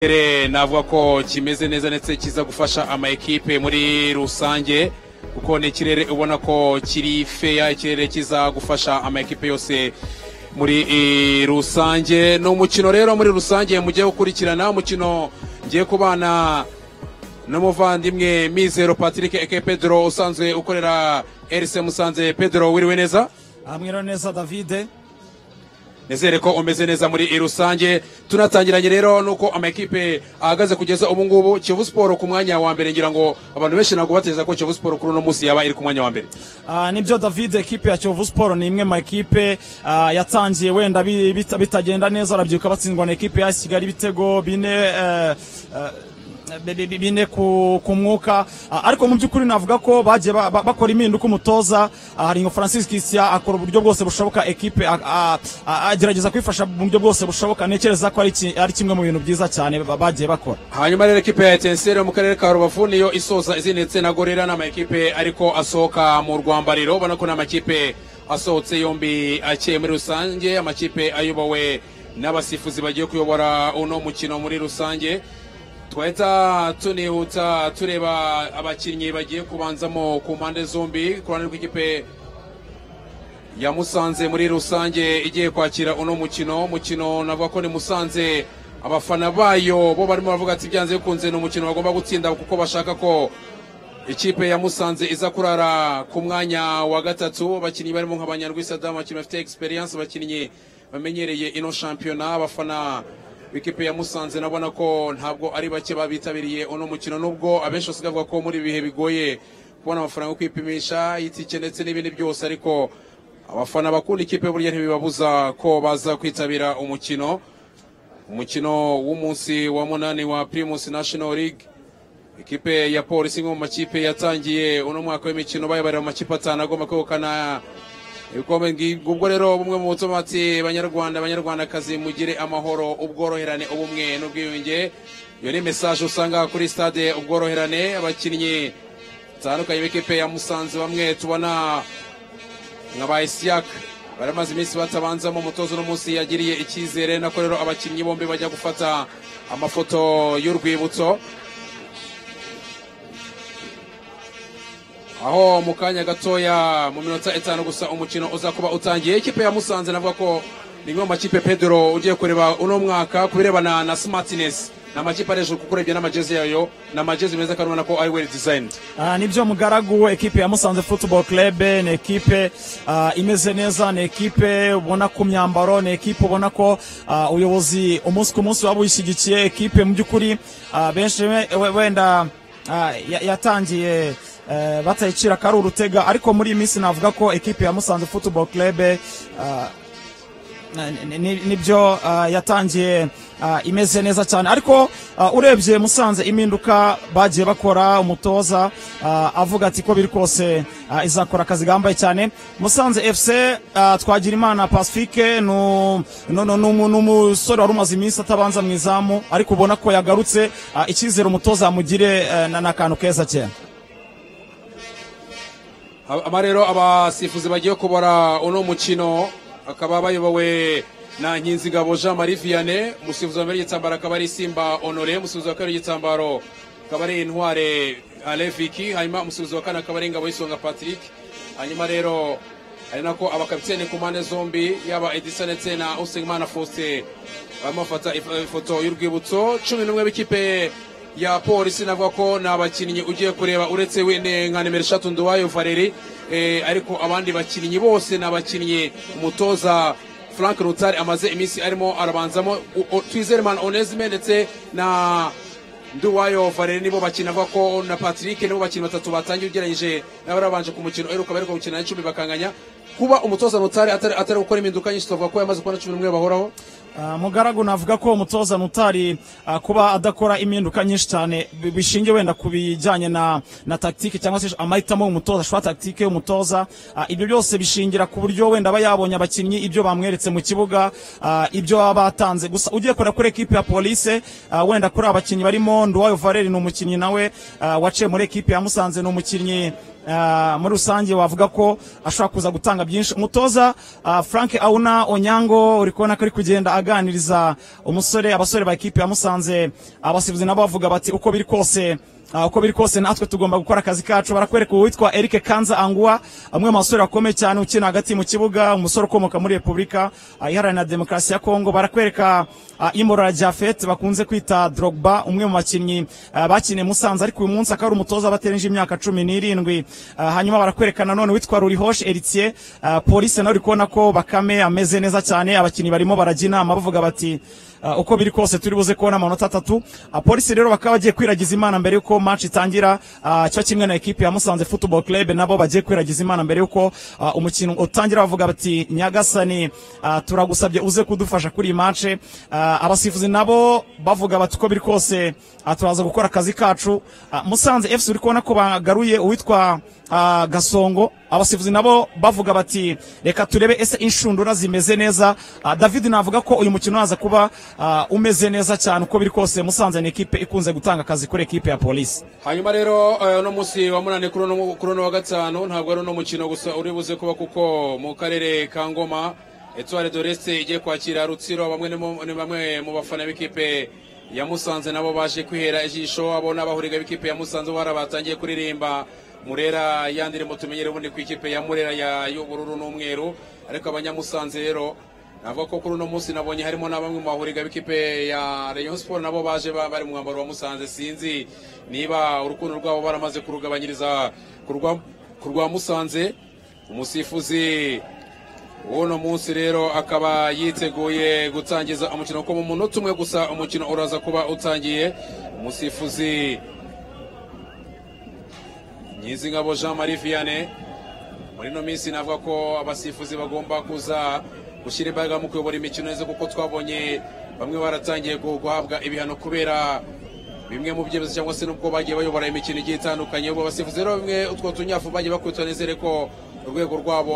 Ikirere navuga ko kimeze neza ndetse kiza gufasha ama ekipe muri rusange kuko ni ikirere ubona ko kiri feya ikirere kiza gufasha ama ekipe yose muri eh, rusange ni umukino rero muri rusange mugiye gukurikirana umukino ngiye kubana n'umuvandimwe mizero patrick eke pedro usanzwe ukorera erise musanze pedro wiriwe neza hamwe neza davide nizere ko umeze neza muri rusange tunatangiranye rero nuko amakipe ahagaze kugeza ubu ngubu kiyovu siporo ku mwanya wa mbere ngira ngo abantu benshi ntabwo batekereza ko kiyovu siporo kuri uno munsi yaba iri ku mwanya wa mbere Ah, nibyo david ekipe ya kiyovu siporo ni imwe mu makipe ah, yatangiye wenda bi- bita- bitagenda neza arabyibuka batsindwa na ekipe ya kigali ibitego bine eh, eh, bi- bi- bi- bine ku, ku mwuka Ah, ariko mu by'ukuri navuga ko bagiye ba- ba- bakora impinduka umutoza Ah, haringo francis christian akora uburyo bwose bushoboka ekipe a- a- a- agerageza kwifasha mu buryo bwose bushoboka ntekereza ko ari ki- ari kimwe mu bintu byiza cyane ba- bagiye bakora hanyuma rero ekipe ya etenseri yo mu karere ka rubavu niyo isoza izindi ndetse na gorera ni amakipe ariko asohoka mu rwambariro ubona ko ni amakipe asohotse yombi akeye muri rusange amakipe ayobowe n'abasifuzi bagiye kuyobora uno mukino muri rusange twahita tunihuta tureba abakinnyi bagiye kubanzamo ku mpande zombi ku ruhande rw'ikipe ya Musanze muri rusange igiye kwakira uno mukino umukino navuga ko ni Musanze abafana bayo bo barimo baravuga ati byanze bikunze ni umukino bagomba gutsinda kuko bashaka ko ikipe ya Musanze iza kurara ku mwanya wa gatatu abakinnyi barimo nka Banyarwisadamu abakinnyi bafite experience abakinnyi bamenyereye ino shampiyona abafana b'ikipe ya Musanze nabona ko ntabwo ari bake babitabiriye uno mukino nubwo abenshi basigaye bavuga ko muri ibi bihe bigoye kubona amafaranga yo kwipimisha itike ndetse n'ibindi byose ariko abafana bakunda ikipe burya ntibibabuza ko baza kwitabira umukino umukino w'umunsi wa munani wa primus national league ikipe ya polisi imwe mu makipe yatangiye uno mwaka w'imikino bayabarira mu makipe atanu agomba kwegukana ibikombe ngi- ubwo rero bumwe mu butuma ati banyarwanda banyarwandakazi mugire amahoro ubworoherane ubumwe n'ubwiyunge iyo ni mesaje usanga kuri stade ubworoherane abakinnyi batandukanye b'ikipe ya musanze bamwe tubona nka ba isiyaka baramaze iminsi batabanzamo umutozo uno munsi yagiriye icyizere nako rero abakinnyi bombi bajya gufata amafoto y'urwibutso aho mu kanya gatoya mu minota itanu gusa umukino uza kuba utangiye ikipe ya musanze navuga ko ni imwe mu makipe pedro ugiye kureba uno mwaka ku birebana na smartness ni amakipe ari hejuru kuko urebye n'amajezi yayo ni amajezi meza kandi ubona ko ari well designed Ah, nibyo mugaragu ekipe ya musanze football club ni ekipe ah, imeze neza ni ekipe ubona ku myambaro ni ekipe ubona ko ah, ubuyobozi umunsi ku munsi waba uyishyigikiye ekipe mu by'ukuri ah, benshi we- we- wenda ah, ya- yatangiye eh, batayicira ko ari urutega ariko muri iyi minsi navuga ko ekipe ya musanze football club ah, ni- ni- nibyo ah, yatangiye ah, imeze neza cyane ariko ah, urebye musanze impinduka bagiye bakora umutoza ah, avuga ati ko biri kose ah, izakora akazi gambaye cyane musanze fc ah, twagira imana pacifique ni u- ni- ni- ni umu- ni umusore wari umaze iminsi atabanza mu izamu ariko ubona ko yagarutse ah, icyizere umutoza amugire eh, na- ni akantu keza cyane aba rero abasifuzi bagiye kubara uno mukino akaba bayobowe na nkinzingabo jean marie vianney umusifuzi wa mbere w'igitambaro akaba ari simba honore umusifuzi wa kabiri w'igitambaro akaba ari intware aleviki hanyuma umusifuzi wa kane akaba ari ingabo y'isonga patrick hanyuma rero ari nako abakapitene ku mpande zombi yaba edisa ndetse na usengimana faustin barimo bafata if- ifoto y'urwibutso cumi n'umwe b'ikipe ya polisi navuga ko ni abakinnyi ugiye kureba uretse wene nka nimero eshatu nduwayo valeri eh, ariko abandi bakinnyi bose ni abakinnyi umutoza frank rutari amaze iminsi arimo arabanzamo U- U- twizereman onesime ndetse na nduwayo valeri nibo bakina avuga ko na patrick nibo bakinnyi batatu batangiye ugereranyije n'abarabanje ku mukino uheruka bari gukina n'icumi bakanganya kuba umutoza rutari atari atari gukora impinduka nyinshi twavuga ko yamaze kubona cumi n'umwe bahoraho Ah, mugaragu navuga ko umutoza nutari ah, kuba adakora impinduka nyinshi cyane bi- bishingiye wenda ku bijyanye na, na tactique cyangwa se amahitamo y'umutoza ashobora tactique y'umutoza Ah, ibyo byose bishingira ku buryo wenda aba yabonye abakinnyi ibyo bamweretse mu kibuga ah, ibyo baba batanze gusa ugiye kureba kuri ekipe ya polise ah, wenda kuri abakinnyi barimo nduwayo vareri ni umukinnyi nawe ah, waciye muri ekipe ya musanze ni umukinnyi ah, muri rusange wavuga ko ashobora kuza gutanga byinshi umutoza ah, frank auna onyango uri kubona ko ari kugenda aganiriza umusore abasore ba ekipi yamusanze abasifuzi nabo bavuga bati uko biri kose Ah, uko biri kose natwe tugomba gukora akazi kacu barakwereka uwitwa Eric Kanza Angua amwe mu basore bakomeye cyane ukina hagati mu kibuga umusore ukomoka muri Repubulika ah, iharanira demokarasi ya Kongo barakwereka ah, Imora Jafet bakunze kwita Drogba umwe mu bakinnyi ah, bakiniye Musanze ariko uyu munsi akaba ari umutoza baterenje imyaka cumi n'irindwi Ah, hanyuma barakwereka nanone uwitwa Rurihoshe Eritie polisi nawe uri kubona ko Bakame ameze neza cyane abakinnyi barimo barajya inama bavuga bati Uh, uko biri kose turi buze kubona amanota atatu uh, polisi rero bakaba bagiye kwiragiza imana mbere yuko match itangira uh, cyo kimwe na ekipi ya Musanze Football Club nabo bagiye kwiragiza imana mbere yuko uh, umukino utangira bavuga bati nyagasani uh, turagusabye uze kudufasha kuri iyi match uh, abasifuzi nabo bavuga bati uko biri kose uh, turaza gukora akazi kacu uh, Musanze FC uri kubona ko bagaruye uwitwa uh, Gasongo abasifuzi nabo bavuga bati reka turebe ese inshundura zimeze neza uh, David navuga ko uyu mukino waza kuba uh, umeze neza cyane uko biri kose Musanze ni ekipe ikunze gutanga akazi kuri ekipe ya polisi hanyuma rero eh, uno munsi wa munani kuri uno- kuri uno wa gatanu ntabwo ari uno mukino gusa uri buze kuba kuko mu karere ka ngoma etware doreste igiye kwakira rutsiro bamwe ni mu- ni bamwe mu bafana b'ikipe ya musanze nabo baje kwihera ijisho abo ni abahuriga b'ikipe ya musanze ubara batangiye kuririmba murera yandire mutumenyere ubundi ku ikipe ya murera ya y'ubururu n'umweru ariko abanyamusanze rero navuga ko kuri uno munsi nabonye harimo na bamwe mu bahuriga b'ikipe ya Rayon Sport nabo baje ba- bari mu mwambaro wa Musanze sinzi niba urukundo rwabo baramaze kurugabanyiriza ku rwa- ku rwa Musanze umusifuzi w'uno munsi rero akaba yiteguye gutangiza umukino kuko mu munota umwe gusa umukino uraza kuba utangiye umusifuzi Nyizingabo Jean Marie Vianney muri ino minsi navuga ko abasifuzi bagomba kuza gushyira imbaraga mu kuyobora imikino neza kuko twabonye bamwe baratangiye gu- guhabwa ibihano kubera bimwe mu byemezo cyangwa se n'ubwo bagiye bayobora imikino igiye itandukanye ubu abasifuzi rero bimwe utwo tunyafu bagiye bakubitwa nizere ko urwego rwabo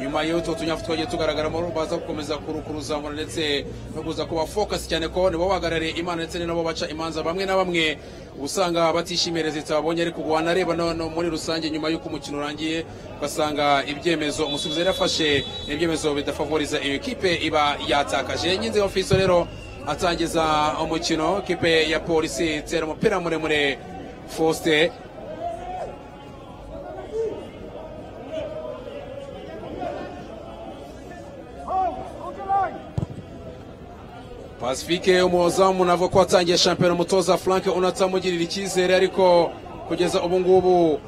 nyuma y'utwo tunyafu twagiye tugaragaramo baza gukomeza kuru- kuruzamura ndetse no kuza kuba focus cyane ko nibo bahagarariye imana ndetse ni nabo baca imanza bamwe na bamwe usanga batishimiye rezita babonye ariko ubu wanareba no no muri rusange nyuma y'uko umukino urangiye ugasanga ibyemezo umusifuzi yari afashe ni ibyemezo bidafavoriza iyo kipe iba yatakaje nyinzi ofiso rero atangiza umukino kipe ya polisi itera umupira muremure faustin Pacifique umuzamu navuga ko watangiye shampiyona umutoza Frank unatamugirira icyizere ariko kugeza ubu ngubu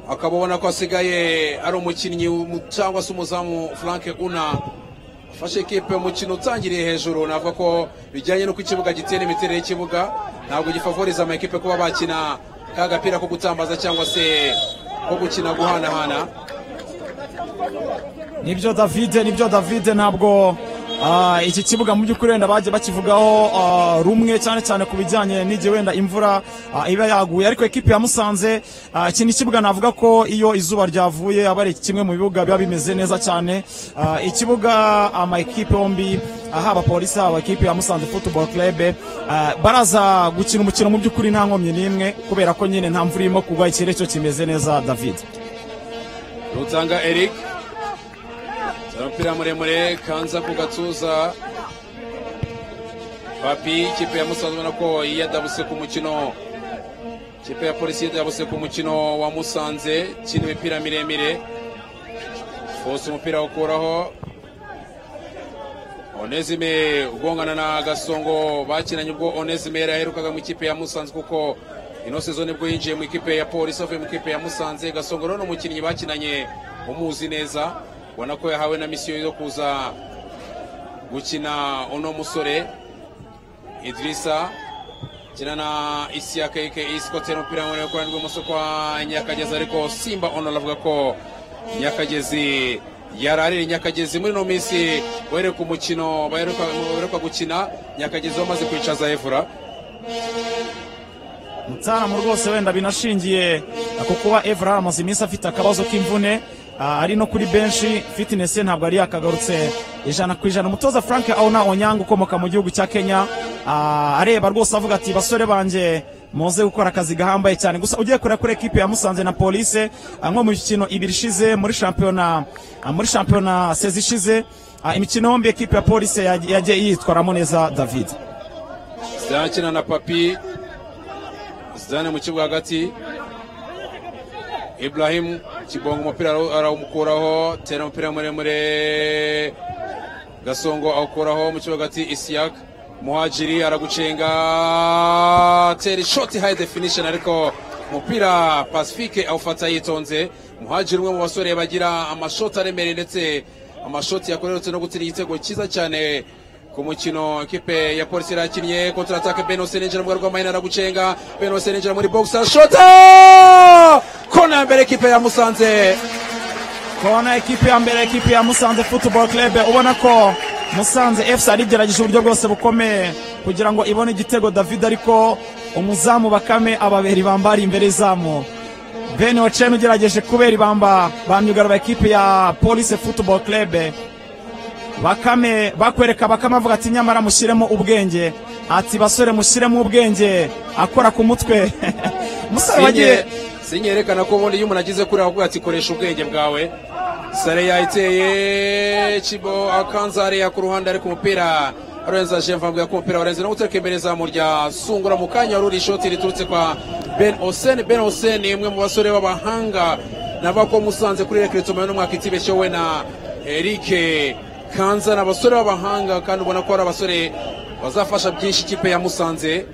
akaba ubona ko asigaye ari umukinnyi mu- cyangwa se umuzamu Frank una afashe ekipe umukino utangiriye hejuru navuga ko bijyanye n'uko ikibuga gitera imiterere y'ikibuga ntabwo gifavoriza amakipe kuba bakina ka gapira ko gutambaza cyangwa se ko gukina guhanahana nibyo david nibyo david ntabwo ah, iki kibuga mu by'ukuri wenda bagiye bakivugaho ah, rumwe cyane cyane ku bijyanye n'igihe wenda imvura ah, iba yaguye ariko ekipi ya musanze ah, iki ni ikibuga navuga ko iyo izuba ryavuye aba ari kimwe mu bibuga biba bimeze neza cyane Ah, ikibuga ama ekipe yombi ah, haba polisi haba ekipe ya musanze football club ah, baraza gukina umukino mu by'ukuri nta nkomyi n'imwe kubera ko nyine nta mvura irimo kugwa ikirere cyo kimeze neza david Rutanga Eric umupira muremure kanza ku gatuza papi ikipe ya musanze ubona ko yadabuse ku mukino ikipe ya polisi yadabuse ku mukino wa musanze kina imipira miremire fose umupira awukuraho onezime ugongana na gasongo bakinanye ubwo onezime yari aherukaga mu ikipe ya musanze kuko ino sezo nibwo yinjiye mu ikipe ya polisi avuye mu ikipe ya musanze gasongo rero ni umukinnyi bakinanye umuzi neza ubona ko yahawe na misiyo yo kuza gukina uno musore idrisa kina na isiyaka ike isikotera umupira muremure ku ruhande rw'ibumoso kwa nyakagezi ariko simba onora avuga ko nyakagezi yararira nyakagezi muri ino minsi wereka umukino baheruka baheruka gukina nyakagezi wamaze kwicaza evura Mutaramu rwose wenda binashingiye ku kuba Evra amaze iminsi afite akabazo k'imvune ah, ari no kuri benshi fitness ye ntabwo yari yakagarutse ijana ku ijana umutoza Frank Auna Onyanga ukomoka mu gihugu cya Kenya ah, areba rwose avuga ati basore banjye muze gukora akazi gahambaye cyane gusa ugiye kureba kuri ekipe ya musanze na polise ah, nko mu mikino ibiri ishize muri shampiyona ah, muri shampiyona sezi ishize ah, imikino yombi ekipe ya polise yaj- yagiye yitwaramo neza david zidakina na papi zidane mu kibuga hagati ibrahim kibonga umupira araw- arawumukuraho tera umupira muremure gasongo awukuraho mu kibuga hagati isiyaka muhajiri aragucenga tera ishoti hayi definisheni ariko umupira pacifique awufata yitonze muhajiri umwe mu basore bagira amashoti aremereye ndetse amashoti yakorerutse no gutsinda igitego cyiza cyane ku mukino ekipe ya polisi irakinnye kontra atake beno seninjira mu rwego rw'amahina aragucenga beno seninjira muri boxer shota kona ya mbere ekipe ya musanze kona ekipe ya mbere ekipe ya musanze football club ubona ko musanze fc ari igerageje uburyo bwose bukomeye kugira ngo ibone igitego david ariko umuzamu bakame ababera ibamba ari imbere y'izamu ben ocen ugerageje kubera ibamba ba myugariro ekipe ya police football club bakame bakwereka bakame avuga ati nyamara mushyiremo ubwenge ati basore mushyiremo ubwenge akora ku mutwe musore wagiye sinye yerekana ko ubundi iyo umuntu agize kuri aho ati koresha ubwenge bwawe sare yayiteye kibo akanzare ya ku ruhande ariko umupira arenza jemva ambwira ko umupira warenze no gutereka imbere zamu rya sungura mu kanya wari uri ishoti riturutse kwa ben osen ben osen ni umwe mu basore b'abahanga navuga ko musanze kuri rekere tumaye n'umwaka itibeshyewe na erike kanza ni abasore b'abahanga kandi ubona ko ari abasore bazafasha byinshi ikipe ya musanze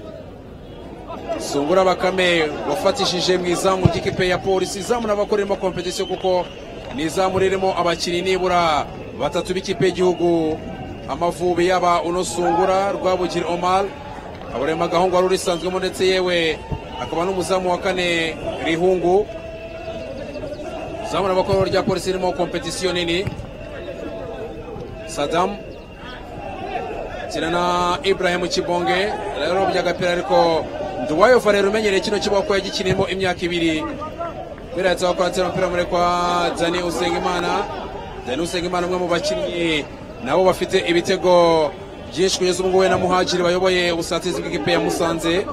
sungura bakame wafatishije mu izamu ry'ikipe ya polisi izamu n'abakoreramo kompetisiyo kuko ni izamu ririmo abakinnyi nibura batatu b'ikipe y'igihugu amavubi yaba uno sungura rwabugiri omar aburema agahungu wari urisanzwemo ndetse yewe akaba n'umuzamu wa kane rihungu izamu n'abakorera rya polisi ririmo kompetisiyo nini sadamu kina na Ibrahim Kibonge yararobye agapira ariko Nduwayo Farero umenyereye kino kibuga ko yagikinirimo imyaka ibiri kubera yatsa wakora atera umupira muri kwa Dani Usengimana Dani Usengimana umwe mu bakinnyi nabo bafite ibitego byinshi kugeza ubu ngubu na Muhajiri bayoboye ubusatirizi bw'ikipe ya Musanze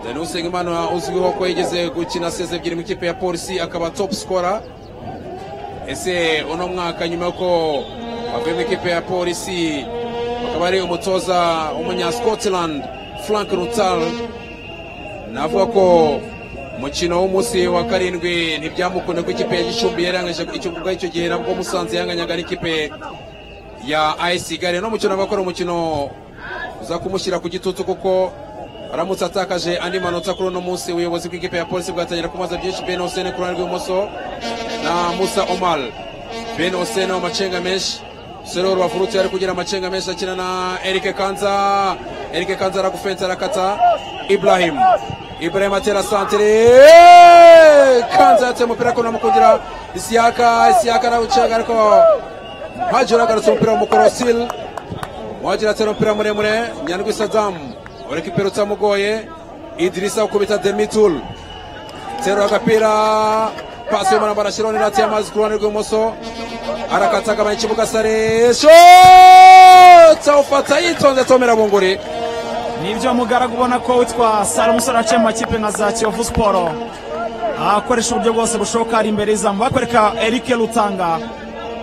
Dani Usengimana uzwiho ko yigeze gukina seze ebyiri mu ikipe ya polisi akaba top scorer ese uno mwaka nyuma yuko avuye mu ikipe ya polisi akaba ari umutoza w'umunya scotland frank rutal navuga ko umukino w'umunsi wa karindwi ntibyamukunda ko ikipe ya gicumbi yarangije icyo kuko icyo gihe nabwo musanze yanganyaga n'ikipe ya ayisi gare no mukino abakora umukino uza kumushyira ku gitutu kuko aramutse atakaje andi manota kuri uno munsi ubuyobozi bw'ikipe ya polisi bwatangira kumaza byinshi ben osene ku ruhande rw'ibumoso na musa omar ben osene amacenga menshi musore w'urubavu rutse ari kugira amacenga menshi akina na erike kanza erike kanza aragufensa arakata ibrahim ibrahim atera santere kanza yatse umupira ariko namukundira isiyaka isiyaka arawucenga ariko hajura agarutse umupira w'umukorosili Muhajiri atera umupira muremure Nyandwi Saddam urekipira utamugoye Idrisa ukubita Demitul terura agapira pasi y'umuntu wambaye shironi irati y'amazi ku ruhande rw'ibumoso arakata agabanya ikibuga sare shoti awufata yitonze tomera bunguri nibyo mugaragu ubona ko witwa sara umusore waciye mu makipe nka za kiyovu siporo akoresha uburyo bwose bushoboka ari imbere y'izamu bakwereka eric rutanga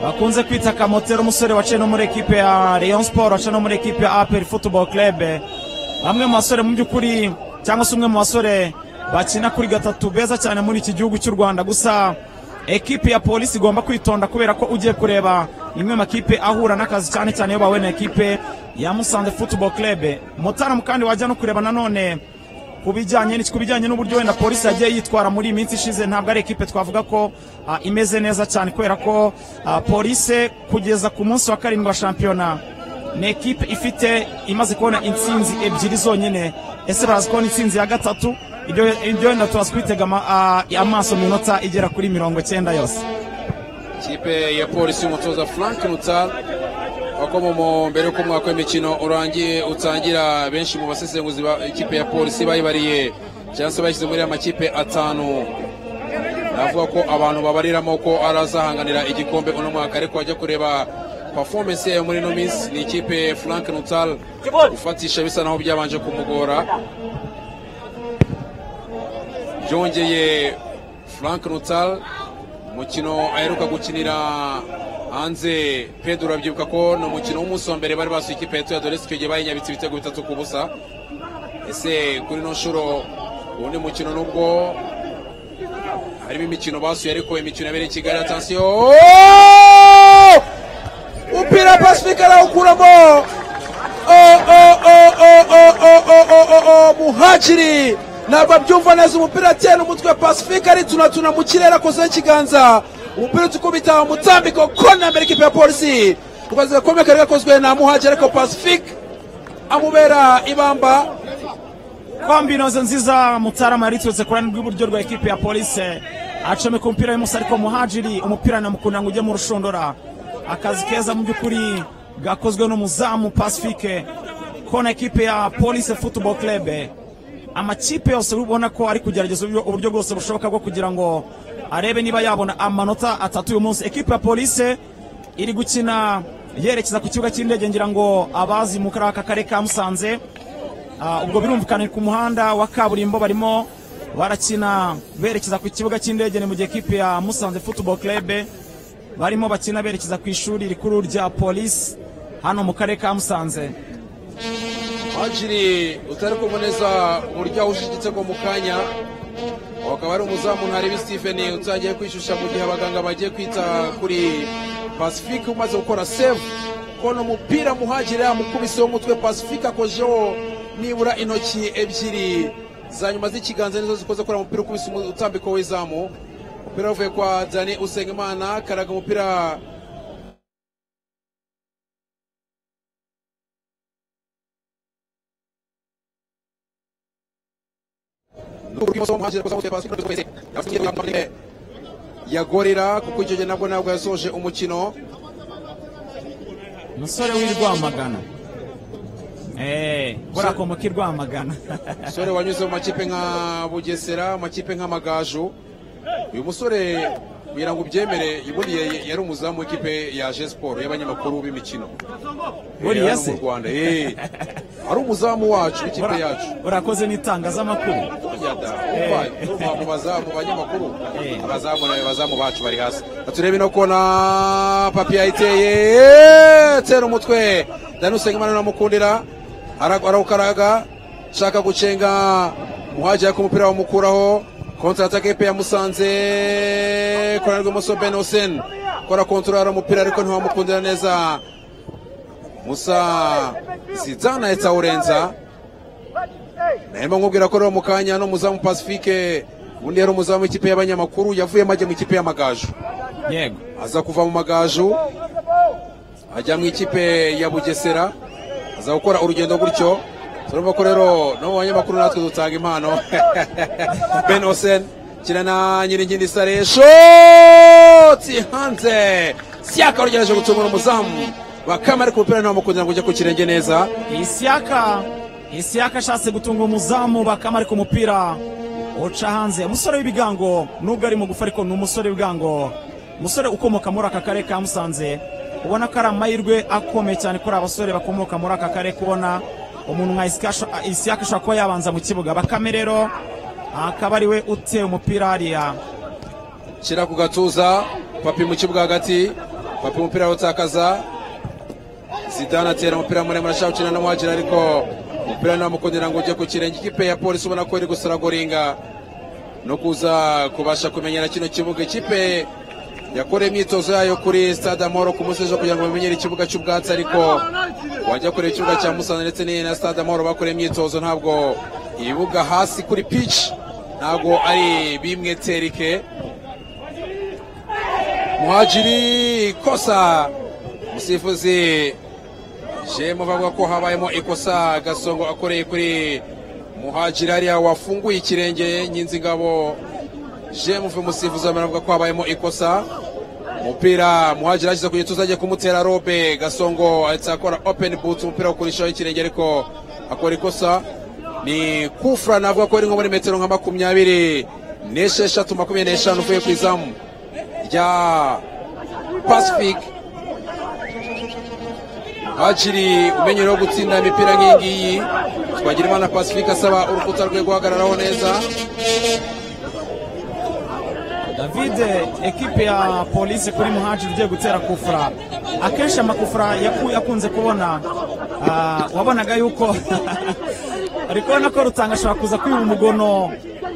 bakunze kwita kamotero umusore waciye no muri ekipe ya rayon siporo waciye no muri ekipe ya aperi futuboro kerebe bamwe mu basore mu by'ukuri cyangwa se umwe mu basore bakina kuri gatatu beza cyane muri iki gihugu cy'u rwanda gusa ekipe ya polisi igomba kwitonda kubera ko ugiye kureba imwe mu makipe ahura n'akazi cyane cyane iyo bahuye na ekipe ya musanze futuboro kerebe mutaramu kandi wajya no kureba nanone ku bijyanye n'iki- ku bijyanye n'uburyo wenda polisi yagiye yitwara muri iyi minsi ishize ntabwo ari ekipe twavuga ko ah, imeze neza cyane kubera ko ah, polisi kugeza ku munsi wa karindwi wa shampiyona ni ekipe ifite imaze kubona intsinzi ebyiri zonyine ese barazi kubona intsinzi ya gatatu ibyo ibyo wenda turaza kubitega ama- ah, amaso mu minota igera kuri mirongo icyenda yose ikipe ya polisi y'umutoza frank nuta wakoma mbere y'uko umwaka w'imikino urangiye utangira benshi mu basesenguzi ba ikipe ya polisi bayibariye cyangwa se bayishyize muri ya makipe atanu navuga ko abantu babariramo ko arazahanganira igikombe uno mwaka ariko wajya kureba performance yayo muri ino minsi ni ikipe frank nutal ufatisha bisa naho byabanje kumugora byongeye frank rutal umukino aheruka gukinira hanze pedro urabyibuka ko ni umukino w'umunsi wa mbere bari basuye ikipe ya tuyadore sipege bayinyabitse ibitego bitatu ku busa ese kuri no nshuro ubundi mukino nubwo harimo imikino basuye ariko imikino yabereye i kigali atansiyo umupira pasifika arawukuramo muhaciri ntabwo abyumva neza umupira atera umutwe wa pasifika ari tunatuna mu kirere akozeho ikiganza umupira utukubita umutambiko kona mbere ikipe ya polisi kukazi gakomeye kari gakozwe na muhaciri ariko pasifika amubera ibamba kwa mbinoze nziza mutarama yari iturutse ku ruhande rw'iburyo rwa ekipe ya polise acomeka umupira w'imoso ariko muhajiri umupira anamukunda ngo ujye mu rushundura akazi keza mu by'ukuri gakozwe n'umuzamu pasifike kona ekipe ya polise futuboro kerebe amakipe yose ubona ko ari kugerageza uburyo- uburyo bwose bushoboka bwo kugira ngo arebe niba yabona amanota atatu uyu munsi ekipe ya polise iri gukina yerekeza ku kibuga cy'indege ngira ngo abazi mu kari aka karere ka musanze Ah, ubwo birumvikana ni ku muhanda wa kaburimbo barimo barakina berekeza ku kibuga cy'indege ni mu gihe ekipe ya musanze futuboro kerebe barimo bakina berekeza ku ishuri rikuru rya polisi hano mu karere ka musanze muhajiri utari kuboneza uburyo ahuje igitego mu kanya uwo akaba ari umuzamu ntaribi stephen utagiye kwishyushya mu gihe abaganga bagiye kwita kuri pacifique umaze gukora save kona umupira muhajiri yamukubiseho umutwe pacifique akojeho nibura intoki ebyiri za nyuma z'ikiganza nizo zikoze kora umupira ukubise umu- utambiko w'izamu umupira wavuye kwa dani usengimana karaga umupira yagorera kuko icyo gihe nabwo ntabwo yasoje umukino umusore w'i rwamagana eee buriya akomoka i rwamagana umusore wanyuze mu makipe nka bugesera amakipe nk'amagaju uyu musore kugira ngo ubyemere ubundi ya- yari umuzamu w'ikipe ya je siporo y'abanyamakuru b'imikino Buriya Eh, hano se? mu rwanda eh. ari umuzamu wacu w'ikipe Buriya- yacu buriya akoze n'itangazamakuru mu bazamu banyamakuru Eh. abazamu nawe bazamu bacu bari hasi turebe no kona papi yayiteye tera umutwe dani usengimana unamukundira ara- arawukaraga shaka gucenga muhaji ariko umupira bamukuraho kontra ataka epe yamusanze korana rw'imoso ben hussein kora kontorara umupira ariko ntiwamukundira neza musa zidana yatawurenza narimo nkubwira ko rero mu kanya no muzamu pacifique ubundi yari umuzamu w'ikipe y'abanyamakuru yavuyemo ajya mu ikipe y'amagaju yego aza kuva mu magaju ajya mu ikipe ya bugesera aza gukora urugendo gutyo turumva ko rero no mu banyamakuru natwe dutanga impano ben osen kina na nyiringindi saresho hanze siyaka rugerageje gutumura umuzamu bakama ariko umupira ntamukundira ngo ujye ku kirenge neza isiyaka isiyaka ashatse gutunga umuzamu bakama ariko umupira uca hanze umusore w'ibigango nubwo ari mugufi ariko ni umusore w'ibigango umusore ukomoka muri aka karere ka musanze ubona ko ari amahirwe akomeye cyane kuri abasore bakomoka muri aka karere kubona umuntu nka Isiyaka- isiyaka ashobora kuba yabanza mu kibuga bakame rero akaba ari we uteye umupira hariya shyira ku gatuza papi mu kibuga hagati papi umupira awutakaza zidane atera umupira muremure ashaka gukina n'umuhagera ariko umupira ntamukundira ngo ujye ku kirenge ikipe ya polisi ubona ko iri gusaragoringa no kuza kubasha kumenyera kino kibuga ikipe yakora imyitozo yayo kuri stade amahoro ku munsi w'ejo kugira ngo bamenyere ikibuga cy'ubwatsi ariko wajya kureba ikibuga cya musanze ndetse n'iyi na stade amahoro bakora imyitozo ntabwo ibibuga hasi kuri pitch ntabwo ari bimwe terike muhajiri kosa umusifuzi jemu bavuga ko habayemo ikosa gasongo akoreye kuri muhajiri hariya wafunguye ikirenge nyinzingabo jemu fe umusifuzi baravuga ko habayemo ikosa umupira muhajiri ashyize ku gituza agiye kumutera robe gasongo ahita akora open boot umupira wakurishaho ikirenge ariko akora ikosa ni kufra navuga ko ari nko muri metero nka makumyabiri n'esheshatu makumyabiri n'eshanu uvuye ku izamu rya pacific hakiri umenyerewe gutsinda imipira nk'iyi ngiyi twagira imana pacific asaba urukuta rwe guhagararaho neza david ekipe ya polisi kuri muhajiri ugiye gutera kufura akenshi amakufura yaku- yakunze kubona ah, wabonaga yuko uri kubona ko rutanga ashobora kuza kwiba umugono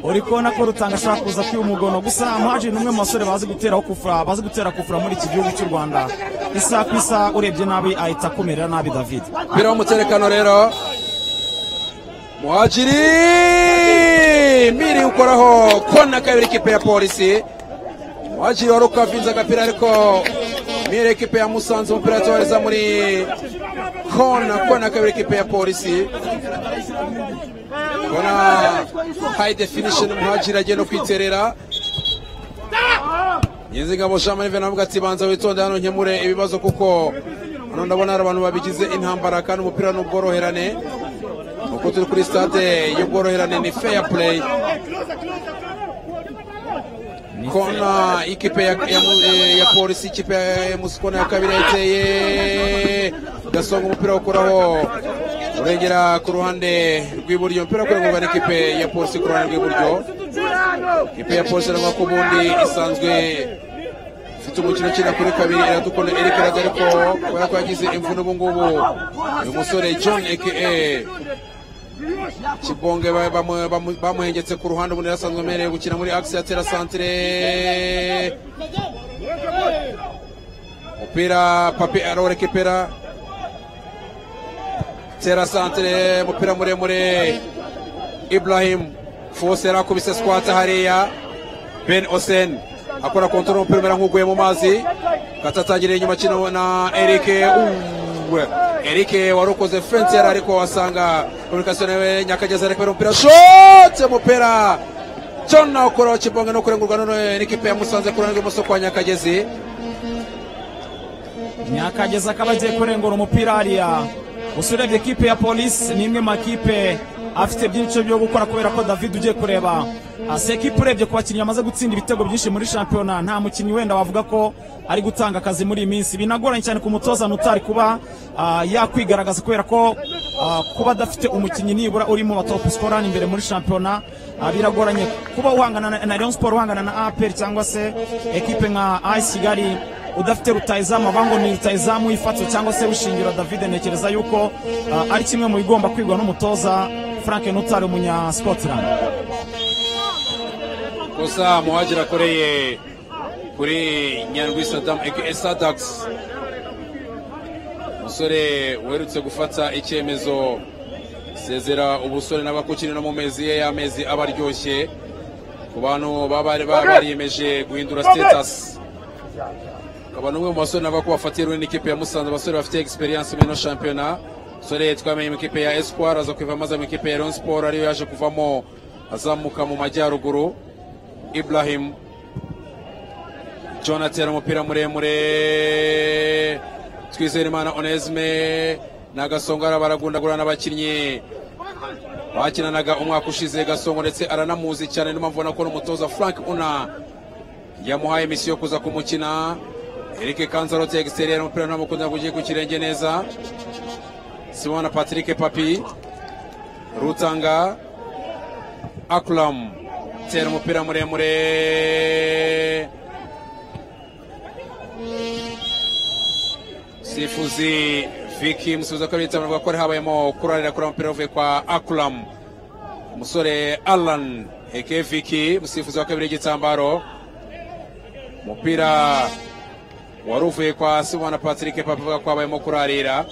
uri kubona ko rutanga ashobora kuza kwiba umugono gusa muhajiri ni umwe mu basore bazi guteraho kufura bazi gutera kufura muri iki gihugu cy'u rwanda isaha ku isaha urebye nabi ahita akumerera nabi david umupira w'umuterekano rero muhajiri miri ukoraho kona kabiri ekipe ya polisi muhajiri wari ukavinze agapira ariko miri ekipe ya musanze umupira yatohereza muri kona kona kabiri ekipe ya polisi kona hayi definisheni muhajiri agenda kwiterera nyezingabo jean marive navuga ati banza witonde hano nkemure ibibazo kuko hano ndabona hari abantu babigize intambara kandi umupira ni ubworoherane uko turi kuri stade y'ubworoherane ni fair play kona ikipe ya, ya, ya, ya polisi ikipe ya ya musi kona ya kabiri yateye gasonga umupira ukuraho urengera ku ruhande rw'iburyo umupira kurengurwa n'ikipe ya polisi ku ruhande rw'iburyo ikipe ya polisi irangwa ku bundi isanzwe ifite umukino ukina kuri kabiri iradukunda eric raza ariko kubera ko yagize imvune ubu ngubu uyu musore john aka kibonge ba- bamu- bamu- bamuhengetse ku ruhande ubundi yari asanzwe amerewe gukina muri axe yatera santire umupira papi arorekepera tera santire umupira muremure ibrahim fose yarakubise squat hariya ben osen akora kontoro umupira umera nk'uguye mu mazi gatatangiriye inyuma kino na eric Uwe. eric warukoze fence yari ariko wasanga komunikasiyo nawe nyakageza rekubera umupira shote umupira john nawukora kibonge no kurengurwa none n'ikipe ya musanze ku ruhande rw'ibumoso kwa nyakagezi nyakageza akaba agiye kurengura umupira hariya gusa urebye ekipe ya polisi ni imwe mu makipe afite byinshi byo gukora kubera ko david ugiye kureba asa ekipe urebye ku bakinnyi bamaze gutsinda ibitego byinshi muri shampiyona nta mukinnyi wenda wavuga ko ari gutanga akazi muri iyi minsi binagoranye cyane ku mutoza utari kuba ah, yakwigaragaza kubera ko ah, kuba adafite umukinnyi nibura uri mu batopu sikora imbere muri shampiyona ah, biragoranye kuba uhangana na- na Rayon Sport uhangana na APR cyangwa se ekipe nka AS Kigali udafite rutayizamu abango ni rutayizamu w'ifatiro cyangwa se wishingira david ntekereza yuko ah, ari kimwe mu bigomba kwigwa n'umutoza frank nutari umunyasipotirani gusa muhajiri akoreye kuri nyandwi sadamu aka sadagisi umusore uherutse gufata icyemezo sezera ubusore n'abakukinira mu mezi ye y'amezi aba aryoshye ku bantu baba bari baba bariyemeje guhindura sitatasi akaba n'umwe mu basore nava ko bafatiye runini n'ikipe ya musanze abasore bafite egisperiyanse muri ino shampiyona umusore twamenye mu ikipe ya esikwari aza kuva amaze mu ikipe ya leon siporo ariyo yaje kuvamo azamuka mu majyaruguru Ibrahim John atera umupira muremure Twizerimana Onesme na Gasongo araba aragundagurana n'abakinnyi bakinanaga umwaka ushize Gasongo ndetse aranamuzi cyane niyo mpamvu ubona ko n'umutoza Frank Una yamuhaye misiyo yo kuza kumukina Eric Kanzarote exterieur umupira ntamukunda kugiye ku kirenge neza Simona Patrick Papi Rutanga Akram tera umupira muremure sifuzi viki musubiza ko bitsa avuga ko hari habayemo kurarira kuri umupira uvuye kwa Akram umusore Alan aka Viki musifuzi wa kabiri igitambaro umupira wari uvuye kwa Simona Patrick Papa avuga ko habayemo kurarira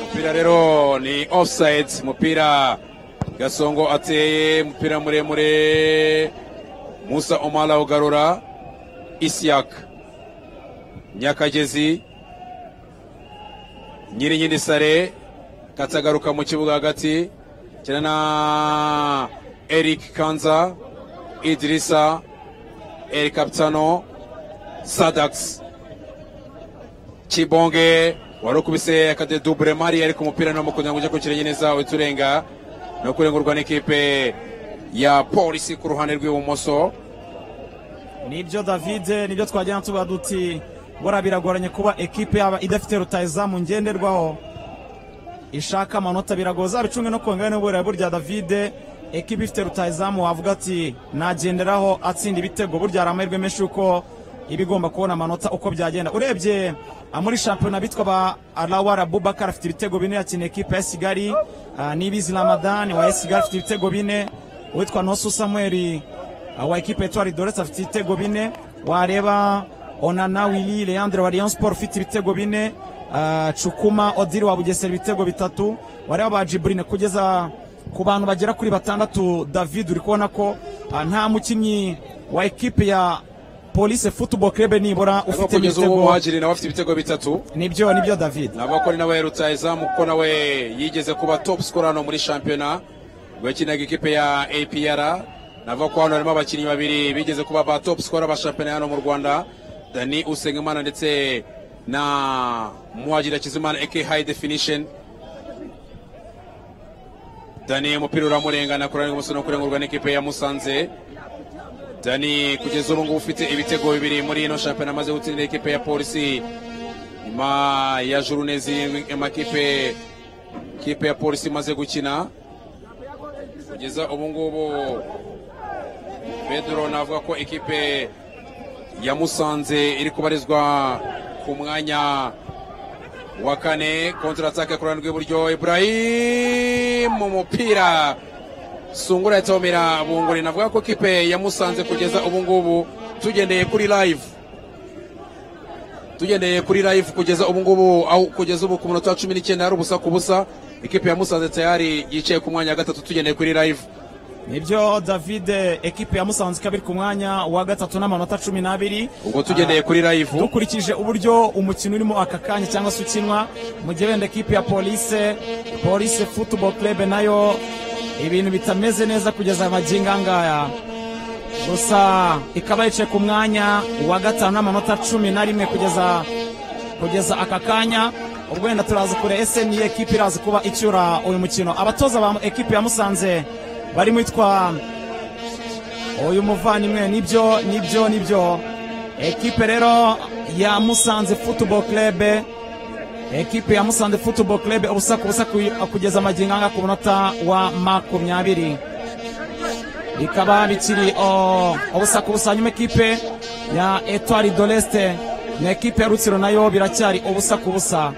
umupira rero ni offside umupira gasongo ateye umupira muremure musa omala ugarura isiak nyakagezi nyirinyiri sare katagaruka mu kibuga hagati cyane na eric kanza idrisa eric kapitano sadax Kibonge wari ukubise akadedubure Mari ariko umupira no mukunda ngo kirenge neza uturenga no kurengurwa n'ikipe ya polisi ku ruhande rw'ibumoso nibyo david nibyo twagenda tuba duti buriya biragoranye kuba ekipe yaba idafite rutayizamu ngenderwaho ishaka amanota biragoye zabicunge no kongera n'uburere burya davide ekipa ifite rutayizamu wavuga ati nagenderaho atsinda ibitego burya hari amahirwe menshi yuko iba igomba kubona amanota uko byagenda urebye ah, muri shampiyona bitwa ba arawara bubakar afite ibitego bine yakina ekipa ya kigali ah, n'ibizi ramadani wa esigali afite ibitego bine uwitwa nosu samuel ah, wa ekipa etwari doretse afite ibitego bine wareba onana wili leandre wa rayon sport ufite ibitego bine ah, cukuma odiri wa bugesera ibitego bitatu wareba ba jiburine kugeza ku bantu bagera kuri batandatu david uri kubona ko ah, nta mukinnyi wa ekipe ya police football club nibura ariko kugeza ufite ubu ibitego muhajiri nawe afite ibitego bitatu nibyo nibyo david navuga ko ari nawe yerutsa izamu kuko nawe yigeze kuba top scorer hano muri shampiyona ubwo yakinaga ikipe ya apr navuga ko hano harimo abakinnyi babiri bigeze kuba ba top scorer ba shampiyona hano mu rwanda dani usengimana ndetse na muhajiri akizimana aka high definition dani umupira uramurengana kurani umusore no kurengurwa n'ikipe ya musanze dani kugeza ubu ngubu ufite ibitego bibiri muri ino shampiyona amaze gutsindira ikipe ya polisi nyuma ya jurune zirindwi amakipe kipe ya polisi imaze gukina kugeza ubu ngubu pedro navuga ko ikipe ya musanze iri kubarizwa ku mwanya wa kane kontratake ku ruhande rw'iburyo ibrahim umupira sungura yatomera bunguri navuga ko kipe yamusanze kugeza ubu ngubu tugendeye kuri live tugendeye kuri live kugeza ubu ngubu aho kugeza ubu ku munota wa cumi n'icyenda hari ubusa ku busa ikipe yamusanze tayari yicaye ku mwanya wa gatatu tugendeye kuri live nibyo david ekipe ya musanze ikaba iri ku mwanya wa gatatu n'amanota cumi n'abiri ubwo tugendeye kuri live dukurikije uburyo umukino urimo aka kanya cyangwa se ukinwa mu gihe wenda ekipe ya polise polise football club nayo ibintu bitameze neza kugeza magingo angaya gusa ikaba yicaye ku mwanya wa gatanu n'amanota cumi na rimwe kugeza kugeza aka kanya ubwo wenda turaza kure ese niyo ekipe iraza kuba icyura uyu mukino abatoza ba ekipe ya musanze barimo yitwa uyu muvandimwe nibyo nibyo nibyo ekipe rero ya musanze football club ekipe ya musanze football club ubusa ku busa ku- kugeza amagingo anga ku munota wa makumyabiri bikaba bikiri o, ubusa ku busa nyuma ekipe ya etwari doleste na ekipe ya rutsiro nayo biracyari ubusa ku busa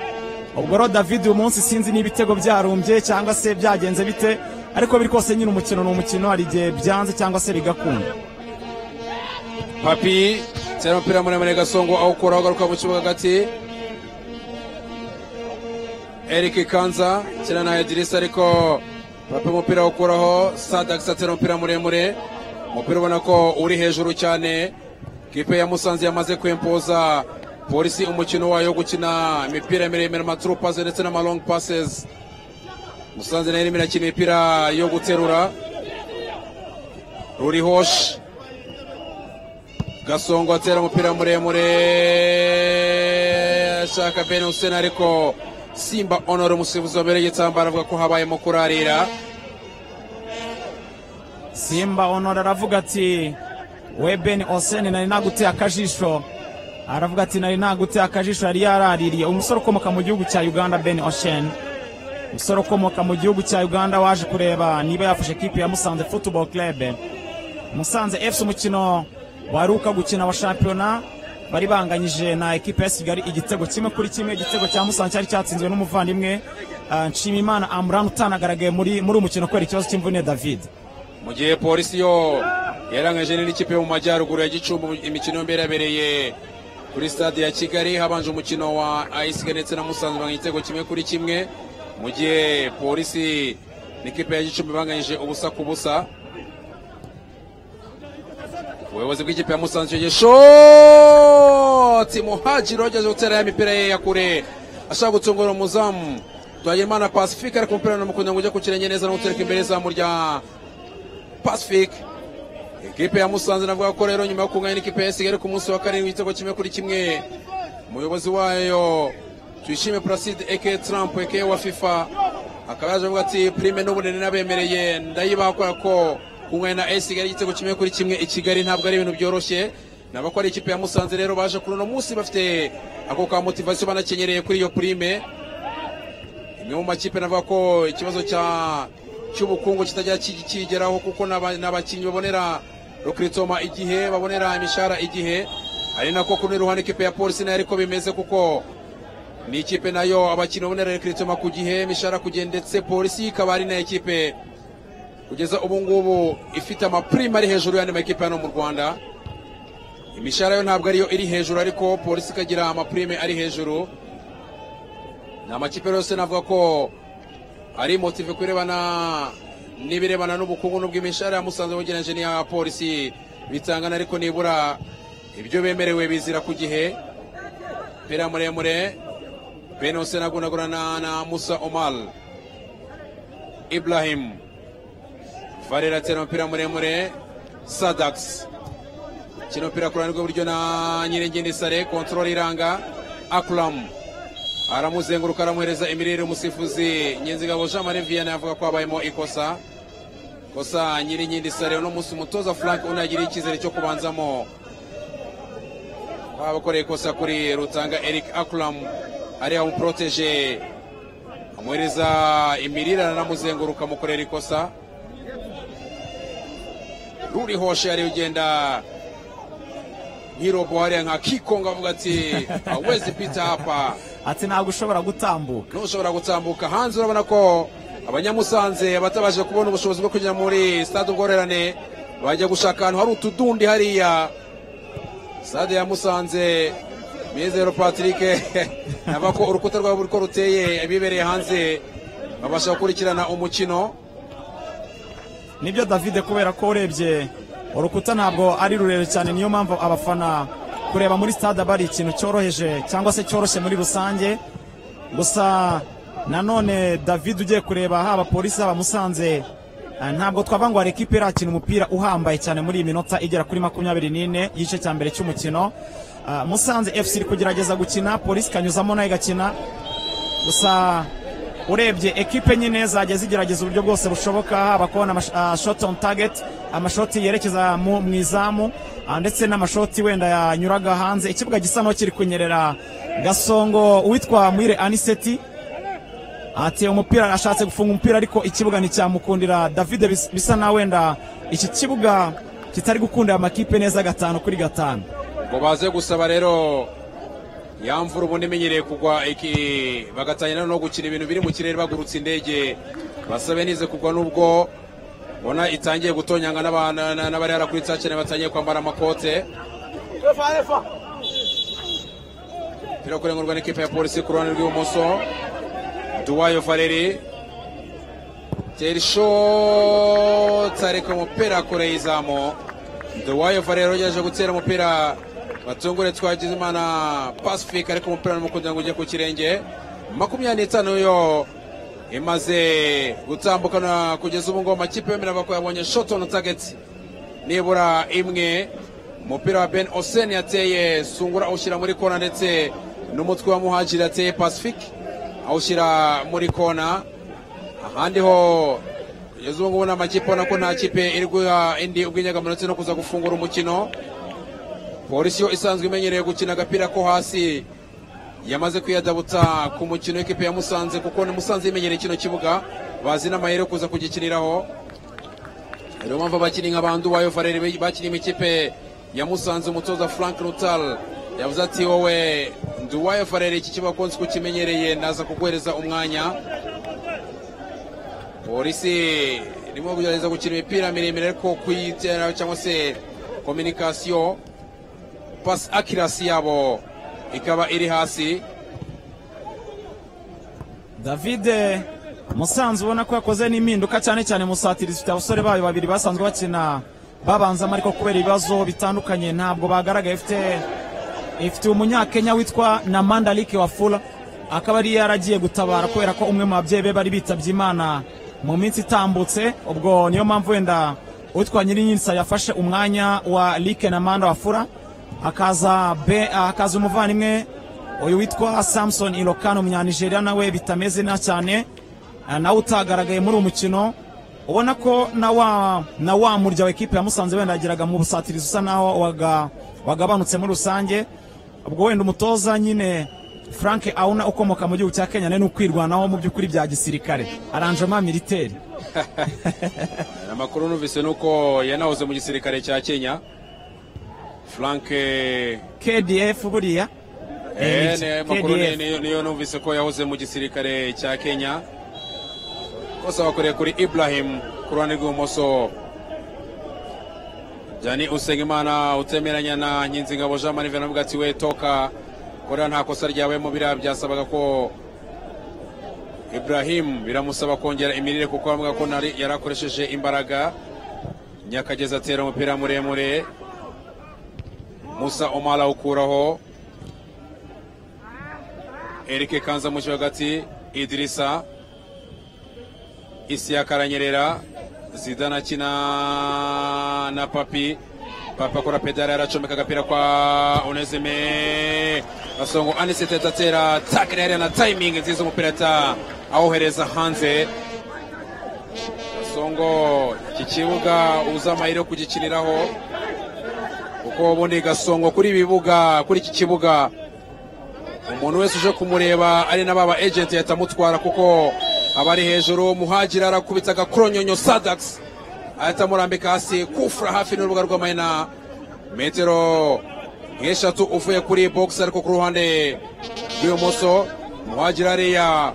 ubwo rero david uyu munsi sinzi niba ibitego byarumbye cyangwa se byagenze bite ariko biri kose nyine umukino ni umukino hari igihe byanze cyangwa se bigakunda papi cyane umupira muremure gasongo awukuraho agaruka mu kibuga hagati eric kanza cyane na edirisa ariko papi umupira awukuraho sadakisi atera umupira muremure umupira ubona ko uri hejuru cyane kipe ya musanze yamaze kwempoza polisi umukino wayo wo gukina imipira miremire amaturu pase ndetse n'amalongi pasesi musanze nayo irimo irakina imipira yo guterura rurihoshi gasongo atera umupira muremure ashaka bene usena ariko simba honore umusifuzi wa mbere y'igitambaro avuga ko habayemo kurarira simba honora aravuga ati we ben oseni nari naguteye akajisho aravuga ati nari naguteye akajisho yari yaraririye umusore ukomoka mu gihugu cya uganda ben oseni umusore ukomoka mu gihugu cya uganda waje kureba niba yafashe ekipi ya musanze football club musanze fc umukino waruka gukina wa shampiyona bari banganyije na ekipe ya kigali igitego kimwe kuri kimwe igitego cya musanze cyari cyatsinzwe n'umuvandimwe ah, nshimimana amuran utanagaragaye muri muri uyu mukino kubera ikibazo cy'imvune david mu gihe polisi yo yaranganyije n'ikipe yo mu majyaruguru ya gicumbi imikino yombi yabereye kuri stade ya kigali habanje umukino wa ayisiga ndetse na musanze banganya igitego kimwe kuri kimwe mu gihe polisi n'ikipe ya gicumbi banganyije ubusa ku busa ubuyobozi bw'ikipe ya musanze icyo gihe shoti muhajiri wageze gutera ya mipira ye ya kure ashaka gutungura umuzamu twagirimana pasifike ariko umupira n'umukunda ngo ujye ku kirenge neza no gutereka imbere izamu rya pasifike ekipe ya musanze navuga ko rero nyuma yo kunganya n'ikipe ya kigali ku munsi wa karindwi igitego kimwe kuri kimwe umuyobozi wayo tuyishime placide eke trump eke wa fifa akaba yaje avuga ati prime n'ubunini nabemereye ndayibakora ko kunganya na esigali igitego kimwe kuri kimwe i kigali ntabwo ari ibintu byoroshye ni abakora ikipe ya musanze rero baje kuri uno munsi bafite ako ka motivasiyo banakenyereye kuri iyo purime imwe mu makipe navuga ko ikibazo cya cy'ubukungu kitajya ki- kigeraho kuko n'aba- n'abakinnyi babonera rukiritoma igihe babonera imishahara igihe ari nako kuri ruhande ikipe ya polisi nayo ariko bimeze kuko ni ikipe nayo abakinnyi babonera rukiritoma ku gihe imishahara ku gihe ndetse polisi ikaba ari na ikipe kugeza ubu ngubu ifite amapurime ari hejuru y'andi makipe hano mu rwanda imishahara yo ntabwo ariyo iri hejuru ariko polisi ikagira amapurime ari hejuru ni amakipe yose navuga ko ari motive kurebana n'ibirebana n'ubukungu n'ubw'imishahara ya musanze bugereranyije n'iya polisi bitangana ariko nibura ibyo bemerewe bizira ku gihe pera muremure benose nagunagurana na musa omal ibrahim varera atera umupira muremure sadakisi kino mupira ku ruhande rw'iburyo na nyirengeni sare kontorori iranga akuramu aramuzenguruka aramuhereza imirire umusifuzi nyenzigabo jean marie vianney avuga ko habayemo ikosa kosa nyirinkindi sare uno munsi umutoza frank unagiriye icyizere cyo kubanzamo abakoreye ikosa kuri rutanga eric akuramu ari amuproteje amuhereza imirire aranamuzenguruka amukorera ikosa ruri hoshe yari ugenda nkirobo hariya nka kikonga avuga ati awezi pita hapa ati ntabwo ushobora gutambuka n'ushobora gutambuka hanze urabona ko abanyamusanze batabasha kubona ubushobozi bwo kujya muri stade ubworerane bajya gushaka ahantu hari utudundi hariya stade ya musanze mizero patrick nava ko urukuta rwabo ruri ko ruteye abibereye hanze babasha gukurikirana umukino nibyo davide kubera ko urebye urukuta ntabwo ari rurerure cyane niyo mpamvu abafana kureba muri stade aba ari ikintu cyoroheje cyangwa se cyoroshye muri rusange gusa nanone davide ugiye kureba haba polisi haba musanze eh, ntabwo twava ngo hari ikipe irakina umupira uhambaye cyane muri iyi minota igera kuri makumyabiri n'ine y'igice cya mbere cy'umukino Ah, musanze fc iri kugerageza gukina polisi ikanyuzamo nayo igakina gusa urebye ekipe nyine zagiye zigerageza uburyo bwose bushoboka haba kubona shot on target amashoti yerekeza mu mu izamu ah, ndetse n'amashoti wenda yanyuraga hanze ikibuga gisa naho kiri kunyerera gasongo uwitwa mwire aniseti ati umupira ashatse gufunga umupira ariko ikibuga nticyamukundira davide bis- bisa na wenda iki kibuga kitari gukundira amakipe neza gatanu kuri gatanu ngo baze gusaba rero yamvura ubundi imenyereye kugwa iki bagatangira no gukina ibintu biri mu kirere bagurutse indege basabe nize kugwa nubwo ubona itangiye gutonyanga n'aba- na- n'abari hara kuri tsakene batangiye kwambara amakote umupira kurengurwa n'ikipe ya polisi ku ruhande rw'ibumoso duwayo valeri terisho tareka umupira kure y'izamu duwayo valeri ugerageje gutera umupira batungure twagize imana pacifique ariko umupira n'umukunzi ngo ujye ku kirenge makumyabiri n'itanu yo imaze gutambukana kugeza ubu ngubu amakipe yombi ko yabonye shoto na tageti nibura imwe umupira wa ben osen yateye sungura awushyira muri kona ndetse n'umutwe wa muhajiri yateye pacifique awushyira muri kona ahandi ho kugeza ubu ngubu ni amakipe ubona ko nta kipe iri guha indi ubw'inyegamo ndetse no kuza gufungura umukino polisi yo isanzwe imenyereye gukina agapira ko hasi yamaze kwiyadabutsa ku mukino w'ikipe ya musanze kuko ni musanze yimenyereye kino kibuga bazi n'amayeri yo kuza kugikiniraho niyo mpamvu abakinnyi nka bandu wayo varere bakiniye imikipe ya musanze umutoza frank rutal yavuze ati wowe nduwayo farere iki kibuga ko nzi ko ukimenyereye naza kuguhereza umwanya polisi irimo kugerageza gukina imipira miremire ariko kuyitera cyangwa se kominikasiyo pasi akirasi yabo ikaba iri hasi davide musanze ubona ko yakoze n'impinduka cyane cyane musatiri zifite abasore bayo babiri basanzwe bakina babanzamo ariko kubera ibibazo bitandukanye ntabwo bagaragaye ifite ifite umunyakenya witwa na mandarike wafula akaba ari yaragiye gutabara kubera ko umwe mu babyeyi be bari bitabye imana mu minsi itambutse ubwo niyo mpamvu wenda uwitwa nyirinyinsa yafashe umwanya wa like na manda wafura hakaza be hakaza umuvandimwe uyu witwa samson irokano umunyanigeriya nawe bitameze neza cyane Ah, nawe utagaragaye muri uwo mukino ubona ko na wa na wa murya wa ekipe ya musanze wenda yageraga mu busatirizi usa naho waga- wagabanutse muri rusange ubwo wenda umutoza nyine frank auna ukomoka mu gihugu cya kenya nawe ni ukwirwanaho mu by'ukuri bya gisirikare aranjema militeri amakuru numvise ni uko yanahoze mu gisirikare cya kenya frank eh, kdf buriya eh, Eh, ni- amakuru ni- niyo niyo numvise ko yahoze mu gisirikare cya kenya kose bakoreye kuri ibrahim ku ruhande rw'ibumoso jani usengimana utemeranya na nkinzingabo jean marie venavuga ati we toka korea nta kosa ryabayemo biriya byasabaga ko ibrahim biramusaba kongera imirire kuko bavuga ko nari- yari akoresheje imbaraga nyakagezi atera umupira muremure musa omara awukuraho erike kanza mu hagati idirisa isi yakaranyerera zidana akina na papi papa akora pedale yaracomeka agapira kwa unezime gasongo anisete atera takira yari na tayimingi nziza umupira ata awohereza hanze gasongo iki kibuga uza amahirwe yo kugikiniraho kuko ubundi gasongo kuri ibi bibuga kuri iki kibuga umuntu wese uje kumureba ari na baba ejenti yahita amutwara kuko aba ari hejuru muhagiri arakubita agakoronkonyonyo sadakisi ahita amurambika hasi kufura hafi n'urubuga rw'amayina metero nk'eshatu uvuye kuri bogisi ariko ku ruhande rw'ibumoso muhagiri ariya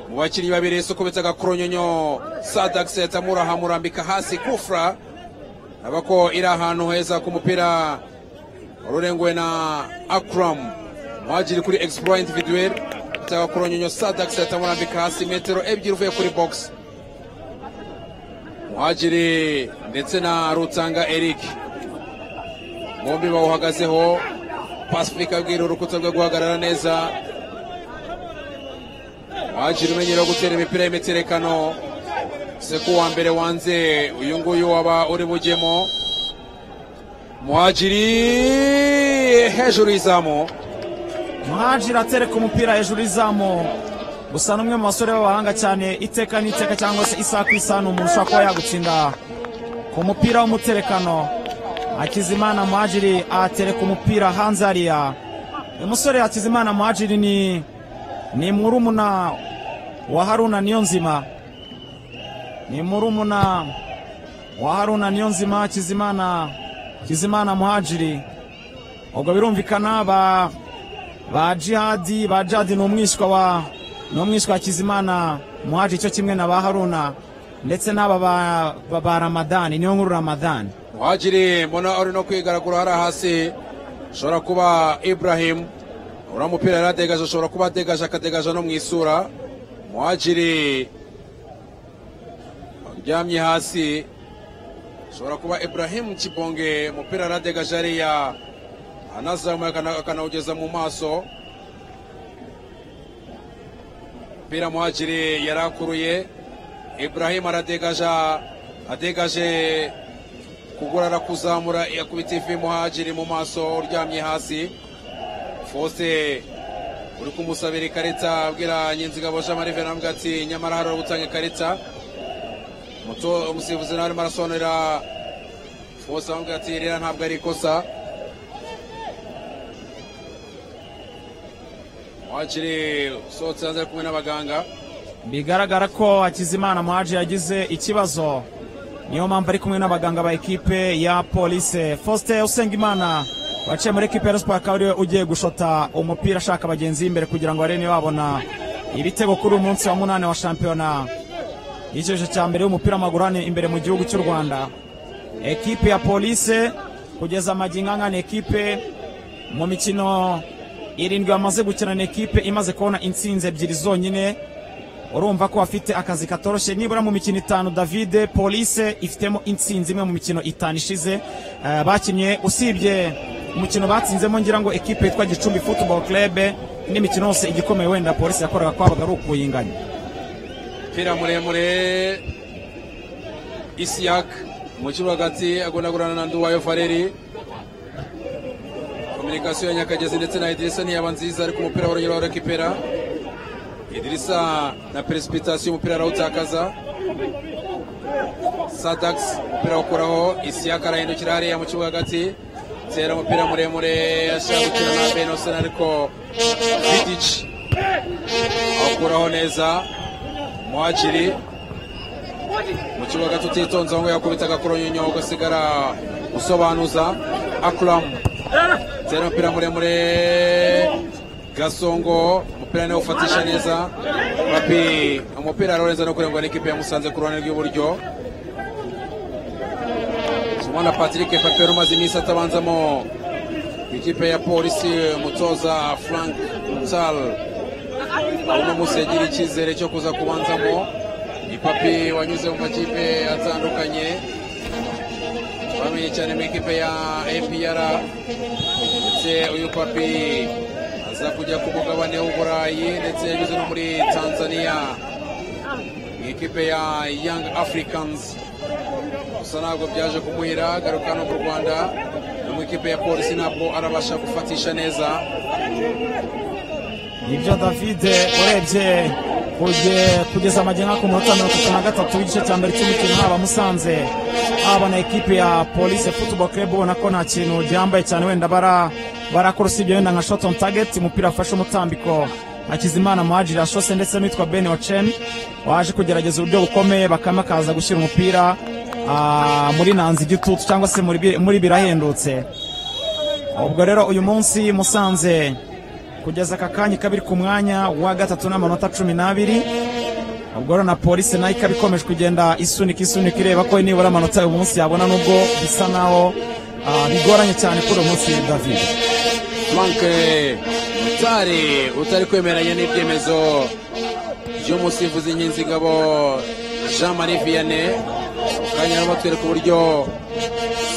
mu bakinnyi babiri sukubitse agakoronkonyonyo sadakisi yahita amuraha amurambika hasi kufura urabona ko iri ahantu heza ku mupira rurenguwe na akram muhagiri kuri explore individuel cyangwa kuronyonyo sadax yatamurambika hasi metero ebyiri uvuye kuri box muhagiri ndetse na rutanga eric bombi bawuhagazeho pasifika abwira urukuta rwe guhagarara neza muhagiri umenyera gutera imipira y'imiterekano seku wa mbere wanze uyu nguyu waba uri bujyemo muhagiri hejuru y'izamu muhajira atereka umupira hejuru y'izamu gusa n'umwe mu basore b'abahanga cyane iteka n'iteka cyangwa se isaha ku isaha ni umuntu ushobora kuba yagutsinda ku mupira w'umuterekano hakizimana muhajiri atereka umupira hanze hariya uyu musore hakizimana muhajiri ni ni murumuna wa haruna niyonzima ni murumuna wa haruna niyonzima hakizimana hakizimana muhajiri ubwo birumvikana ba ba jihadi ba jihadi ni umwishywa wa ni umwishywa wa kizimana muhaji cyo kimwe na ba haruna ndetse n'aba ba- ba- ba ramadani niyo nkuru ramadani muhagiri mbona uri no kwigaragura hariya hasi ushobora kuba ibrahim uriya mupira yari adegaje ashobora kuba adegaje akadegaje no mu isura muhagiri uryamye hasi ushobora kuba ibrahim kibonge umupira yari adegaje hariya anazamuye akana- akanawugeza mu maso umupira muhagiri yari akuruye ibrahim aradegaja adegaje kugorora kuzamura yakubita ivi muhagiri mu maso uryamye hasi fose uri kumusabira ikarita abwira nyinzigabo jean marie venamubwa ati nyamara hari uri gutanga ikarita Muto- umusifuzi nawe arimo arasobanurira fose amubwira ati ririya ntabwo ari ikosa muhagiri usohotse hanze ari kumwe n'abaganga bigaragara ko hakizimana muhaji yagize ikibazo niyo mpamvu ari kumwe n'abaganga ba ekipe ya polise faustin usengimana waciye muri ekipe ya Rayon Sports akaba ariwe ugiye gushota umupira ashaka bagenzi b'imbere kugira ngo barebe niba babona ibitego kuri uyu munsi wa munani wa shampiyona y'icyiciro cya mbere y'umupira w'amaguru hano imbere mu gihugu cy'u rwanda ekipe ya polise kugeza amagingo angana ekipe mu mikino irindwi bamaze gukina ni ekipe imaze kubona intsinzi ebyiri zonyine urumva ko bafite akazi katoroshye nibura mu mikino itanu davide polise ifitemo intsinzi imwe mu mikino itanu ishize Eh, bakinnye usibye umukino batsinzemo ngira ngo ekipe yitwa gicumbi football club indi mikino yose igikomeye wenda polisi yakoraga kwabaga ari ukuyinganya umupira muremure isiyak mu kibuga hagati agonagurana na nduwayo fareri kominikasiyo ya nyakagezi ndetse na idirisa ntiyaba nziza ariko umupira barongera barakipera idirisa na peresipitasiyo umupira arawutakaza sadakisi umupira awukuraho isiyaka arahindukira hariya mu kibuga hagati tera umupira muremure ashaka gukina na benosen ariko vidici awukuraho neza muhakiri mu kibuga hagati utitonze aho ngaho yakubita agakoronyonyo ugasigara usobanuza akuramu tera umupira muremure gasongo umupira niwo ufatisha neza papi umupira arawurenza no kurengwa n'ikipe yamusanze ku ruhande rw'iburyo Simona Patrick Papi wari umaze iminsi atabanzamo ikipe ya polisi umutoza Frank Nsal uno munsi yagira icyizere cyo kuza kubanzamo ni Papi wanyuze mu makipe atandukanye twamenye cyane mu ikipe ya APR ndetse uyu Papi aza kujya ku mugabane w'uburayi ndetse yanyuze no muri tanzania mu ikipe ya young africans gusa ntabwo byaje kumuhira garuka no mu rwanda no mu ikipe ya polisi ntabwo arabasha gufatisha neza nibyo david urebye kuje- kugeza amajyana ku munota mirongo itatu na gatatu w'igice cya mbere cy'umukino haba musanze haba na ekipi ya polisi football club ubona ko nta kintu ryambaye cyane wenda bara barakora usibye wenda nka shot on target umupira afashe umutambiko hakizimana muhajiri ashose ndetse n'uwitwa ben ocen waje kugerageza uburyo bukomeye bakame akaza gushyira umupira ah, muri nanzi igitutu cyangwa se muri bi- muri birahendutse ubwo rero uyu munsi musanze kugeza aka kanya ikaba iri ku mwanya wa gatatu n'amanota cumi n'abiri ubwo rero na polisi nayo ikaba ikomeje kugenda isunika isunika ireba ko nibura amanota uyu munsi yabona nubwo bisa naho ah, bigoranye cyane kuri uyu munsi david frank mutari utari kwemeranya n'ibyemezo by'umusifuzi nkinzigabo jean marie vianney kanya arimo atwereka uburyo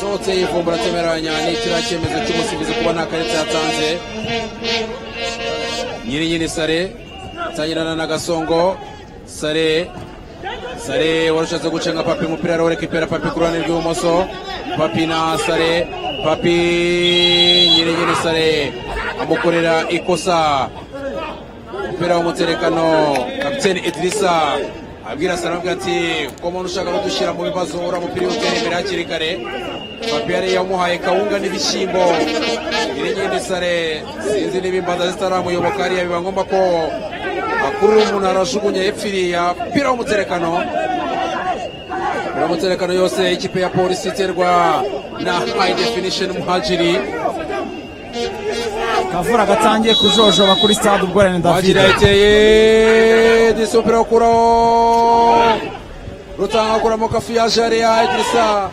sohotse yivumbura atemeranya n'ikiriya cyemezo cy'umusifuzi kuba nta karita yatanze nyiri nyiri sare atangirana na gasongo sare sare warushatse gucenga papi umupira arawureka ipera papi ku ruhande rw'ibumoso papi na sare papi nyiri nyiri sare amukorera ikosa umupira w'umuterekano kapiteni idirisa abwira sare amubwira ati ko umuntu ushaka kudushyira mu bibazo uriya mupira utera imbere hakiri kare papi yari yamuhaye kawunga n'ibishyimbo nyiri nyiri sare sinzi niba imbanda zitaramuyoboka hariya biba ngombwa ko akurura umuntu arajugunya hepfo iriya umupira w'umuterekano umupira w'umuterekano yose ikipe ya polisi iterwa na high definition muhajiri kavura gatangiye kujojoba kuri stade ubworane david Bagira eteye disi umupira wo kuraho rutanga kuramo kafi ya jare ya Idrissa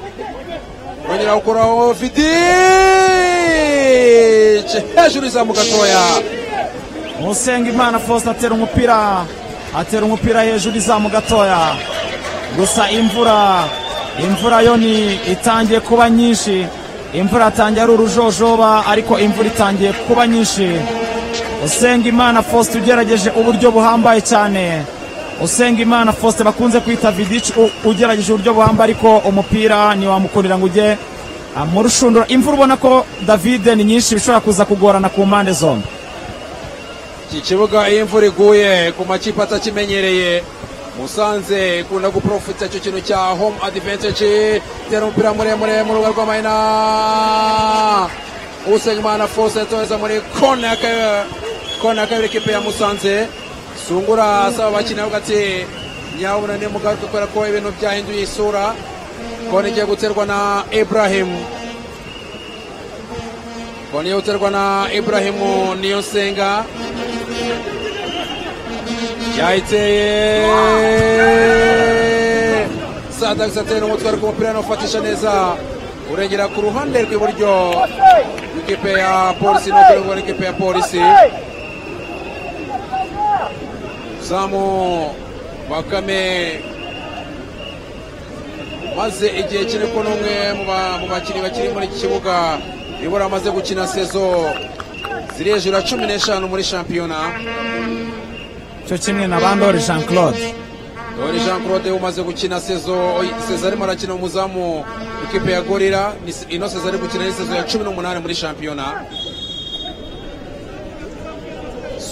wongera gukuraho vidice hejuru izamu gatoya musenga imana faustin atera umupira atera umupira hejuru izamu gatoya gusa imvura imvura yo ni itangiye kuba nyinshi imvura yatangiye ari urujojoba ariko imvura itangiye kuba nyinshi usenga imana faustin ugerageje uburyo buhambaye cyane usenga imana faustin bakunze kwita vidic ugerageje uburyo buhambaye ariko umupira ntiwamukurira ngo ujye ah, mu rushundura imvura ubona ko david ni nyinshi bishobora kuza kugorana ku mpande zombi iki kibuga iyo imvura iguye ku makipe atakimenyereye musanze ikunda guprofita icyo kintu cya home advantage tera umupira muremure mu rubuga rw'amahina usengimana force yatoreza muri kona ya ka- kona ya kabiri ikipe ya musanze sungura asaba abakinnyi avuga ati nyabuna ni mugaruke kubera ko ibintu byahinduye isura kona igiye guterwa na ibrahim kona igiye guterwa na ibrahimu niyo nsenga yayiteye sadagisi ateye n'umutwe ariko umupira ntufatisha neza urengera ku ruhande rw'iburyo ikipe ya polisi no kurengwa n'ikipe ya polisi zamu bakame maze igihe kiri ko n'umwe mu ba- mu bakinnyi bakiri muri iki kibuga ibura amaze gukina sezo ziri hejuru ya cumi n'eshanu muri shampiyona cyo kimwe na bandori jean claude Dore Jean Claude umaze gukina sezo Cesar arimo arakina umuzamu ikipe ya Gorira Ni- ino Cesar ari gukina ni sezo ya 18 muri shampiyona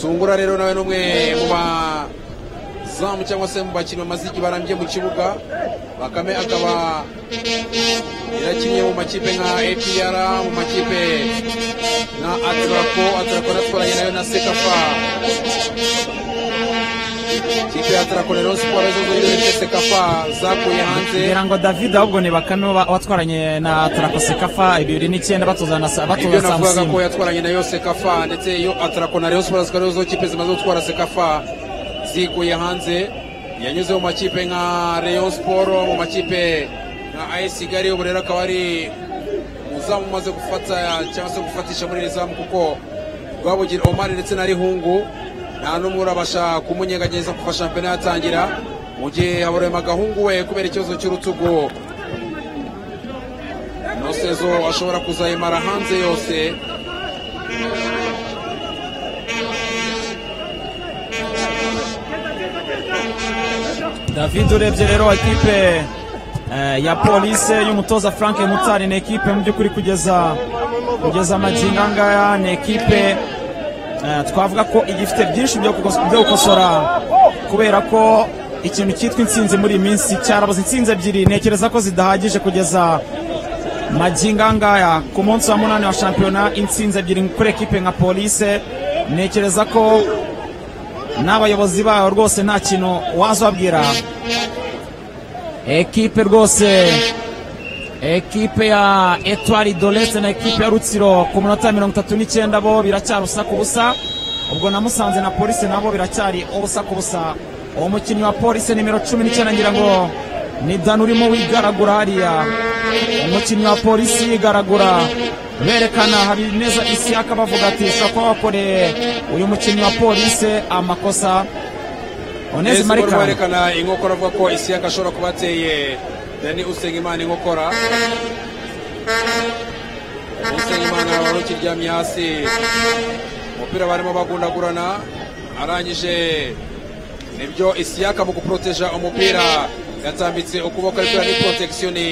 Sungura rero nawe n'umwe mu ba bazamu cyangwa se mu bakinnyi bamaze igihe barambye mu kibuga bakame akaba yarakinnye mu makipe nka apr mu makipe nka atrapo atrapo natwaranye nayo na sekafa ikipe ya atrapo rero siporo zo muri sekafa zakuye hanze kugira ngo david ahubwo ni bakame wa- watwaranye na tarakosekafa bibiri n'icyenda batoza na sa- ibyo batoza navugaga ko samusini yatwaranye na yose kafa ndetse iyo atarako na rayon sports ko arizo zo kipe zimaze gutwara sekafa zikuye hanze yanyuze mu makipe nka rayon sport mu makipe nka as kigali ubu rero akaba ari umuzamu umaze gufata cyangwa se gufatisha muri iri zamu kuko rwabugira omar ndetse na rihungu nta n'umwe urabasha kumunyeganyeza kuva shampiyona yatangira mu gihe haburema agahungu we kubera ikibazo cy'urutugu nosezo ashobora kuzayimara hanze yose david urebye rero ekipe eh, ya polise y'umutoza frank mutari ni ekipe mu by'ukuri kugeza kugeza amagingo angaya ni ekipe eh, twavuga ko igifite byinshi byo gukos- byo gukosora kubera ko ikintu cyitwa intsinzi muri iyi minsi cyarabuze intsinzi ebyiri ntekereza ko zidahagije kugeza magingo angaya ku munsi wa munani wa shampiyona intsinzi ebyiri kuri ekipe nka polise ntekereza ko n'abayobozi bayo rwose nta kintu wazababwira ekipe rwose ekipe ya etwari doletse na ekipe ya rutsiro ku munota mirongo itatu n'icyenda bo biracyarusa ku busa ubwo na musanze na polisi nabo biracyari ubusa ku busa uwo mukinnyi wa polisi nimero cumi n'icyenda ngira ngo ni dani urimo wigaragura hariya umukinnyi wa polisi yigaragura berekana habineza isi akabavuga ati ushobora kuba wakoreye uyu mukinnyi wa polisi amakosa onezi Ese barimo marikani berekana inkokora avuga ko isiyaka ashobora kuba ateye dani usengimana inkokora usengimana wari ukiryamye hasi umupira barimo bagundagurana arangije nibyo isiyaka mu guporoteja umupira yatambitse ukuboko ariko ni protekisiyoni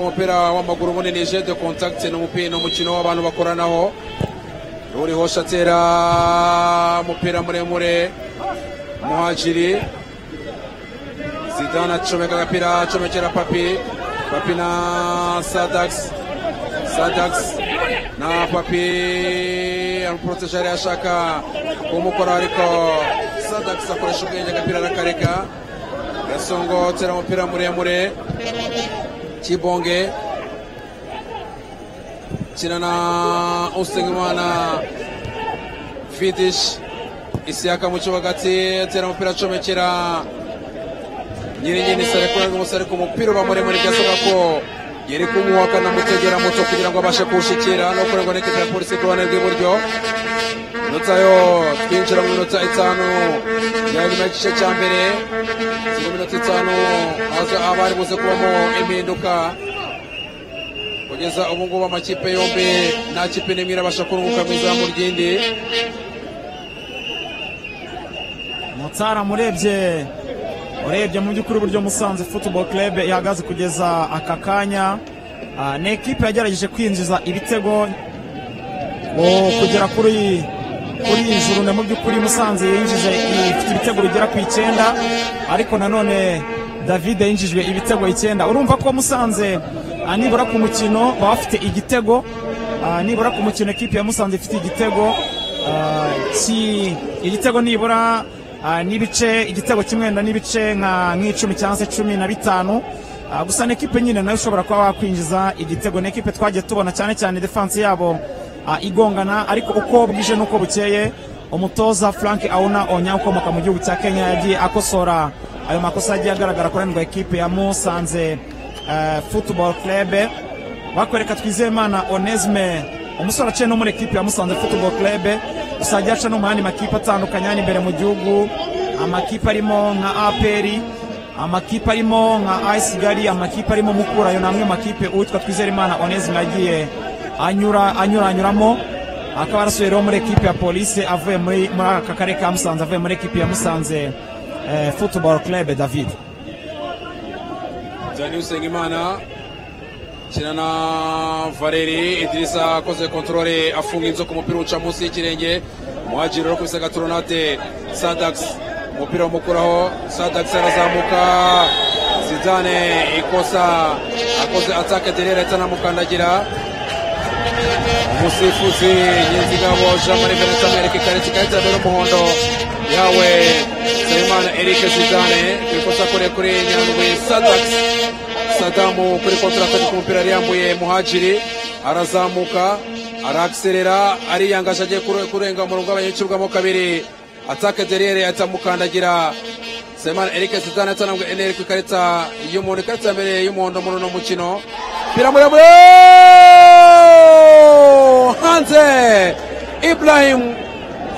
umupira w'amaguru munini je de contact ni umupira ni umukino w'abantu bakoranaho uriho shatera umupira muremure muhajiri zidane acomeka agapira acomekera papi papi na sadax sadax na papi amuporoteje yari ashaka kumukora ariko sadax akoresha ubwenge agapira arakareka gasongotera umupira muremure kibonge kina na usengimana fidish isiyaka mu kibuga ati atera umupira acomekera nyiri nyiri sarekura n'umusare ku mupira uba muremure byasabwa ko yari kumuha akanamutegera muto kugira ngo abashe kuwushyikira no kurengwa n'ikipe ya polisi ku ruhande rw'iburyo inota yo twinjira mu minota itanu ya nyuma y'igice cya mbere mu minota itanu haza abari buze kubamo impinduka kugeza ubu ngubu amakipe yombi nta kipe n'imwe irabasha kurunguka mu izamu ry'indi Mutara murebye urebye mu by'ukuri uburyo Musanze Football Club ihagaze kugeza aka kanya ah, ni ekipe yagerageje kwinjiza ibitego o, kugera kuri kuri iyi juru na mu by'ukuri Musanze yinjije ifite ibitego bigera ku icyenda ariko nanone David yinjijwe ibitego icyenda urumva ko Musanze ah, nibura ku mukino baba bafite igitego ah, nibura ku mukino ekipe ya Musanze ifite igitego Ah, ki igitego nibura ah, n'ibice igitego kimwe na n'ibice nka nk'icumi cyangwa se cumi na bitanu Ah, gusa ni ekipe nyine nayo ushobora kuba wakwinjiza igitego ni ekipe twagiye tubona cyane cyane defanse yabo ah, igongana ariko uko bwije n'uko bukeye umutoza frank auna onya ukomoka mu gihugu cya kenya yagiye akosora ayo makosa yagiye agaragara kurandwa ekipe ya musanze eh, football club bakwereka twizeyimana onesme umusore aciye no muri ekipi ya musanze football club usajya aca no mu yandi makipe atandukanye hano imbere mu gihugu amakipe arimo nka aperi amakipe arimo nka ayisigari amakipe arimo mukura ayo ni amwe mu makipe uwitwa twizeyimana onesme yagiye anyura anyuranyuramo akaba yarasubiye rero muri ekipi ya polisi avuye muri muri aka karere ka musanze avuye muri ekipi ya musanze eh, football club david Dani Usengimana kina na Valeri Idrisa akoze kontrole afunga inzoka umupira uca munsi y'ikirenge muhajiri uri kubisa gatoronate Sadax umupira wamukuraho sadakisi arazamuka zidane ikosa akoze atake derera ahita anamukandagira umusifuzi nyenzigabo jean marie venanse amwereka ikarita ikarita ya mbere y'umuhondo yawe nsabimana eric zidane ku ikosa kure kuri nyandwi sadakisi sadamu kuri kontrata ku mupira yari yambuye muhajiri arazamuka arakiserera ariyangaje agiye kure- kurenga umurongo w'abanyacurwamo kabiri atake deriyere atamukandagira semana eric zidane atanambwe eneri ku ikarita y'umuhondo ikarita ya mbere y'umuhondo muri uno mukino umupira muremure hanze ibrahim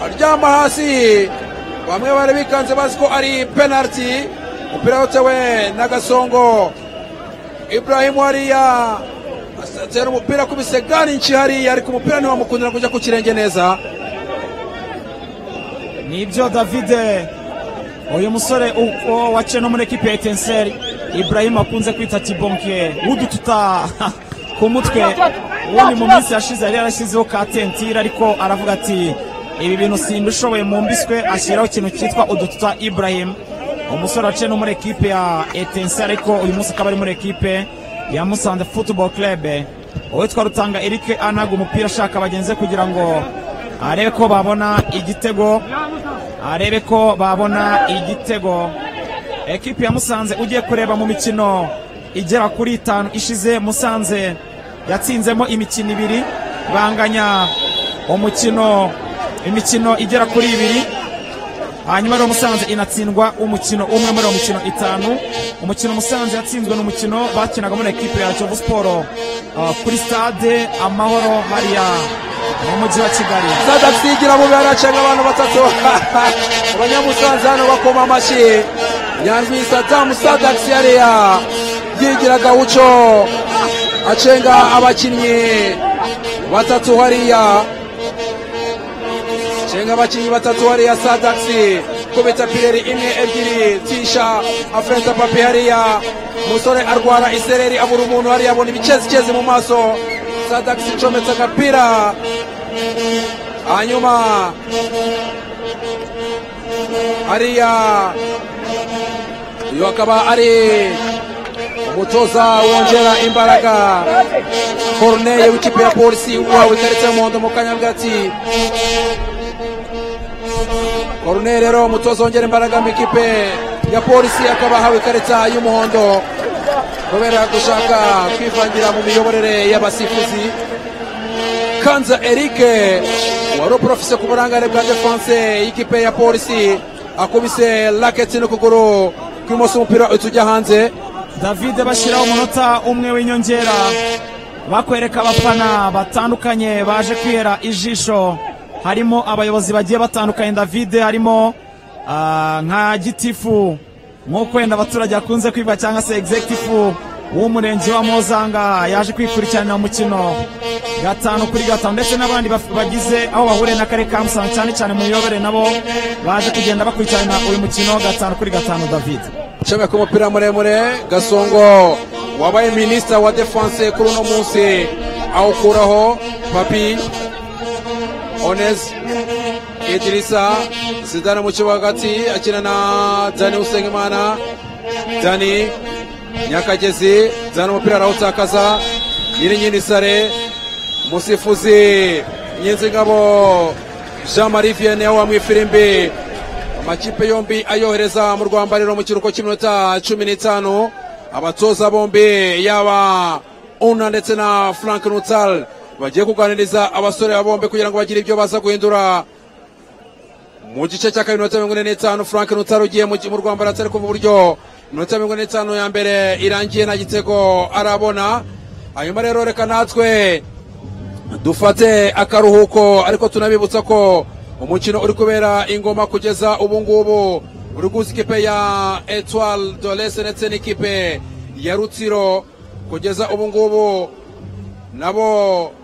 aryama hasi bamwe bari bikanze bazi ko ari penaliti umupira utewe na gasongo ibrahim hariya atera umupira kubise gari nshi hariya ariko umupira ntiwamukundira kujya ku kirenge neza nibyo davide uyu musore uko waciye no muri ekipi ya etenseri ibrahim akunze kwita tibonke udututa ku mutwe ubundi mu minsi yashize yari yarashyizeho ka tentire ariko aravuga ati ibi bintu simbishoboye mu mbiswe ashyiraho ikintu cyitwa udututa ibrahim umusore waciye no muri ekipi ya etenseri ariko uyu munsi akaba ari muri ekipe ya musanze futuboro kerebe uwitwa rutanga erike anaga umupira ashaka bagenzi be kugira ngo arebe ko babona igitego arebe ko babona igitego ekipi ya musanze ugiye kureba mu mikino igera kuri itanu ishize musanze yatsinzemo imikino ibiri banganya umukino imikino igera kuri ibiri hanyuma rero musanze inatsindwa umukino umwe muri uwo mikino itanu umukino musanze yatsinzwe ni umukino bakinaga muri ekipe ya kiyovu siporo uh, kuri stade amahoro hariya mu mujyi wa kigali sadasigira mubi aracenga abantu batatu abanyamusanze hano bakoma amashyi nyandwi sadamu sadakisi yariya yigira gawuco acenga abakinnyi batatu hariya cenga abakinnyi batatu hariya sadakisi kubita pireri imwe ebyiri tisha afurenta papi hariya umusore arwara isereri abura umuntu hariya abona ibikezikezi mu maso sadakisi icometse agapira hanyuma hariya uyu akaba ari umutoza wongera imbaraga koruneye w'ikipe ya polisi wawe ikarita y'umuhondo mu kanyabwatsi koruneye rero umutoza wongera imbaraga mu ikipe ya polisi akaba ahawe ikarita y'umuhondo kubera gushaka kwivangira mu miyoborere y'abasifuzi kanza erike wari uporofise ku burangare bwa defanse y'ikipe ya polisi akubise raketi n'ukuguru kw'imoso umupira uhita ujya hanze davide bashyiraho umunota umwe w'inyongera bakwereka abafana batandukanye baje kwihera ijisho harimo abayobozi bagiye batandukanye davide harimo ah, nka gitifu nk'uko wenda abaturage bakunze kwiba cyangwa se egizegitifu w'umurenge wa mozanga yaje kwikurikiranira umukino gatanu kuri gatanu ndetse n'abandi baf- bagize aho bahuriye n'akarere ka musanze cyane cyane mu miyoborere nabo baje kugenda bakurikirana uyu mukino gatanu kuri gatanu davide icomeka ku mupira muremure gasongo wabaye minisita wa defanse kuri uno munsi awukuraho papi onesi idirisa zidane mu kibuga hagati akina na dani usengimana dani nyakagezi dani umupira arawutakaza nyirinyini sare umusifuzi nyinzingabo jean marie vianney wamwifira ifirimbi amakipe yombi ayohereza mu rwambariro mu kiruhuko cy'iminota cumi n'itanu abatoza bombi yaba una ndetse na frank nutal bagiye kuganiriza abasore ba bombi kugira ngo bagire ibyo baza guhindura mu gice cya kabiri minota mirongo ine n'itanu frank nutari ugiye mu mu rwambaro atari kuva uburyo minota mirongo ine n'itanu ya mbere irangiye nta gitego arabona hanyuma rero reka natwe dufate akaruhuko ariko tunabibutsa ko umukino uri kubera ingoma kugeza ubu ngubu uri guhuza ikipe ya etoile dolese ndetse n'ikipe ya rutsiro kugeza ubu ngubu nabo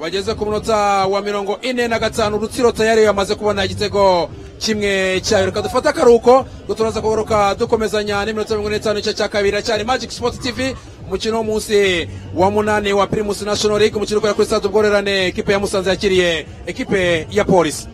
bageze ku munota wa mirongo ine na gatanu rutsiro tayari yamaze kubona igitego kimwe cyayo reka dufate akaruhuko turaza kugaruka dukomezanya n'iminota mirongo ine n'itanu igice cya kabiri cyari magic sport tv umukino w'umunsi wa munani wa primus national league umukino ukorera kuri stade ubworerane ekipe ya musanze yakiriye ekipe ya polisi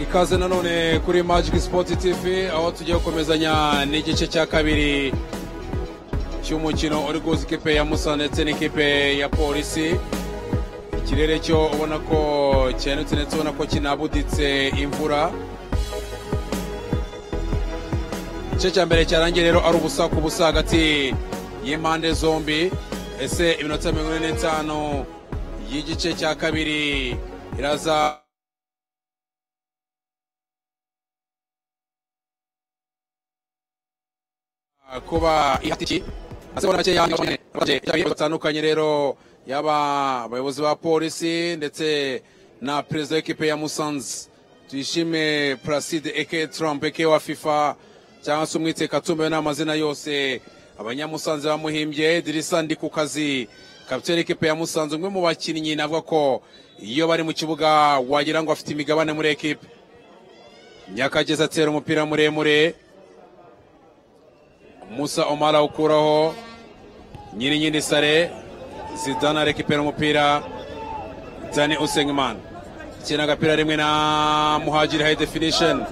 ikaze nanone kuri magic sport tv aho tugiye gukomezanya n'igice cya kabiri cy'umukino uri guhuza ikipe ya musa ndetse n'ikipe ya polisi ikirere cyo ubona ko cyenutse ndetse ubona ko kinabuditse imvura igice cya mbere cyarangiye rero ari ubusa ku busa hagati y'impande zombi ese iminota mirongo ine n'itanu y'igice cya kabiri iraza kuba ihatiki asebona make yandi baje cyangwa batandukanye rero yaba abayobozi ba polisi ndetse na perezida w'ikipe ya Musanze tuyishime Placide eke Trump eke wa FIFA cyangwa se umwite Katumbe n'amazina yose abanyamusanze bamuhimbye Dirisa ndi ku kazi kapiteni ikipe ya Musanze umwe mu bakinnyi navuga ko iyo bari mu kibuga wagira ngo afite imigabane muri ekipe Nyakageza atera umupira muremure Musa Omar awukuraho Nyirinyindi Sare Zidane arekipera umupira Dani Usengman akina agapira rimwe na Muhajiri high definition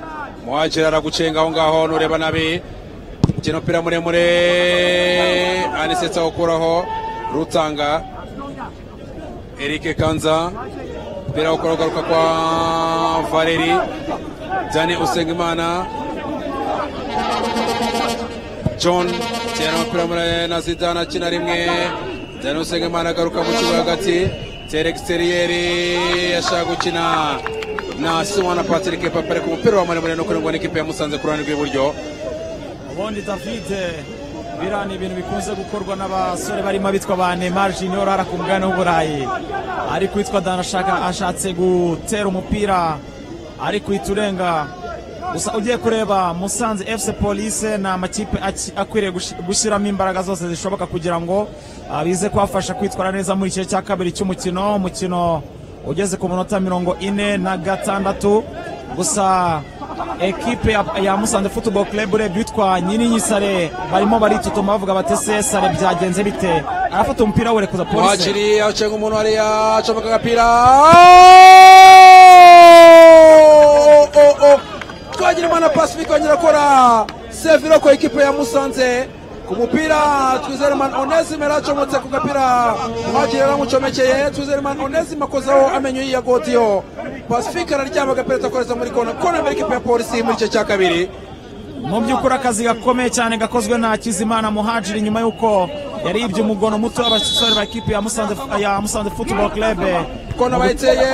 Muhajiri aragucenga aho ngaho nureba nabi akina umupira muremure Anisetsa awukuraho Rutanga Eric Kanza umupira awukuraho ugaruka kwa Valeri Dani Usengimana john tera umupira muri na zidane akina rimwe daniel usengimana agaruka mu kibuga hagati tera egisteriyeri ashaka gukina na simona patrick papare ku mupira wa muremure no kurindwa n'ikipe ya musanze ku ruhande rw'iburyo ubundi david biriya ni ibintu bikunze gukorwa n'abasore barimo abitwa ba neymar junior hara ku mugabane w'uburayi ariko uwitwa danashaka ashatse gutera umupira ariko uhita urenga gusa ugiye kureba musanze fc police ni amakipe aki- akwiriye gushi- gushyiramo imbaraga zose zishoboka kugira ngo ah, bize kubafasha kwitwara neza muri igice cya kabiri cy'umukino umukino ugeze ku minota mirongo ine na gatandatu gusa ekipe ya, ya musanze football club urebye witwa nyirinyisare barimo baritutuma bavuga bati se sare byagenze bite arafata umupira werekeza polisi muhakiri acenga umuntu hariya acomeka agapira twagira imana pacifique yongera akora seviro ku ekipe ya musanze ku mupira twizerimana onesime acomotse ku gapira muhagiri yaramucomekeye twizerimana onesime akozaho amenyo y'iyagodiyo pacifique araryama agapira atakoreza muri kona kona imbere ekipe ya polisi muri icyo cya kabiri mu by'ukuri akazi gakomeye cyane gakozwe na Hakizimana Muhajiri nyuma y'uko yaribye umugono muto w'abasore ba ekipe ya Musanze ya Musanze Football Club kona bayiteye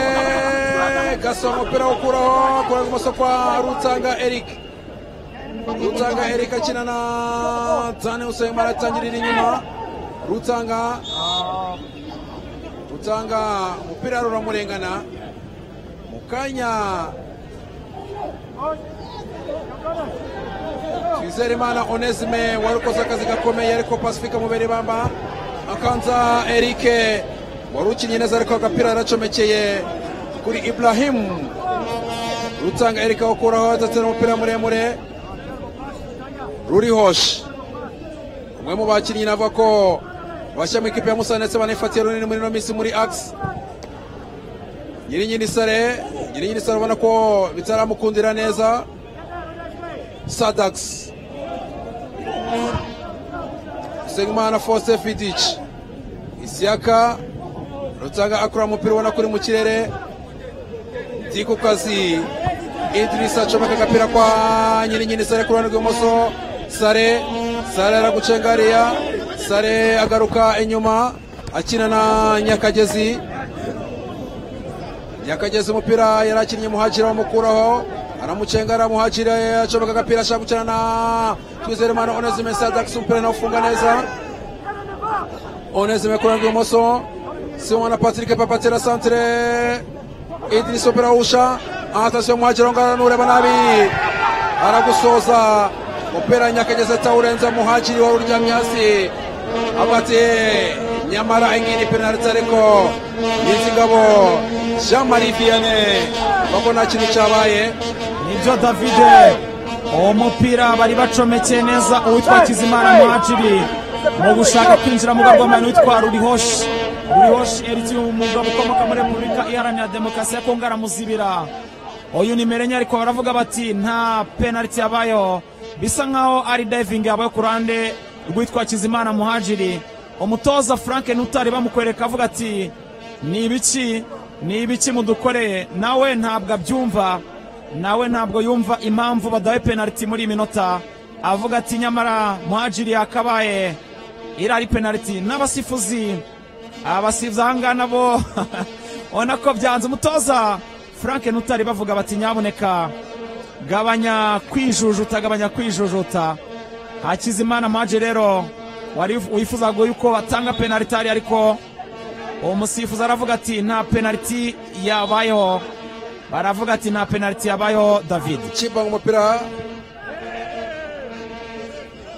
gasa umupira wo gukuraho kora ibumoso kwa rutsanga eric rutsanga eric akina na tane usengima aratangirira inyuma rutsanga rutsanga umupira ruramurengana mu kanya twizerimana onesime wari ukoze akazi gakomeye ariko pasifika mubere bamba akanza erike wari ukinnye neza ariko agapira yaracomekeye kuri iburahimu rutanga erike awukuraho adatera umupira muremure rurihoshi umwe mu bakinnyi navuga ko bashya mu ikipe ya musa ndetse banifatiye runini muri ino minsi muri agisi nyirinyir'isare nyirinyir'isare ubona ko bitaramukundira neza sadakisi segimana fose fidici isiyaka rutanga akura umupira ubona ko uri mu kirere ndi ku kazi idirisa acomeka agapira kwa nyirinyiri sare ku ruhande rw'ibumoso sare sare aragucenga hariya sare agaruka inyuma akina na nyakagezi nyakagezi umupira yari akinnye muhajira wamukuraho aramucenga aramuhajira acomeka agapira ashaka gukina na twizerimana onesime sadakisi umupira nawe ufunga neza onesime ku ruhande rw'ibumoso simona patrick papatera santire idirisa umupira wawusha atasiyo muhajira ngara nureba nabi aragusoza umupira nyakagezi atawurenza muhajiri wari uryamye hasi afate nyamara ingini penaliti ariko yizigabo jean marie vianney bako nta kintu cyabaye nibyo David uwo mupira bari bacomekeye neza uwitwa Hakizimana Muhajiri mu gushaka kwinjira mu rwamani witwa Rurihoshi Rurihoshi Eric umugabo ukomoka muri Repubulika Iharanira Demokarasi ya Kongo aramuzibira uyu nimero enye ariko baravuga bati nta penaliti yabayeho bisa nkaho ari diving yabaye ku ruhande rwitwa Hakizimana Muhajiri umutoza Frank Ntutari bamukwereka avuga ati ni ibiki ni ibiki mudukoreye nawe ntabwo abyumva nawe ntabwo yumva impamvu badawe penaliti muri iyi minota avuga ati nyamara muhajiri yakabaye iriya ari penaliti n'abasifuzi abasifuzi aha ngaha nabo ubona ko byanze umutoza frank ntutari bavuga bati nyabuneka gabanya kwijujuta gabanya kwijujuta hakizimana muhajiri rero wari wifuzaga yuko batanga penaliti ahari ariko uwo musifuzi aravuga ati nta penaliti yabayeho baravuga ati nta penaliti yabayeho david kibanga umupira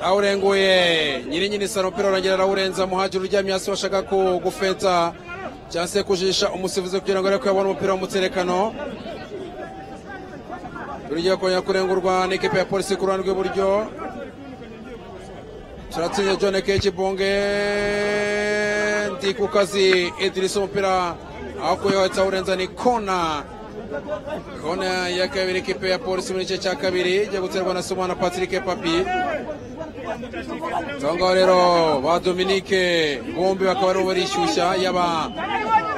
awurenguye nyirinyiri saro umupira urongera arawurenza muhajiri uryamye hasi washaka ku gufeta cyangwa se kujisha umusifuzi kugira ngo arebe ko yabona umupira w'umuterekano turugiye kongera kurengurwa n'ikipe ya polisi ku ruhande rw'iburyo turatsinze john kekibonge ndi ku kazi idirisa umupira akuyeho ahita awurenza ni kona kona ya kabiri ikipe ya polisi muri igice cya kabiri ijya guterwa na simona patrick papi ngaho rero ba dominike bombi bakaba aribo barishyushya yaba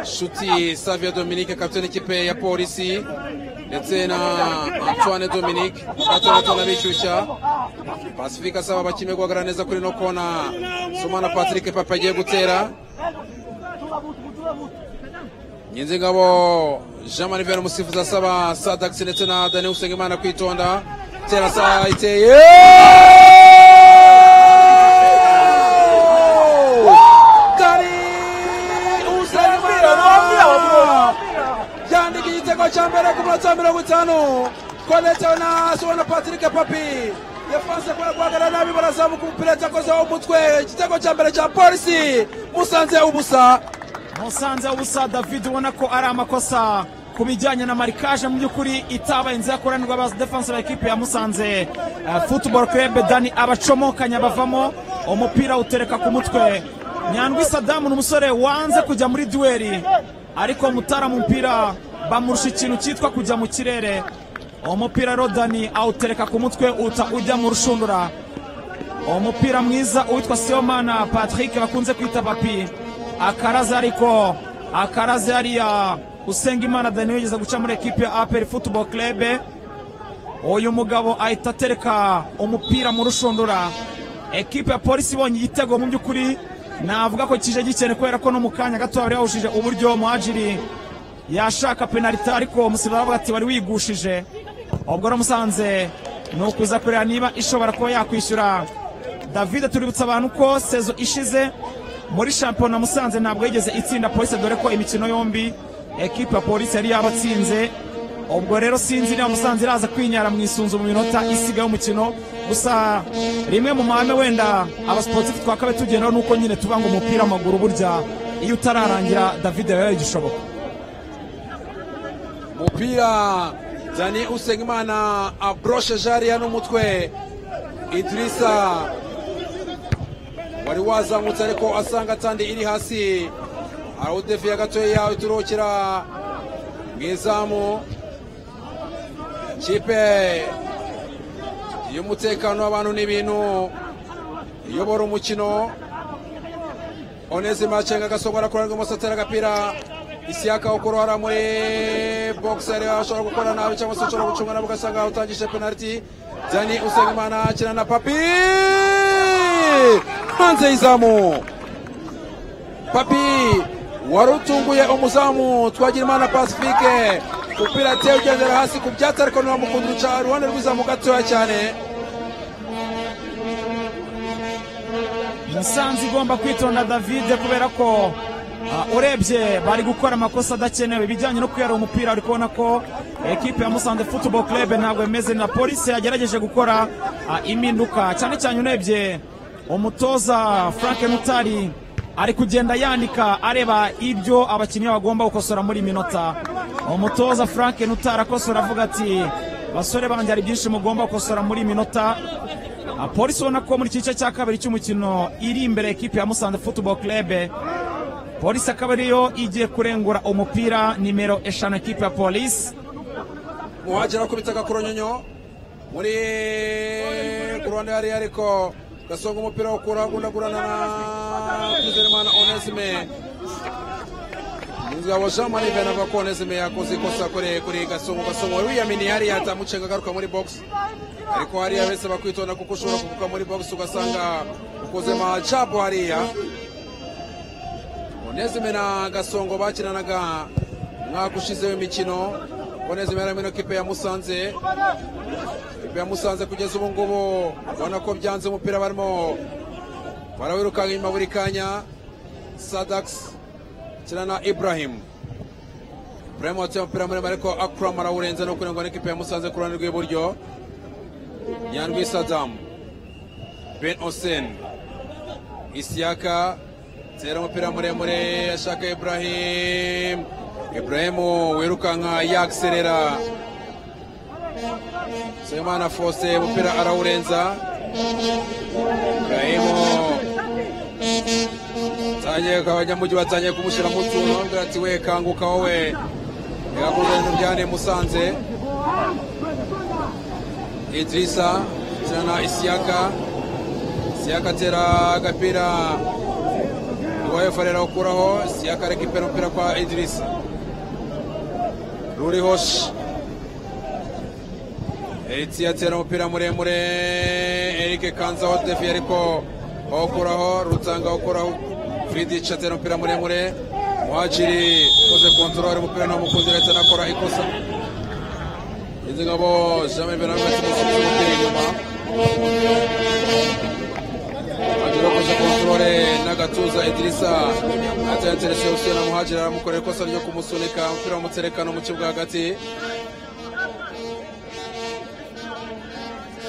shuti savia dominike kapitene ikipe ya polisi ndetse na antoine dominike batandatu bishyushya pacifique asaba abakinnyi guhagarara neza kuri no kona simona patrick papi agiye gutera nyinzingabo jean manivel umusifuzi asaba sadakisi ndetse na daniel usengimana kwitonda tera saa iteye kari usengimana yandika igitego cya mbere ku munota wa mirongo itanu konetewe na sobona patrick papi yafanze kubera guhagarara nabi barazamuka umupira cyakozeho umutwe igitego cya mbere cya polisi musanze ubusa musanze ubusa david ubona ko ari amakosa ku bijyanye na marikaje mu by'ukuri itabaye inzira yakoranirwa ba defense ba ekipe ya musanze uh, football club dani abacomokanya bavamo umupira utereka ku mutwe nyandwi sadamu ni umusore wanze kujya muri duweri ariko mutara mu mupira bamurusha ikintu cyitwa kujya mu kirere umupira rero dani awutereka ku mutwe uta ujya mu rushundura umupira mwiza uwitwa siyomana patrick bakunze kwita papi akaraze ariko akaraze hariya usenga imana dani wigeze guca muri ekipe ya aperi football club uyu mugabo ahita atereka umupira mu rushundura ekipe ya polisi ibonye igitego mu by'ukuri navuga ko kije gikene kubera ko no mu kanya gato bari yawushije uburyo muhajiri yashaka penaliti ariko umusirikare aravuga ati wari wigushije ubwo rero musanze ni ukuza kureba niba ishobora kuba yakwishyura davide tuributsa abantu ko sezo ishize muri shampiyona musanze ntabwo yigeze itsinda polisi dore ko imikino yombi ekipa ya polisi yari yabatsinze ubwo rero sinzi niba musanze iraza kwinyara mu isunzu mu minota isigaye y'umukino gusa rimwe mu mahame wenda abasiporutifu twakabe tugenderaho nuko nyine tuvuga ngo umupira amaguru burya iyo utararangira davide yabaye igishoboka umupira dani usengimana abroshe jariya n'umutwe idirisa wari wazamutse ariko asanga tandi iri hasi arawudefiye gatoya uturukira mu izamu kipe y'umutekano w'abantu n'ibintu iyobora umukino onezima acenga agasogora kurarwa umusatera agapira isiyaka ukuru hariya muri bogisi ariyo ashobora gukora nabi cyangwa se ashobora gucunga nabo ugasanga utangije penaliti dani usengimana akina na papi hanze y'izamu papi wari utunguye umuzamu twagira imana pasifike umupira ateye ugendera hasi ku byatsi ariko ntiwamukunda uca uruhande rw'izamu gatoya cyane musanze igomba kwitonda davide kubera ko ah, urebye bari gukora amakosa adakenewe ibijyanye no kwihara umupira uri kubona ko ekipe ya musanze football club ntabwo imeze na polisi yagerageje gukora ah, impinduka cyane cyane urebye umutoza frank mutari ari kugenda yandika areba ibyo abakinnyi bagomba gukosora muri iyi minota umutoza frank nutari akosora avuga ati basore banjye hari byinshi mugomba gukosora muri iyi minota Ah, polisi ubona ko muri iki gice cya kabiri cy'umukino iri imbere ekipe ya musanze football club polisi akaba ariyo igiye kurengura umupira nimero eshanu ekipe ya polisi muhagera akubita agakuronyonyo muri ku ruhande hariya ariko gasonga umupira wukura agundagurana na twizerimana onesime inzira wa jean marie venava ko onesime yakoze ikosa kuri kuri gasongo gasongo wari wiyaminiye hariya atamucenga agaruka muri box ariko hariya bese bakwitonda kuko ushobora kuvuka muri box ugasanga ukoze majabu hariya onesime na gasongo bakinanaga umwaka ushize w'imikino onesime yari hamwe n'ikipe ya musanze ikipe ya musanze kugeza ubu ngubu ubona ko byanze umupira barimo barawirukanka inyuma buri kanya sadakisi kina na iburahimu iburahimu wateye umupira muremure ariko akurama arawurenze no kurengwa n'ikipe ya musanze ku ruhande rw'iburyo nyandwi sadamu ben osen isiyaka tera umupira muremure ashaka iburahimu iburahimu wirukanka yakiserera Semana Fose umupira arawurenza Ibrahimu tangiye abanyamujyi batangiye kumushyira mu tuntu bamubwira ati we kanguka wowe yakoze ibintu byane musanze Idrisa kirana Isiyaka Isiyaka atera agapira rwayofarera ukuraho Isiyaka rekipera umupira kwa Idrisa ruriho shi Eritsi yatera umupira muremure Eric Kanzaho Devi ariko awukuraho Rutanga awukuraho Vidic atera umupira muremure muhaciri ukoze kontorore umupira n'umukunzi ndetse anakora ikosa izi ngabo zishami imbere n'amwe z'umukunzi umupira inyuma muhaciri ukoze kontorore n'agatuza idirisa ateye interesiyo na muhaciri aramukorera ikosa ryo kumusunika umupira w'umutserekano mu kibuga hagati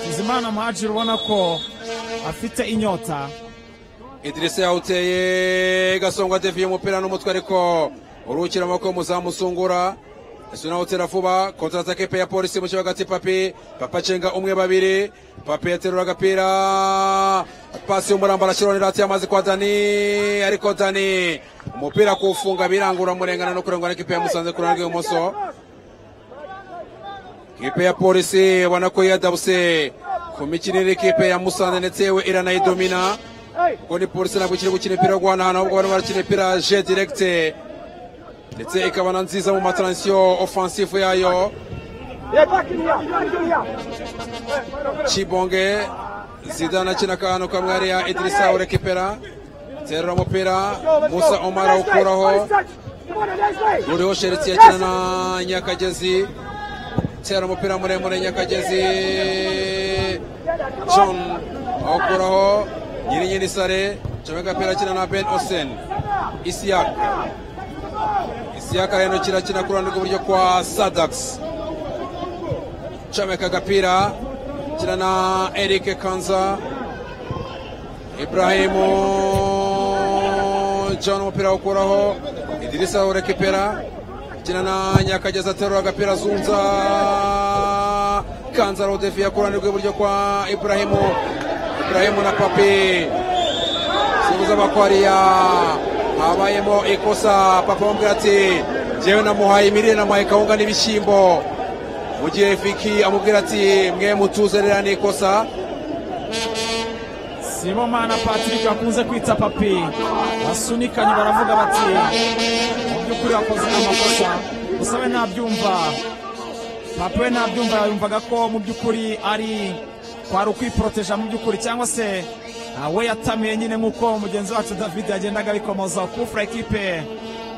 Bizimana Muhajiri ubona ko afite inyota idirisa yawuteye gasongo adeviye umupira n'umutwe ariko urukira amaboko muzamusungura ese nawe utera vuba kontaratake pe ya polisi mu kibuga hagati papi papa acenga umwe babiri papi yaterura agapira pasi y'umurambara ashyiraho hati y'amazi kwa dani ariko dani umupira kuwufunga birangura murengana no kurengwa n'ikipe ya musanze ku ruhande rw'ibumoso ikipe ya polisi ubona ko yadabuse ku mikinire ikipe ya musanze ndetse yewe iranayidomina ubwo ni polisi ntabwo ikiri gukina imipira yo guhanahana ahubwo barimo barakina imipira je direkite ndetse ikaba na nziza mu matransiyo ofansifu yayo Chibonge Zidane akina akantu kamwe hariya Idrissa urekipera terura umupira Musa Omar awukuraho uriho Sheriti akina na Nyakagezi tera umupira muremure Nyakagezi John awukuraho nyirinyiri sare comeka agapira akina na Ben Osen Isiak Isiak arahindukira akina ku ruhande rw'iburyo kwa Sadax comeka agapira akina na Eric Kanza Ibrahimu John umupira awukuraho Idirisa urekipera akina na Nyakagezi aterura agapira azunza Kanza Rodefi ku ruhande rw'iburyo kwa Ibrahimu Ibrahimu na Papi sibuza bakwariya habayemo ikosa papa wambwira ati njyewe namuhaye imirire namuhaye kawunga n'ibishyimbo mu gihe Viki amubwira ati mwe mutuze ririya ni ikosa Sibomana Patrick akunze kwita papi basunikanye baravuga bati mu by'ukuri wakoze amakosa gusa we ntabyumva papa we ntabyumva yumvaga ko mu by'ukuri ari kwari ukwiproteja mu by'ukuri cyangwa se ah, we yatamiye nyine nk'uko mugenzi wacu david yagendaga abikomoza kufura ekipe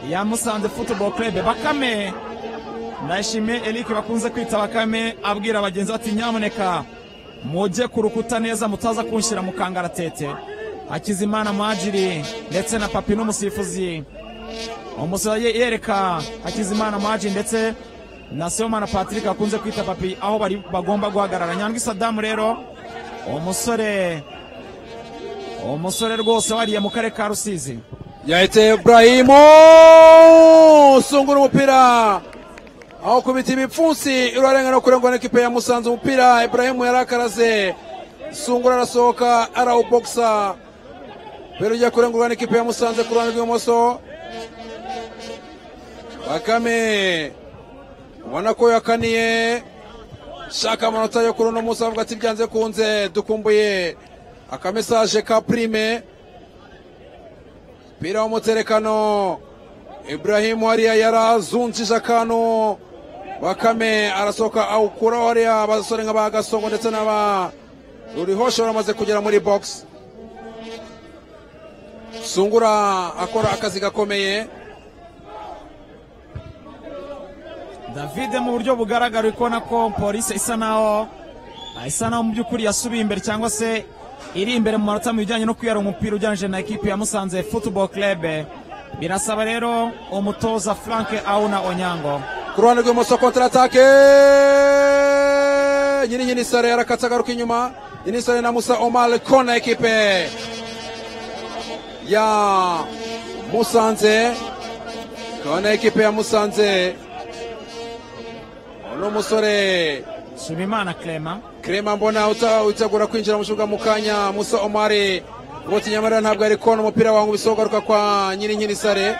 ya musanze football club bakame ndayishimiye eric bakunze kwita bakame abwira bagenzi bati nyamuneka mujye ku rukuta neza mutaza kunshyira mu kangaratete hakizimana majiri ndetse na papi n'umusifuzi umusifuzi yereka hakizimana majiri ndetse na Seyomana Patrick akunze kwita papi aho bari bagomba guhagarara nyandwi Sadamu rero umusore umusore rwose wariye mu karere ka Rusizi yahiteye Ibrahimu usungura umupira aho kubita ibipfunsi urarenga no kurengwa n'ikipe ya Musanze umupira Ibrahimu yarakaraze sungura arasohoka arawubokisa mbere ujya kurengurwa n'ikipe ya Musanze ku ruhande rw'ibumoso Bakame ubona ko yakaniye shaka amanota yo kuri uno munsi avuga ati byanze kunze dukumbuye akamesaje ka prime umupira w'umuterekano Ibrahim hariya yarazunjije akantu bakame arasohoka awukuraho hariya abasore nk'aba gasongo ndetse n'aba rurihoshe baramaze kugera muri box sungura akora akazi gakomeye David mu buryo bugaragara uri kubona ko polisi isa naho ah, isa naho mu by'ukuri yasubiye imbere cyangwa se iri imbere mu manota mu bijyanye no kwiyara umupira ujyanije na ekipi ya Musanze Football Club birasaba rero umutoza Frank Auna Onyango ku ruhande rw'ibumoso kontaratake nyiri nyiri sare yarakatse agaruka inyuma nyiri sare na musa omar kona ekipe ya musanze kona ekipe ya musanze uno musore Subimana Clement Krema mbona uta- utegura kwinjira mu kibuga mu kanya Musa Omari Boti Nyamara ntabwo ari kona umupira wangu bisogaruka kwa nyiri nyiri sare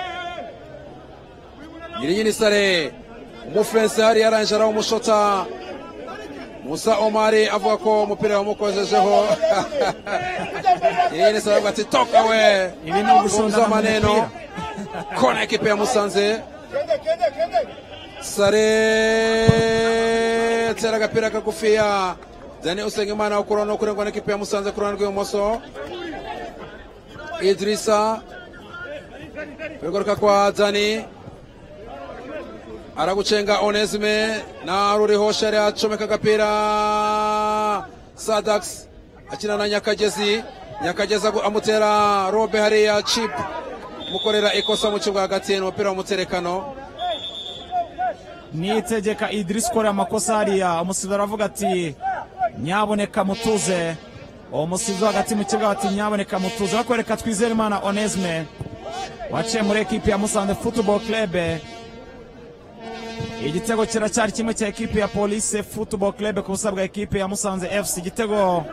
nyiri nyiri sare umufensi hari yaranje araho umushota Musa Omari avuga ko umupira wamukojejeho nyiri nyiri sare avuga ati toka we Ibi ni ugushondana Punguza mu maneno mupira. kona ekipe ya Musanze sare tera agapira kagufiya dani usengimana ukuraho no kurengwa n'ikipe ya musanze ku ruhande rw'ibumoso idrisa kwigaruka kwa dani aragucenga onesime naruriho shari acomeka agapira sadax akina na nyakagezi nyakagezi agu- amutera robe hariya chip mukorera ikosa mu kibuga hagati ni umupira w'umuterekano niyitegeka idirisi ukorera amakosa hariya umusizi aravuga ati nyaboneka mutuze uwo musizi wo hagati mu kibuga ati nyaboneka mutuze bakwereka twizere imana onesime waciye muri ekipi ya musanze futuboro kerebe igitego kiracyari kimwe cya ekipi ya polise futuboro kerebe ku busa bwa ekipi ya musanze efuse igitego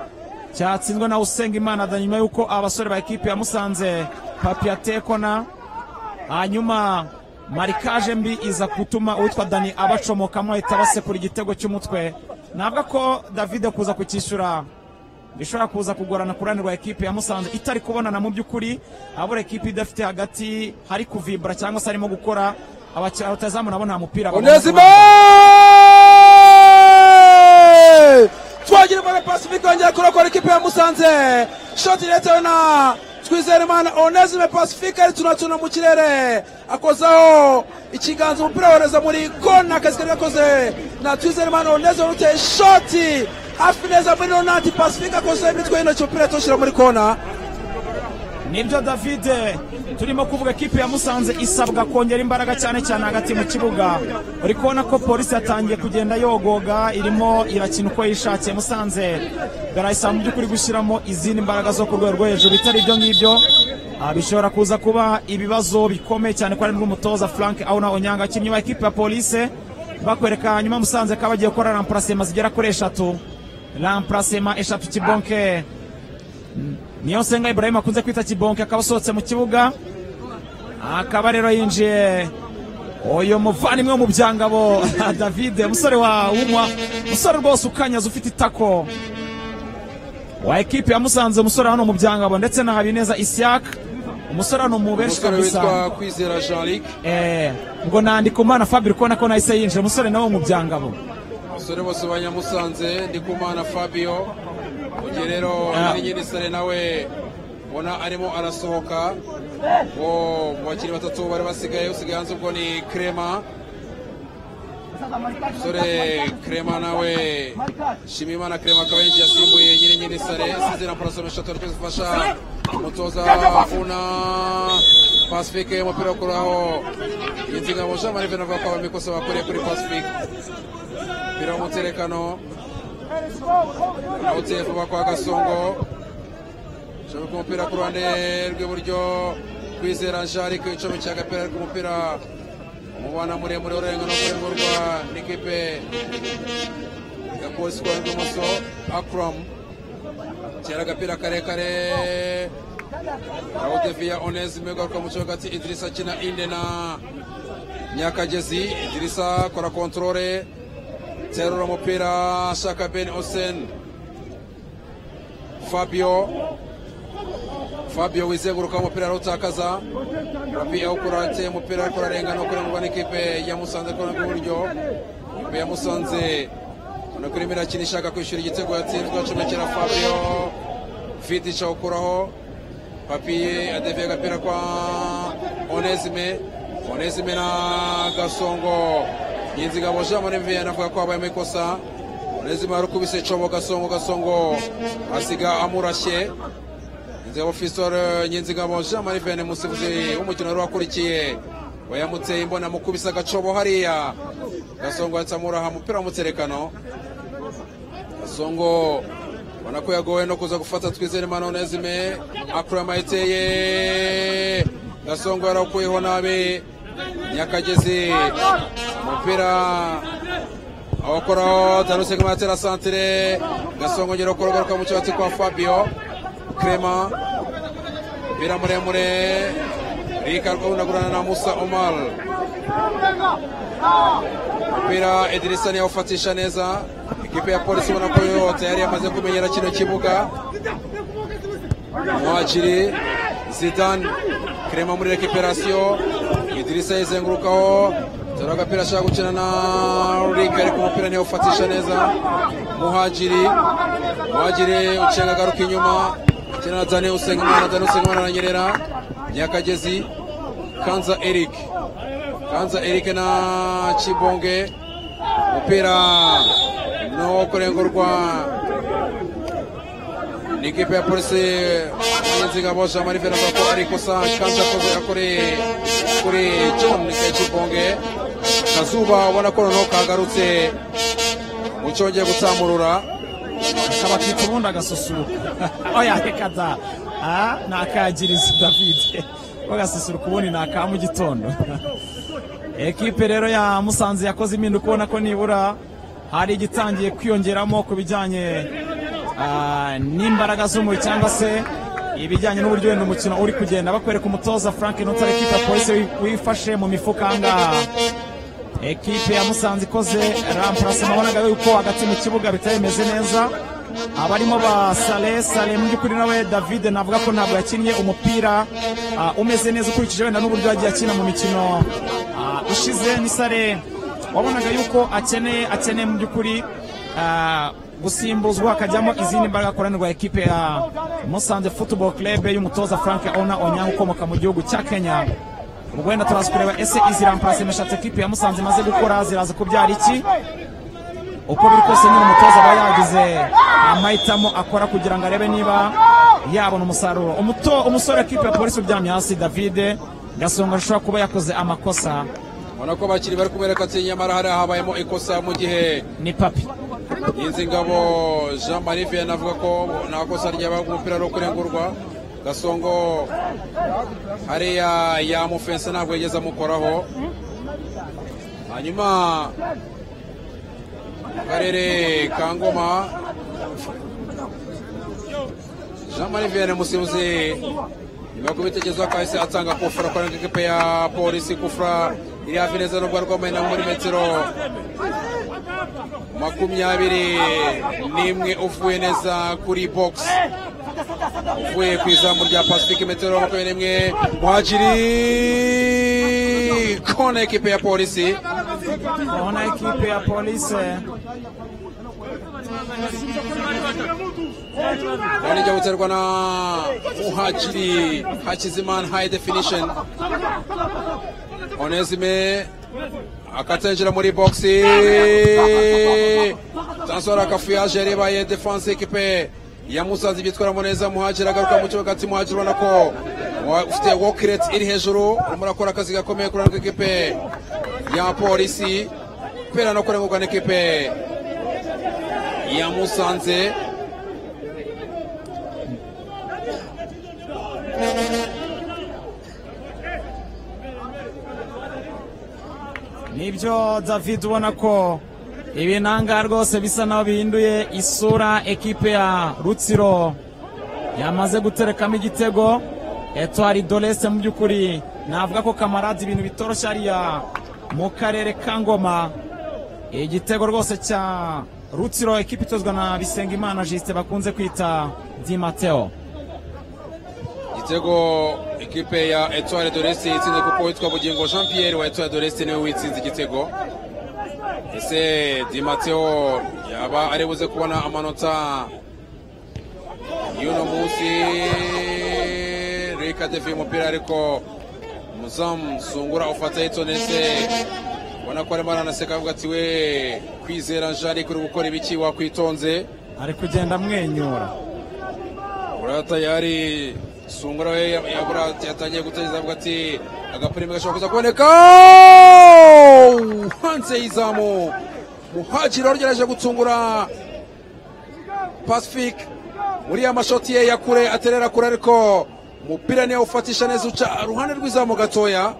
cyatsinzwe na usengimana da nyuma y'uko abasore ba ekipi ya musanze papiyatekona hanyuma marikaje mbi iza gutuma uwitwa dani abacomokamo ahita basekura igitego cy'umutwe navuga ko davide kuza kucyishyura bishobora kuza kugorana ku ruhande rwa ekipi ya musanze itari kubonana mu by'ukuri abura ekipi idafite hagati hari kuvibura cyangwa se harimo gukora abaki- abatazamu nabo nta mupira babona. onesime twagira umwana pacifique yongera kurokora ikipe ya musanze shoti iretewe na twizerimana onesime pacifique ari tunatuna mu kirere akozaho ikiganza umupira wohereza muri kona akazi kari gakoze na twizerimana onesime uteye shoti hafi neza muri ronanti pacifique akozeho imitwe y'intoki umupira yatoshyira muri kona nibyo davide turimo kuvuga ekipi ya musanze isabwa kongera imbaraga cyane cyane hagati mu kibuga uri kubona ko polisi yatangiye kugenda yogoga irimo irakina uko yishakiye musanze garayisa mu by'ukuri gushyiramo izindi mbaraga zo ku rwego rwo hejuru bitari ibyo ngibyo ah, bishobora kuza kuba ibibazo bikomeye cyane ko ari n'umutoza frank auna onyanga kimwe wa ekipi ya polisi bakwereka nyuma musanze ko bagiye gukora ramparasema zigera kuri eshatu ramparasema eshatu kibonke niyo nsenga ibrahim akunze kwita kibonke akaba asohotse mu kibuga akaba rero yinjiye uyu muvandimwe wo mu byangabo davide umusore wa wumwa umusore rwose ukanyaze ufite itako wa ekipi yamusanze umusore hano mu byangabo ndetse na habineza isiak umusore hano mu benshi umusore kabisa witwa kwizera jean luc Eh, ngo nandika umwana fabri kubona ko nahise yinjira umusore nawe wo mu byangabo abasore bose banyamusanze ndikumana fabio ugiye rero Ah. ari nyiri sare nawe ubona arimo arasohoka wo mu bakinnyi batatu bari basigaye usigaye hanze ubwo ni krema umusore krema nawe shimimana krema akaba yinjiye asimbuye nyiri nyiri sare isize na porosome eshatu ariko zifasha umutoza una pasifike umupira wo kuraho inziga mu jean marie venova kwa bamikosa bakuriye kuri pasifike umupira w'umuterekano awuteye vuba kwa gasongo shobeka umupira ku ruhande rw'iburyo kwizera jari ku icomeke agapira ariko umupira umubana muremure urenga no kurengurwa n'ikipe ya polisi kwa rw'ibumoso akram tera agapira karekare awudeviya onesime garuka mu kibuga ati idirisa akina inde na nyakagezi idirisa kora kontorore terura umupira ashaka ben osen fabio fabio wizenguruka umupira arawutakaza rabi awukura ateye umupira ariko ararenga no kurengurwa n'ikipe yamusanze kuri rw'iburyo ikipe yamusanze ubona ko irimo irakina ishaka kwishyura igitego yatsinzwe acomekera fabio vidic awukuraho papiye adeviye agapira kwa onesime onesime na gasongo yinzigabo jean marie anavuga ko habayemo ikosa onesime yarukubise cobo gasongo gasongo asiga amurashye inzego ofisore nyinzigabo jean marie vianney umusifuzi w'umukino wari wakurikiye wayamuteye imbona amukubise agacobo hariya gasongo yahise amuraha umupira w'umuterekano Songo ubona ko yagowe no kuza gufata twizere mano nezime akurama yiteye Gasongo yarawukuyeho nabi Nyakagezi umupira awakoraho Danuse Kamatera Santre Gasongo ngero korogoruka mu cyatsi kwa Fabio Crema umupira muremure Rika rwabunagurana na Musa Omar umupira Edirisa yawufatisha neza ikipe ya polisi ubona ko yo tayari yamaze kumenyera kino kibuga mwakiri zidane krema muri rekiperasiyo idirisa yizengurukaho tora agapira ashaka gukina na rika ariko umupira ntiyawufatisha neza muhajiri muhajiri ucenga agaruka inyuma akina na dani usengimana dani usengimana aranyerera nyakagezi kanza eric kanza eric na chibonge umupira no kurengurwa ni ikipe ya polisi umurinzi ngabo jamari verabako ariko sa kanza akoze kuri kuri john chibonge kazuba ubona ko noneho kagarutse mu cyongeye gutsamurura akabakika ubundi agasusuruka oya reka da ah ni akagirizi david ko gasusuruka ubundi ni aka mu gitondo ekipe rero ya musanze yakoze impinduka ubona ko nibura hari igitangiye kwiyongeramo ku bijyanye ah, n'imbaraga z'umubiri cyangwa se ibijyanye n'uburyo wenda umukino uri kugenda bakwereka umutoza frank nutare ekipe ya polisi wi- wifashe mu mifuka ahangaha ekipe ya musanze ikoze ramparasema wabonaga yuko hagati mu kibuga bitari bimeze neza abarimo ba sale sale mu by'ukuri nawe david navuga ko ntabwo yakinnye umupira ah, umeze neza ukurikije wenda n'uburyo yagiye akina mu mikino ah, ishize ni sale wabonaga yuko akeneye akeneye mu by'ukuri ah, gusimbuzwa hakajyamo izindi mbaraga akoranirwa ekipe ya musanze football club y'umutoza frank ona onyango ukomoka mu gihugu cya kenya ubwo wenda turaza kureba ese izi rampasi meshatse ekipe ya musanze imaze gukora ziraza kubyara iki uko biri kose nyine umutoza aba yagize amahitamo akora kugira ngo arebe niba yabona umusaruro Umuto- umusore ekipe ya polisi uryamye hasi davide gasonga ashobora kuba yakoze amakosa ubona ko bakiri bari kumwereka ati nyamara hari habayemo ikosa mu gihe ni papi Niyinzingabo Jean Marie Vianney avuga ko nta kosa ryaba umupira ari ukurengurwa Gasongo hariya yamufense ntabwo yigeze amukoraho hanyuma akarere ka Ngoma Jean Marie Vianney musibuzi nyuma yo kubitekerezo akahise atanga kufura kwa ekipe ya polisi kufura iri hafi neza n'ubwo arwambaye na muri metero makumyabiri n'imwe uvuye neza kuri box uvuye ku izamu rya pacifique metero makumyabiri n'imwe muhajiri kona ekipe ya polisi urabona ekipe ya polisi kona ijya guterwa na muhajiri hakizimana high definition onesime akatinjira muri box transfer akafuyaje yarebaye defense ekipe ya musanze byitwaramo neza muhajiri agaruka mu kibuga ati muhajiri ubona ko wa- ufite walk rate iri hejuru urimo urakora akazi gakomeye kuri ano ekipe ya polisi pera no kurengurwa n'ekipe ya musanze nibyo david ubona ko ibinanga rwose bisa naho bihinduye isura ekipe ya rutsiro yamaze guterekamo igitego etwari dorese mu by'ukuri navuga ko kamarade ibintu bitoroshye hariya mu karere ka ngoma igitego rwose cya rutsiro ekipe itozwa na bisengimana jisite bakunze kwita di mateo igitego ekipe ya etoile de l'est yatsinze kuko witwa bugingo jean pierre wa etoile de l'est niwe witsinze igitego ese dimateo yaba ari buze kubona amanota y'uno munsi reka defi umupira ariko muzamu sungura ufata yitonese ubona ko arimo aranaseka avuga ati we kwizera jari kuri gukora ibiki wakwitonze ari kugenda amwenyura uriya tayari sungura we ya- yabura yatangiye gutegereza avuga ati agapurime gashobora kuza kuboneka hanze y'izamu muhajiri warugerageje gutsungura pacifique muri ya mashoti ye ya kure aterera kure ariko umupira niyo awufatisha neza uca iruhande rw'izamu gatoya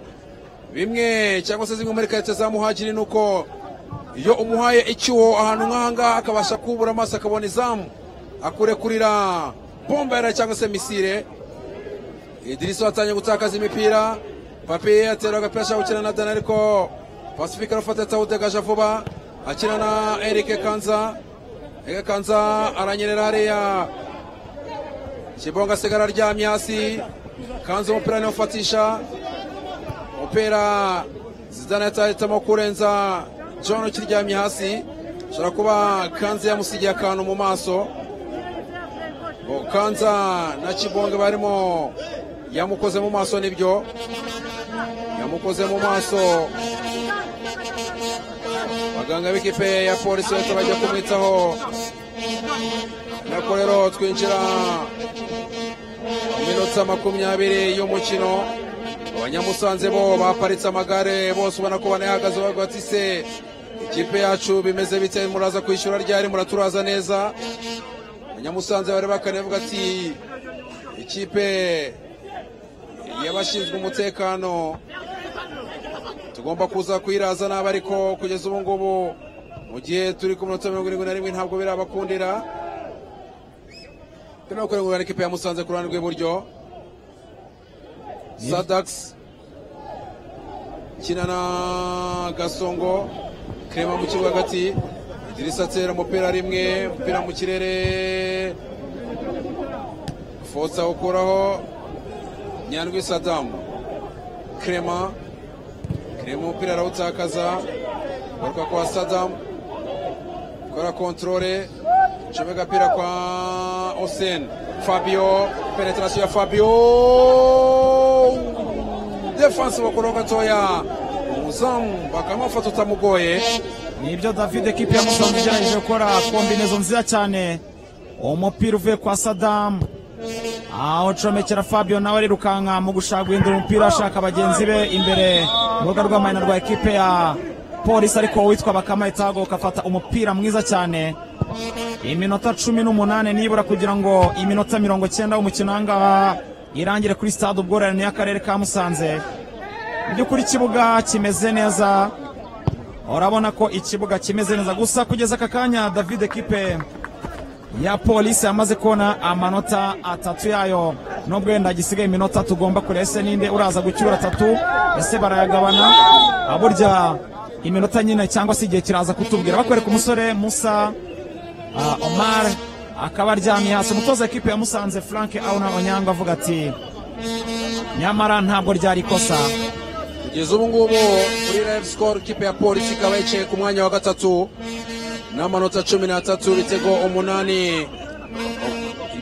bimwe cyangwa se zimwe muri karite za muhajiri ni uko iyo umuhaye icyuho ahantu nk'aha ngaha akabasha kubura amaso akabona izamu akurekurira bombera cyangwa se misire idirisa watangiye gutakaza imipira papi atera agapira ashaka gukina na dana ariko pacifique arafata atawudegaje vuba akina na eric kanza eric kanza aranyerera hariya kibonga asigara aryamye hasi kanza umupira niwe ufatisha umupira zidane atahitamo kurenza john ukiryamye hasi ashobora kuba kanza yamusigiye akantu mu maso Bo kanza na kibonge barimo yamukoze mu maso nibyo yamukoze mu maso abaganga b'ikipe ya polisi bose bajya kumwitaho nako rero twinjira mu minota makumyabiri y'umukino abanyamusanze bo baparitse amagare bose ubona ko banayahagaze bavuga bati se ikipe yacu bimeze bite muraza kwishyura ryari muraturaza neza abanyamusanze bari bavuga ati ikipe y'abashinzwe umutekano tugomba kuza kuyiraza nabi ariko kugeza ubu ngubu mu gihe turi ku minota mirongo irindwi na rimwe ntabwo birabakundira turimo kurengurana ikipe ya musanze ku ruhande rw'iburyo sadakisi kina na gasongo kirema mu kibuga hagati idirisa atera umupira rimwe umupira mu kirere fotsa ukuraho nyandwi sadamu kirema kirema umupira arawutakaza garuka kwa sadamu kora kontorore ncome agapira kwa oseni fabio penetarasiyo ya fabio defanse bakuraho gatoya umuzamu bakamufata utamugoye nibyo david ekipi ya musanze igerageje gukora kombinezo nziza cyane umupira uvuye kwa sadamu aho comekera fabio nawe arirukanka mu gushaka guhindura umupira ashaka bagenzi be imbere mu rubuga rw'amayina rwa ekipe ya polisi ariko witwa bakama itago ugafata umupira mwiza cyane iminota cumi n'umunani nibura kugira ngo iminota mirongo cyenda w'umukino ahangaha irangire kuri stade ubworoherane y'akarere ka musanze mu by'ukuri ikibuga kimeze neza urabona ko ikibuga kimeze neza gusa kugeza aka kanya david ekipe ya polisi yamaze kubona amanota atatu yayo nubwo wenda gisigaye iminota tugomba kureba ese ninde uraza gucyura atatu ese barayagabana burya iminota nyine cyangwa se igihe kiraza kutubwira bakwereka umusore musa ah, omar akaba aryamye hasi umutoza ekipe yamusanze frank auna onyango avuga ati nyamara ntabwo ryari ikosa kugeza ubu ngubu kuri rev score ikipe ya polisi ikaba yicaye ku mwanya wa gatatu n'amanota cumi n'atatu ibitego umunani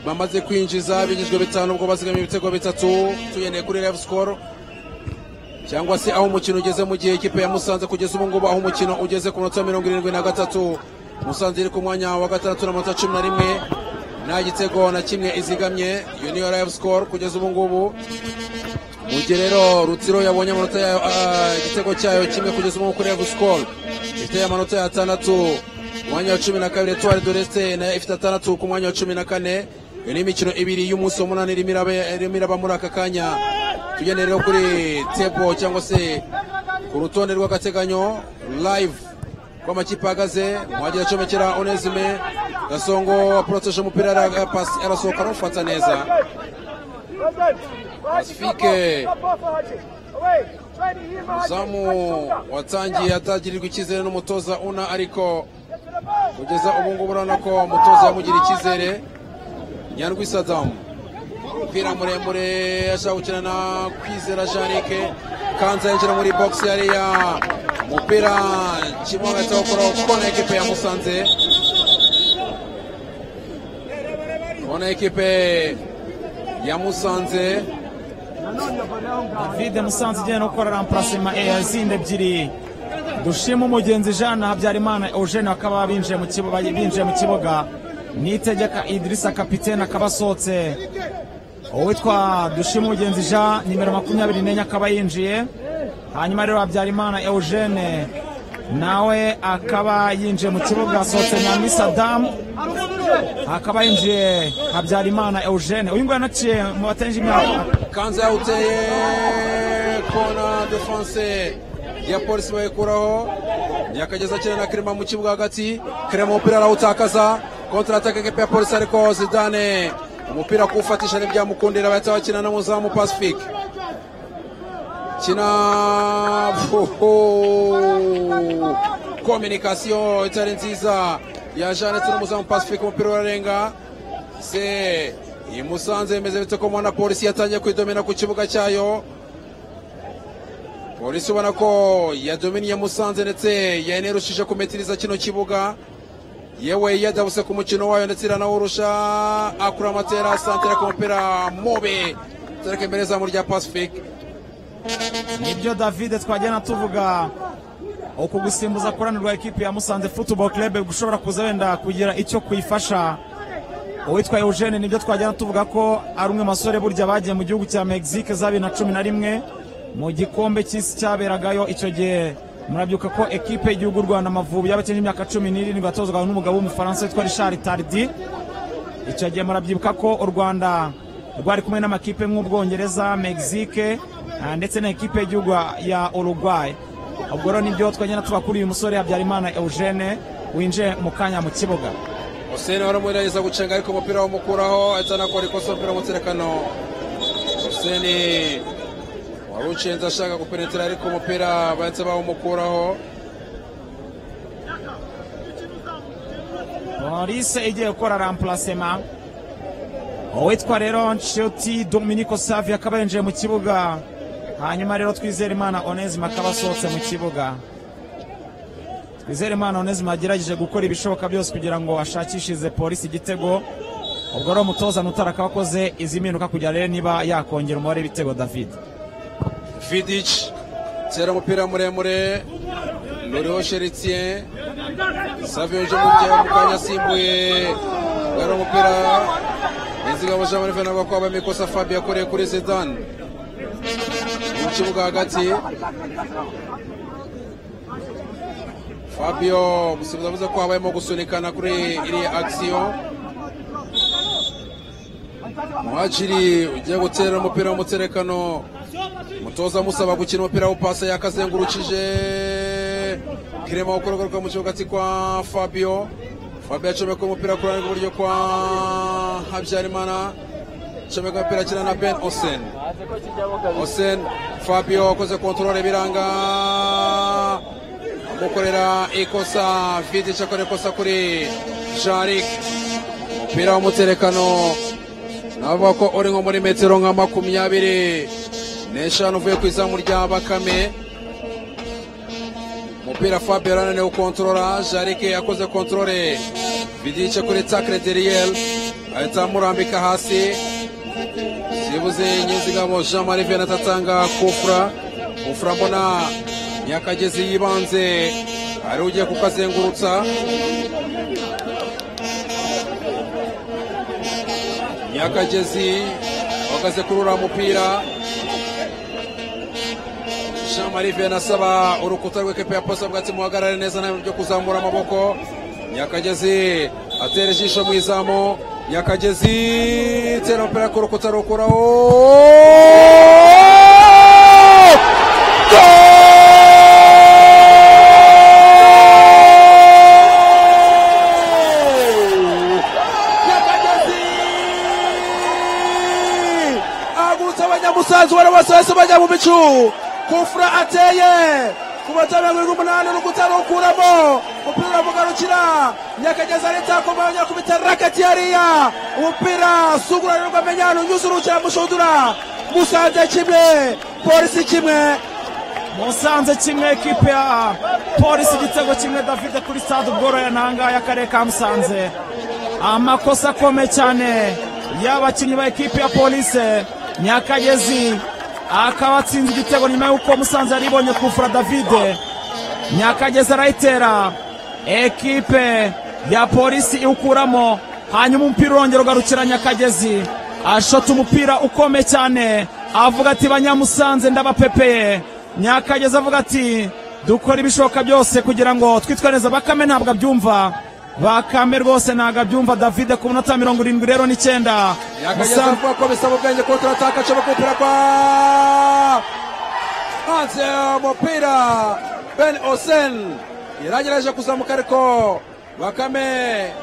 bamaze kwinjiza binyuzwe bitanu ubwo bazigama ibitego bitatu tugendeye kuri rev score cyangwa se aho umukino ugeze mu gihe ikipe ya musanze kugeza ubu ngubu aho umukino ugeze ku minota mirongo irindwi na gatatu musanze iri ku mwanya wa gatandatu n'amanota cumi na rimwe nta gitego na kimwe izigamye iyo niyo rev score kugeza ubu ngubu mu gihe rero rutsiro yabonye amanota yayo ah, igitego cyayo kimwe kugeza ubu ngubu kuri rev score ifite amanota ya atandatu ku mwanya wa cumi na kabiri tuwari doreste nayo ifite atandatu ku mwanya wa cumi na kane iyo ni imikino ibiri y'umunsi w'umunani irimo iraba- irimo iraba muri aka kanya tugendeye rero kuri tebo cyangwa se ku rutonde rw'agateganyo live ko amakipe ahagaze muhagira acomekera onesime gasongo aporoteje umupira ara- pasi arasohoka arawufata neza Pacifique zamu zamu watangiye atagirirwa icyizere n'umutoza una ariko kugeza ubu ngubu urabona ko umutoza yamugira icyizere nyandwi sadamu umupira muremure ashaka gukina na kwizera janike kanza yinjira muri bogisi yariya umupira kimwe hagati wo kuri kona ekipe ya musanze kona ekipe ya musanze david musanze igenda no gukora ramparasima izindi ebyiri dushima umugenzi jean habyarimana eugene bakaba binjiye mu kibuga binjiye mu kibuga nitegeka idirisa kapitene akaba asohotse uwitwa dushima umugenzi jean nimero makumyabiri n'enye akaba yinjiye hanyuma rero habyarimana eugene nawe akaba yinjiye mu kibuga asohotse nyamwisi sadamu akaba yinjiye habyarimana eugene uyu nguyu anaciye mu batenje imyaka kanza yawuteye kona defanse ya polisi bayikuraho yakageza akina na kirima mu kibuga hagati kirima umupira arawutakaza kontra ataka ekipe ya polisi ariko zidane umupira kuwufatisha ntibyamukundira bahita bakina n'umuzamu pacifique kina kominikasiyo itari nziza ya janete n'umuzamu pacifique umupira urarenga se iyi musanze bimeze bite ko mubona polisi yatangiye kwidomina ku kibuga cyayo polisi ubona ko yadominiye musanze ndetse yanerushije kumetiriza kino kibuga yewe yadabuse ku mukino wayo ndetse iranawurusha akura amatera santera ku mupira mobe tereka imbere zamu rya pacifique nibyo davide twajyana tuvuga uku gusimbuza kuranirwa ekipi ya musanze football club gushobora kuza wenda kugira icyo kuyifasha uwitwa eugene nibyo twajyana tuvuga ko ari umwe mu basore burya bagiye mu gihugu cya mexique za bibiri na cumi na rimwe mu gikombe cy'isi cyaberagayo icyo gihe murabyuka ko ekipe y'igihugu rwanda amavubi y'abakene imyaka cumi n'irindwi yatozwaga n'umugabo w'umufaransa witwa richard tardi icyo gihe murabyibuka ko u rwanda rwari kumwe n'amakipe nk'ubwongereza mexique ah, ndetse na ekipe y'igihugu ya uruguay ubwo rero nibyo twagenda tuba kuri uyu musore habyarimana eugene winjiye mu kanya mu kibuga Hussein waramugerageza gucenga ariko umupira wamukuraho ahita anakora ikosa umupira w'umuterekano Hussein wari ucenze ashaka gupenetera ariko umupira bahise bawumukuraho polise igiye gukora rampurasema uwitwa rero nshuti dominiko savi akaba yinjiye mu kibuga hanyuma rero twizere imana onezima akaba asohotse mu kibuga twizere imana onezima yagerageje gukora ibishoboka byose kugira ngo ashakishirize polisi igitego ubwo rero umutoza mutara akaba akoze izi mpinduka kugira rero niba yakongera umubare w'ibitego david vidic tera umupira muremure nuriho sheritien savio uje mubye mu kanya asimbuye gara umupira inzigabo jean marie venant bakaba amakosa fabi yakoreye kuri zidane mu kibuga hagati fabio umusifuzi avuze ko habayemo gusunikana kuri iriya akisiyo muhaciri ugiye guterera umupira w'umuterekano mutoza amusaba gukina umupira w'upasi yakazengurukije kirema gukora agaruka mu kibuga ati kwa fabio fabio acomeka umupira ku ruhande rw'iburyo kwa habyarimana acomeka umupira akina na ben osen osen fabio wakoze kontorore biranga gukorera ikosa vidic akora ikosa kuri jarik umupira w'umuterekano navuga ko uri nko muri metero nka makumyabiri n'eshanu uvuye ku izamu rya bakame umupira fabio arananiwe gukontorora jarike yakoze kontorore bidice kuri takre deriyeri ahita amurambika hasi sibuze nyizigabo jean marie venant atanga kufura kufura mbona nyakagezi yibanze ari ugiye kukazengurutsa nyakagezi ahagaze kuri uriya mupira jean marie vianney asaba urukuta rw'ikipe ya posa bwatsi muhagarare neza nta bintu byo kuzamura amaboko nyakagezi atera ijisho mu izamu nyakagezi tera umupira ku rukuta rukuraho agutse abanyamusanzu bari bose bahise bajya mu bicu kufura ateye ku matara ya mirongo umunani urukuta rukuramo umupira uramugarukira nyakageza leta kumayo nyakubita raketi yariya umupira sugurarirwa menyano unyuze urukira mushudura musanze kimwe polisi kimwe musanze kimwe ekipe ya polisi igitego kimwe davide kuri stade ubworoya ntanga y'akarere ka musanze amakosa akomeye cyane y'abakinnyi ba ekipe ya polise nyakagezi akaba atsinze igitego nyuma y'uko musanze yari ibonye kufura davide nyakagezi arayitera ekipe ya polisi iwukuramo hanyuma umupira urongera ugarukira nyakagezi ashota umupira ukomeye cyane avuga ati banyamusanze ndabapepeye nyakagezi avuga ati dukora ibishoboka byose kugira ngo twitwe neza bakame ntabwo abyumva bakame rwose ntabwo abyumva davide ku minota mirongo irindwi rero n'icyenda yakageza musanze avuga ko bisaba ubwenge ko turataka acaba kumupira kwa hanze umupira ben osen yaragerageje kuzamuka ariko bakame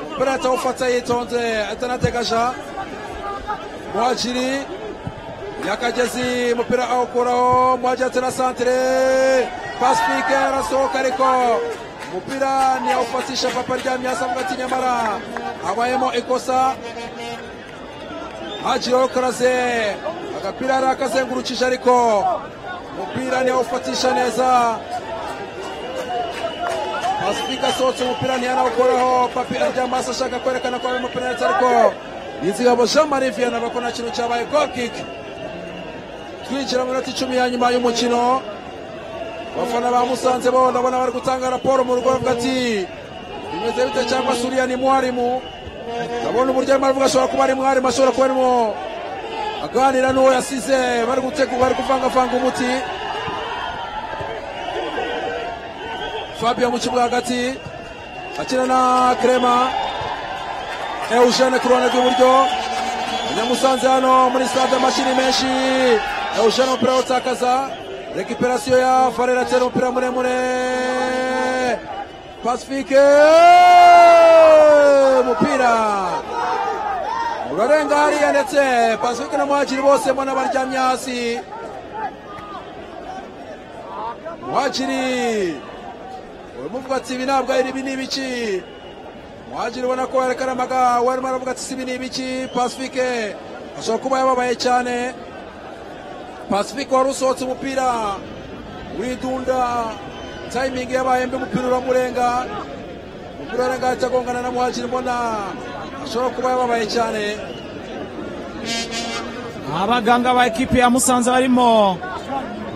umupira atawufata yitonze atanategaja muhajiri yakagezi umupira awukuraho muhajiri atera santire pasifike arasohoka ariko umupira ntiyawufatisha papa ryamye hasi avuga ati nyamara habayemo ikosa hajiraho karaze agapira yari akazengurukije ariko umupira ntiyawufatisha neza pasifika asohotse umupira ntiyanawukoraho papi aryama hasi ashaka kwerekana ko harimo penaliti ariko nizigabo jean marie vianney abona ko nta kintu cyabaye golkiki twinjira mu minota icumi ya nyuma y'umukino abafana ba musanze bo ndabona bari gutanga raporo mu rugo bavuga ati bimeze bite cyangwa se uriya ni mwarimu ndabona uburyo arimo aravuga ashobora kuba ari mwarimu ashobora kuba arimo aganira n'uwo yasize bari gutegura bari kuvangavanga umuti fabio mu kibuga hagati akina na krema eugene ku ruhande rw'iburyo abanyamusanze hano muri stade amashini menshi eugene umupira awutakaza rekiperasiyo ya farera atera umupira muremure pasifike umupira urarenga hariya ndetse pasifike na muhakiri bose mbona baryamye hasi muhakiri uramuvuga ati ibi ntabwo ari ibi ni ibiki muhagiri ubona ko yerekana amaga warimo aravuga ati sibi ni ibiki pasifike ashobora kuba yababaye cyane pasifike wari usohotse umupira widunda tayimingi yabaye mbi umupira uramurenga umupira urarenga ahita agongana na muhagiri mbona ashobora kuba yababaye cyane abaganga ba ekipi ya musanze barimo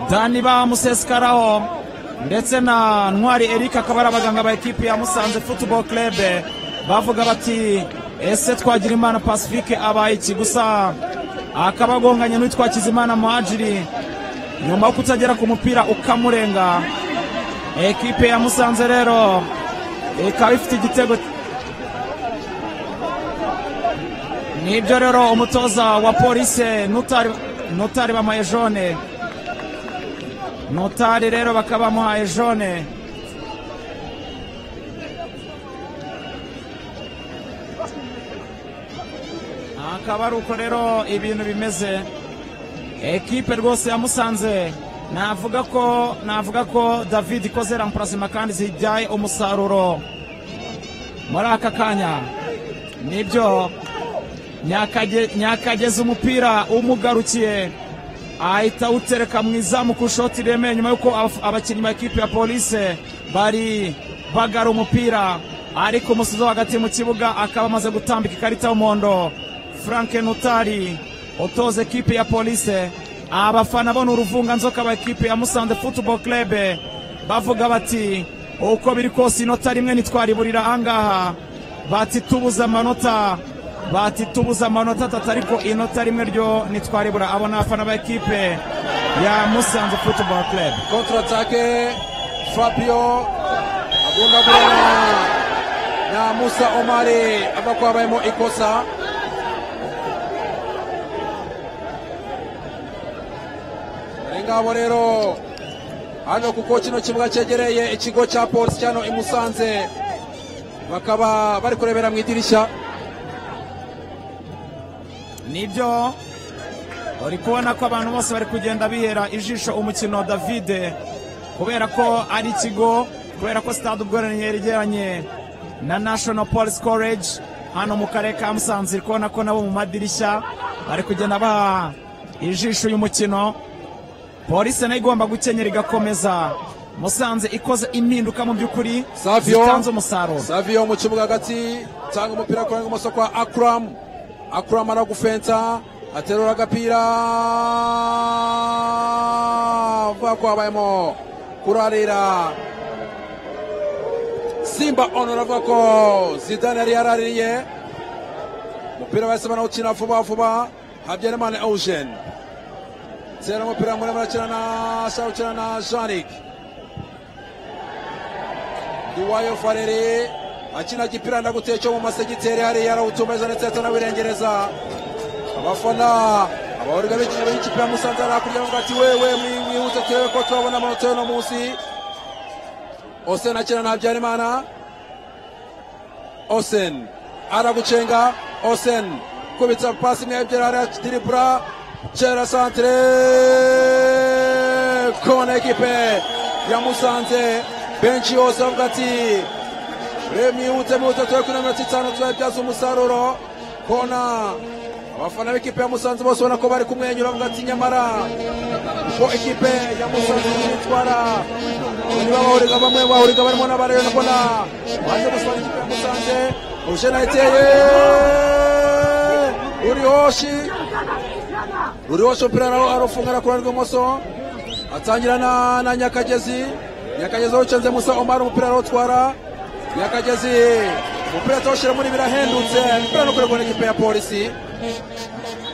dani ba musesukaraho ndetse na ntwari eric akaba ari abaganga ba ekipi ya musanze futuboro kerebe bavuga bati ese twagira imana pasifike abaye iki gusa akaba agonganye n'uwitwa kizimana muhajiri nyuma yo kutagera ku mupira ukamurenga ekipe ya musanze rero ikaba ifite igitego nibyo rero umutoza wa polise nutari nutari bamuhaye jone notari rero bakaba bamuhaye jone akaba ari uko rero ibintu bimeze ekipe rwose yamusanze navuga ko navuga ko david ikoze rampurasima kandi zijyaye umusaruro muri aka kanya nibyo nyakageze umupira umugarukiye ahita awutereka mu izamu ku ishoti remeye nyuma y'uko abakinnyi ba ekipi ya polise bari bagara umupira ariko umusizo hagati mu kibuga akaba amaze gutambika ikarita y'umuhondo frank nutari utoza ekipi ya polise abafana bo ni uruvunganzoka ba ekipi ya musanze futuboro kerebe bavuga bati uko biri kose inota rimwe ntitwariburira ahangaha bati tubuze amanota bati tubuze amanota atatu ariko inota rimwe ryo ntitwaribura abo ni abafana ba ekipe ya musanze futuboro kerebe kontratake fabio agundagurana na musa omari ava ko habayemo ikosa ari ngabo rero hano kuko kino kibuga cyegereye ikigo cya polisi cyano i musanze bakaba bari kurebera mu idirishya nibyo uri kubona ko abantu bose bari kugenda bihera ijisho umukino davide kubera ko ari ikigo kubera ko sitade ubworane yegeranye na national police college hano mu karere ka musanze uri kubona ko nabo mu madirishya bari kugenda baha ijisho uyu mukino polisi nayo igomba gukenyera igakomeza musanze ikoze impinduka mu by'ukuri Savio zitanze umusaruro Savio mu kibuga hagati tanga umupira ku ibumoso kwa Akram Akram aragufensa aterura agapira vuga ko habayemo kurarira Simba Honor avuga ko Zidane yari yaraririye umupira bahise banawukina vuba vuba Habyarimana Eugene tera umupira muremure arakina na ashaka gukina na Janik Duwayo Farere akina gipira ndaguteye cyo mu masegiteri hariya yarawutumeza ndetse ahita anawirengereza abafana abahorirwa b'ikipe b'ikipe ya Musanze ari hakurya bavuga ati wewe mwihute turebe ko twabona amanota y'uno munsi Osen akina na Habyarimana Osen aragucenga Osen kubitsa pasi imwe ebyiri hariya diribura kera santere kona ekipe ya Musanze benshi yose bavuga ati remi yihute mwihute tube kuri mirongo itanu tuzabibyaza umusaruro kona abafana b'ikipe ya musanze bose ubona ko bari kumwenyura bavuga ati nyamara ko ikipe ya musanze yitwara bamwe bahuriga bamwe bahuriga barimo n'abareba ndabona baje gusura ikipe ya musanze uje na eteye uri hoshi ruriwasha umupira nawo arufunga arakura rw'ibumoso atangira na, na nyakagezi nyakagezi awucanze musa omar umupira arawutwara nyakagezi umupira atawushyira muri birahendutse umupira no kurengwa n'ikipe ya polisi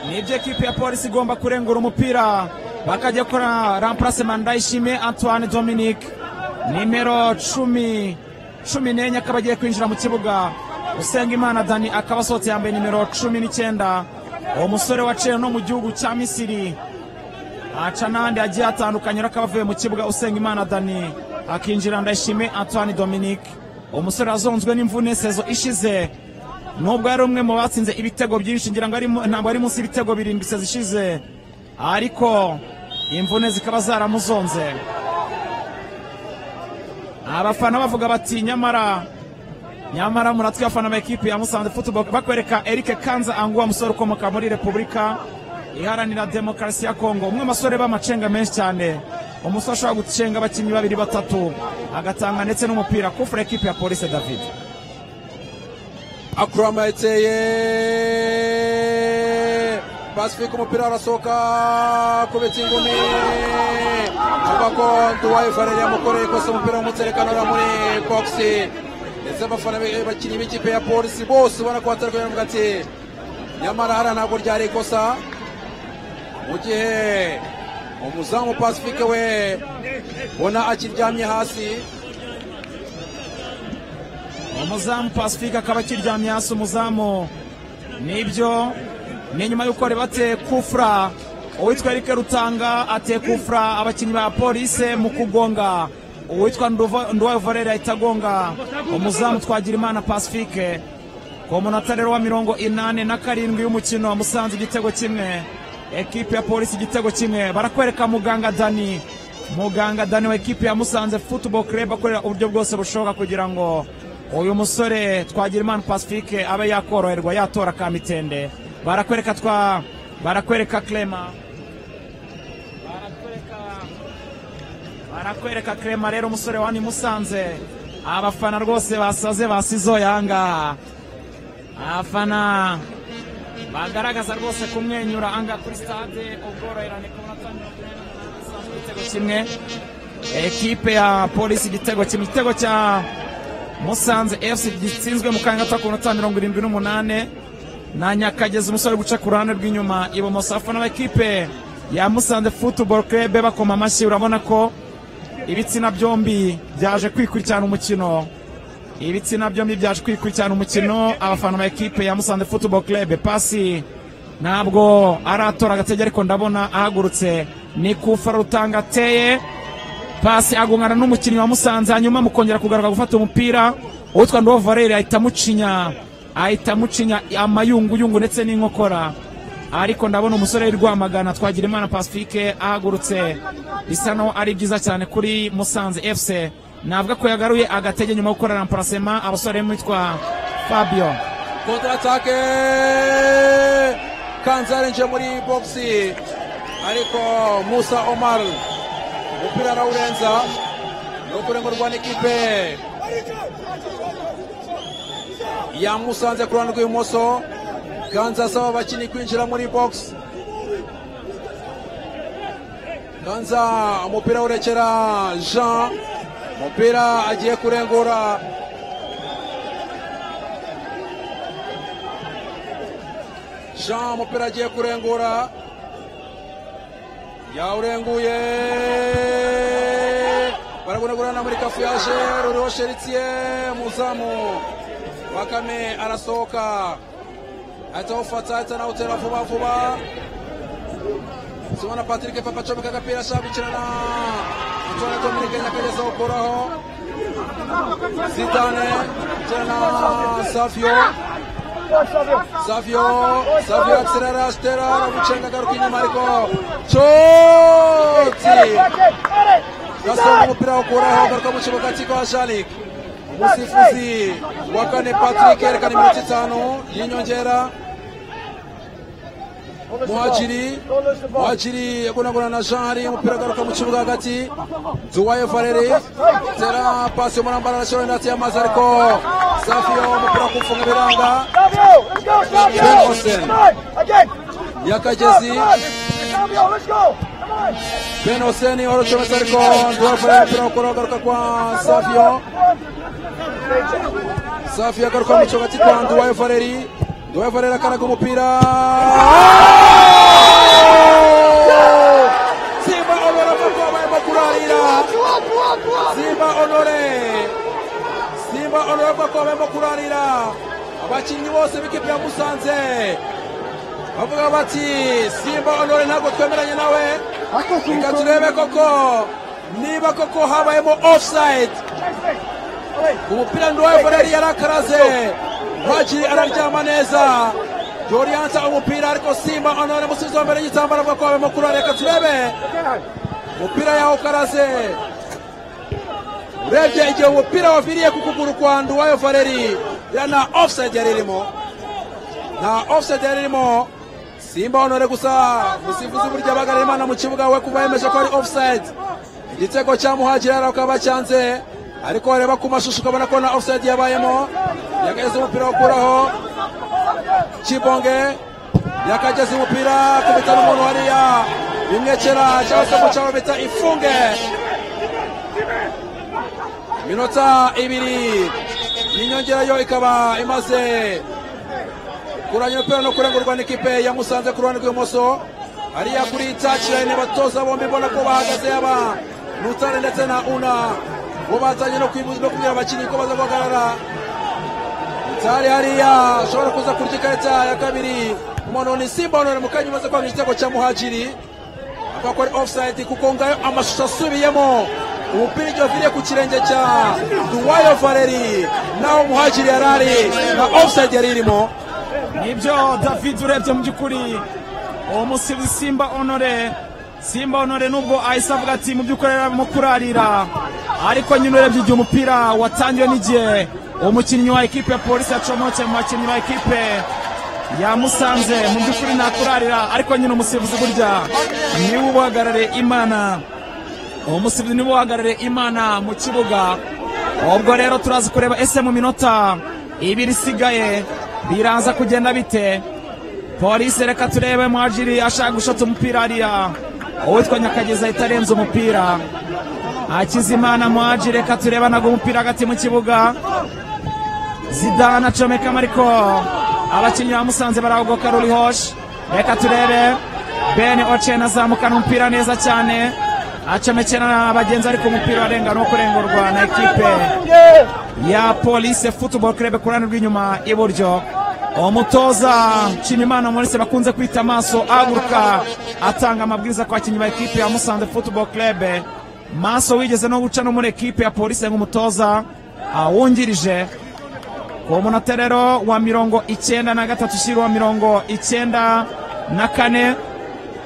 ni ibyo ekipi ya polisi igomba kurengura umupira bakajya gukora ramparasema ndayishime antoine dominique nimero cumi cumi n'enye akaba agiye kwinjira mu kibuga usengimana dani akaba asohotse yambaye nimero cumi n'icyenda uwo musore waciye no mu gihugu cya misiri aca n'andi agiye atandukanye ariko abavuye mu kibuga usengimana dani akinjira ndayishime antoine dominique uwo musore wazonzwe n'imvune sezo ishize nubwo yari umwe mu batsinze ibitego byinshi ngira ngo ari mu- ntabwo ari munsi y'ibitego birindwi se zishize ariko imvune zikaba zaramuzonze abafana bavuga bati nyamara nyamara muratwi abafana ba ekipi ya musanze football bakwereka eric kanza anguwa musore ukomoka muri repubulika iharanira demokarasi ya kongo umwe mu basore b'amacenga menshi cyane umusore ashobora gucenga abakinnyi babiri batatu agatanga ndetse n'umupira kufura ekipi ya polisi david akuramateye pasifika umupira arasohoka kubita ingumi abako nduwaye farere yamukoreye ikosa umupira w'umutserekano ura muri bogisi ndetse abafana be- bakinnyi b'ikipe ya polisi bose ubona ko batari kubivuga ati nyamara hariya ntabwo ryari ikosa mu gihe umuzamu pasifike we ubona akiryamye hasi umuzamu pasifika akaba akiryamye hasi umuzamu nibyo ni nyuma y'uko rebate kufura uwitwa erike rutanga ateye kufura abakinnyi ba polise mu kugonga uwitwa Nduva- nduwayo valere ahita agonga umuzamu twagirimana pasifike ku munota rero wa mirongo inani na karindwi y'umukino musanze igitego kimwe ekipe ya polisi igitego kimwe barakwereka muganga dani muganga dani wa ekipe ya musanze football club akorera uburyo bwose bushoboka kugira ngo uyu musore twagirimana pacifique abe yakoroherwa yatora kamitende barakwereka twa barakwereka clema barakwereka barakwereka krema rero umusore wa ni musanze abafana rwose basaze basizoye ahangaha abafana bagaragaza rwose kumwenyura anga kuri stade ubworoherane ku munota mirongo ine n'umunani usanzwe igitego kimwe ekipe ya polisi igitego kimwe igitego cya musanze fc gitsinzwe mu kanya gato ku munota mirongo irindwi n'umunani na nyakagezi umusore uri guca ku ruhande rw'inyuma ibumoso abafana b'ekipe ya musanze football club bakoma amashyi urabona ko ibitsina byombi byaje kwikurikirana umukino ibitsina byombi byaje kwikurikirana umukino abafana ba ekipe ya musanze football club pasi ntabwo aratora agatege ariko ndabona ahagurutse ni kufa rutanga ateye pasi agongana n'umukinnyi wa musanze hanyuma mukongera kugaruka gufata umupira uwitwa ndobo valere ahita amucinya ahita amucinya amayunguyungu ndetse n'inkokora ariko ndabona umusore w'i rwamagana twagira imana pacifique ahagurutse bisa naho ari byiza cyane kuri musanze fc navuga ko yagaruye agatege nyuma yo gukora ramparasema abasore barimo uwitwa fabio kontaratake kanza arinjiye muri bogisi ariko musa omar umupira arawurenza ni ukurengurwa n'ikipe yamusanze ku ruhande rw'ibumoso kanza asaba abakinnyi kwinjira muri bogisi kanza umupira urekera jean umupira agiye kurengura jean umupira agiye kurengura yawurenguye baragunagurana muri kafuyaje ruriho sheritiye muzamu bakame arasohoka ahita awufata ahita anawutera vuba vuba tubona patrick papa acomeka agapira ashambikirana utwana dominike nyakageza awukuraho zitane tena savio Savio, Savio akserera asitera aramucenga agaruka inyuma ariko coti gasonga umupira awukuraho agaruka mu kibuga cy'ikwa shanik umusifuzi wa kane patrick yerekana iminota itanu y'inyongera muhajiri muhajiri yagonagona na jean hari umupira agaruka mu kibuga hagati duwaye valeri tera pasi umurambara arashyiraho inati y'amazi ariko safiyo umupira wo kufunga ibiranga Again! yakagezi Cambio, let's go. Come on. Ben Hosseini waracyometse ariko ndabona umupira wo kuragaruka kwa Savio Savio agaruka mu kibuga cyitwa Nduwayo Valeri Nduwayo Valeri akaraga umupira Simba Honore avuga barimo kurarira Simba Honore Simba Honore avuga ko barimo kurarira abakinnyi bose b'ikipe ya Musanze bavuga bati Simba Honore ntabwo twemeranya nawe reka turebe koko niba koko habayemo offside ku mupira nduwayo voleri yarakaraze ntagiri araryama neza yoriyansa umupira ariko simba onore umusizi wa mbere y'igitambaro avuga ko habayemo kurora reka turebe umupira yawo ukaraze urebye igihe umupira waviriye ku kuguru kwa nduwayo voleri iriya nta offside yari irimo nta offside yari irimo simba honore gusa umusifuzi burya bagara imana mu kibuga we kuva yemeje ko ari offside igitego cya muhagiri yari akaba acyanze ariko wareba ku mashusho ukabona ko na offside yabayemo yakageze umupira wo kuraho kibonge yakageze umupira kubita n'umuntu wariya bimwekera cyangwa se mu cyaro bita ifunge iminota ibiri y'inyongerayo ikaba imaze kuranya umupira no kurangurwa n'ikipe ya Musanze ku ruhande rw'ibumoso hariya kuri takirayini batoza bombi mbona ko bahagaze yaba Nutare ndetse na Una bo batanye no kwibuza no kubwira abakinnyi ko baza guhagarara Nutare hariya ashobora kuza kurya ikarita ya kabiri umuntu ni Simba Honore mu kanya umaze kwanga igitego cya Muhajiri avuga ko ari offside kuko ngayo amashusho asubiyemo umupira igihe uviriye ku kirenge cya Duwayo Valeri naho Muhajiri yari ari na offside yari irimo nibyo david urebye mu by'ukuri uwo musibi simba honore simba honore nubwo ahise avuga ati mu by'ukuri arimo kurarira ariko nyine urebye igihe umupira watangiwe n'igihe uwo mukinnyi wa ekipe ya polisi yacomotse mu bakinnyi ba ekipe yamusanze mu by'ukuri ntakurarira ariko nyine umusifuzi burya niwe ubahagarariye imana uwo musifuzi niwe ubahagarariye imana mu kibuga ubwo rero turaza kureba ese mu minota ibiri isigaye biraza kugenda bite polisi reka turebe mwajiri ashaka gushota umupira hariya uwitwa nyakagezi ahita arenza umupira akizimana mwajiri reka turebe anaga umupira hagati mu kibuga zidane acomekamo ariko abakinnyi ba musanze baragogoka rurihoshi reka turebe bene ocen azamukana umupira neza cyane acomekera na bagenzi ariko umupira warenga no kurengurwa na ekipe ya polise football club ku ruhande rw'inyuma iburyo umutoza nshimimana maurice bakunze kwita amaso ahaguruka atanga amabwiriza ku bakinnyi ba ekipe ya musanze football club maso wigeze no guca no muri ekipe ya polise nk'umutoza ah, wungirije ku munota rero wa mirongo icyenda na gatatu ushyira uwa mirongo icyenda na kane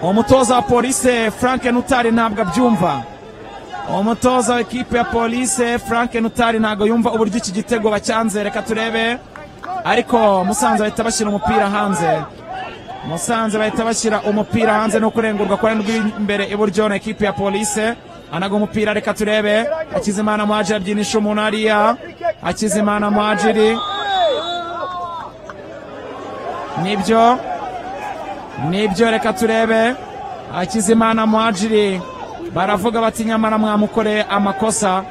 umutoza wa polise frank nutari ntabwo abyumva umutoza w'ikipe ya polise frank nutari ntabwo yumva uburyo iki gitego bacyanze reka turebe ariko musanze bahita bashyira umupira hanze musanze bahita bashyira umupira hanze no kurengurwa ku ruhande rw'imbere iburyo na ekipe ya polise anaga umupira reka turebe hakizimana muhajiri abyinisha umuntu hariya hakizimana muhajiri nibyo nibyo reka turebe hakizimana muhajiri baravuga bati nyamara mwamukore amakosa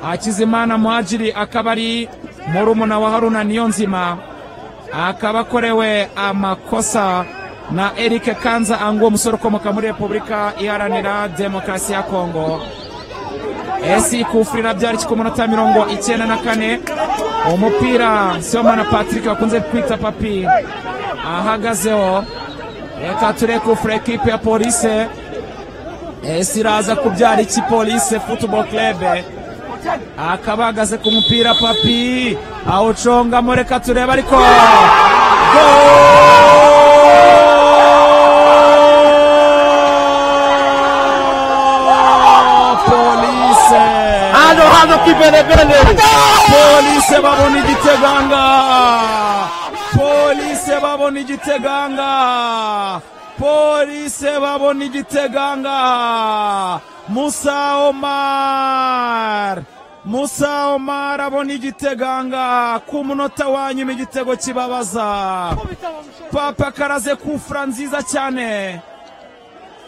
hakizimana muhajiri akaba ari murumuna wa haruna niyo nzima akaba akorewe amakosa na eric kanza angu umusore ukomoka muri repubulika iharanira demokarasi ya kongo esi kufurira byari ku munota mirongo icyenda na kane umupira siyomana patrick bakunze kwita papi ahagazeho reka ture kufura ekipe ya polise esi iraza kubyara iki polise football club akaba ahagaze ku mupira papi awucongamo reka turebe ariko Goal! polise hano hano kibelebele polise babona igitego ahangaha polise babona igitego ahangaha polise babona igitego ahangaha musa omar musa omar abona igitego ahangaha ku munota wa nyuma igitego kibabaza papa karaze kufura nziza cyane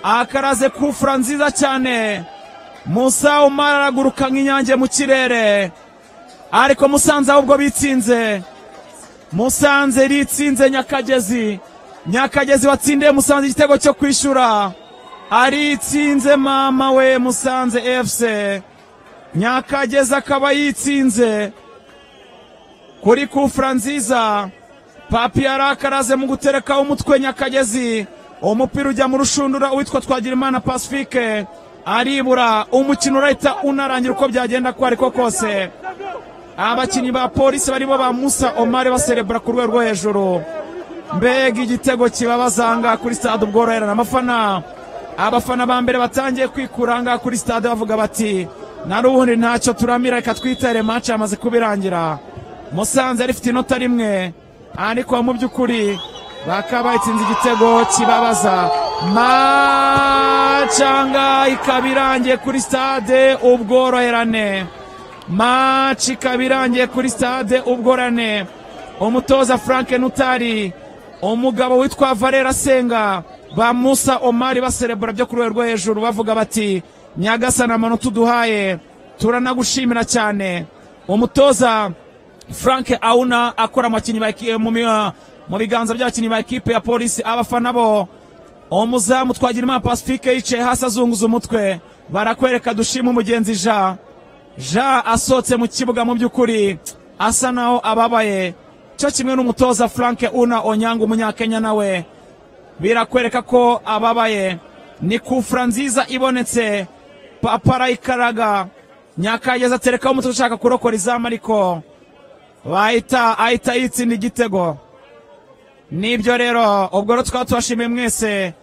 akaraze kufura nziza cyane musa umara araguruka nk'inyange mu kirere ariko musanze ahubwo bitsinze musanze ritsinze nyakagezi nyakagezi watsindiye musanze igitego cyo kwishyura aritsinze mama we musanze fc nyakagezi akaba yitsinze kuri kufura nziza papi arakaraze mu guterekaho umutwe nyakagezi uwo mupira ujya mu rushundura uwitwa twagirimana pacifique aribura umukino urahita unarangira uko byagenda ko ariko kose abakinnyi ba polisi barimo ba musa omari baserebura ku rwego rwo hejuru mbega igitego kibabazanga kuri stade ubworoherane abafana abafana ba mbere batangiye kwikuranga kuri stade bavuga bati na n'ubundi ntacyo turamira reka twitere match yamaze kubirangira musanze rifite inota rimwe ariko mu by'ukuri bakaba itsinze igitego kibabaza macanga ikaba irangiye kuri stade ubworoherane maci ikaba irangiye kuri stade ubworane umutoza frank nutari umugabo witwa valera senga ba musa omari baserebura byo ku rwego rwo hejuru bavuga bati nyagasana amanota uduhaye turanagushimira cyane umutoza frank auna akora abakinnyi ba eki- mu mi- mu biganza by'abakinnyi ba ekipe ya polisi abafana bo umuzamu twagira imana pacifique yicaye hasi azunguza umutwe barakwereka dushima umugenzi jean jean asohotse mu kibuga mu by'ukuri asa naho ababaye cyo kimwe n'umutoza frank una onyanga umunyakenya nawe birakwereka ko ababaye ni kufura nziza ibonetse papa arayikaraga nyakageza aterekaho umutwe ushaka kurokora izamu ariko bahita ahita yitsinda igitego nibyo rero ubwo rero tukaba tubashimiye mwese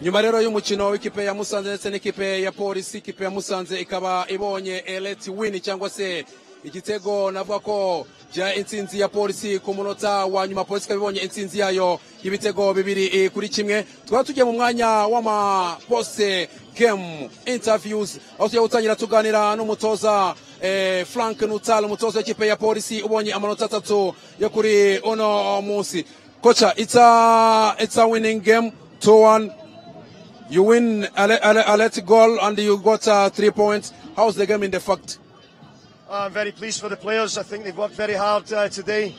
nyuma rero y'umukino w'ikipe ya musanze ndetse n'ikipe ya polisi ikipe ya musanze ikaba ibonye eleti wini cyangwa se igitego navuga ko bya intsinzi ya polisi ku munota wa nyuma polisi ikaba ibonye intsinzi yayo y'ibitego bibiri eh, kuri kimwe tukaba tugiye mu mwanya w'amaposite game interviews aho tugiye gutangira tuganira n'umutoza eh, frank nutal umutoza w'ikipe ya polisi ubonye amanota atatu yo kuri uno munsi koca it's a, it's a winning game 2-1 You win a, le- a, le- a late goal and you got uh, three points. How's the game in the fact? I'm very pleased for the players. I think they've worked very hard uh, today.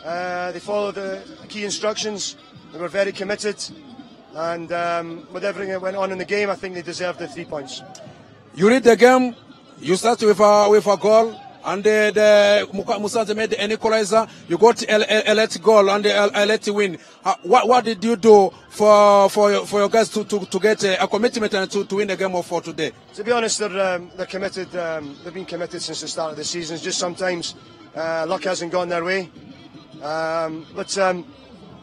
Uh, they followed the key instructions. They were very committed. And um, with everything that went on in the game, I think they deserved the three points. You read the game. You start with a with a goal and uh, the Muka- Musanze made an equalizer. You got a, a, a late goal and a, a late win. Uh, what what did you do for for your, for your guys to, to, to get a, a commitment and to, to win the game of for today? To be honest, they're, um, they're committed. Um, they've been committed since the start of the season. It's just sometimes uh, luck hasn't gone their way. Um, but um,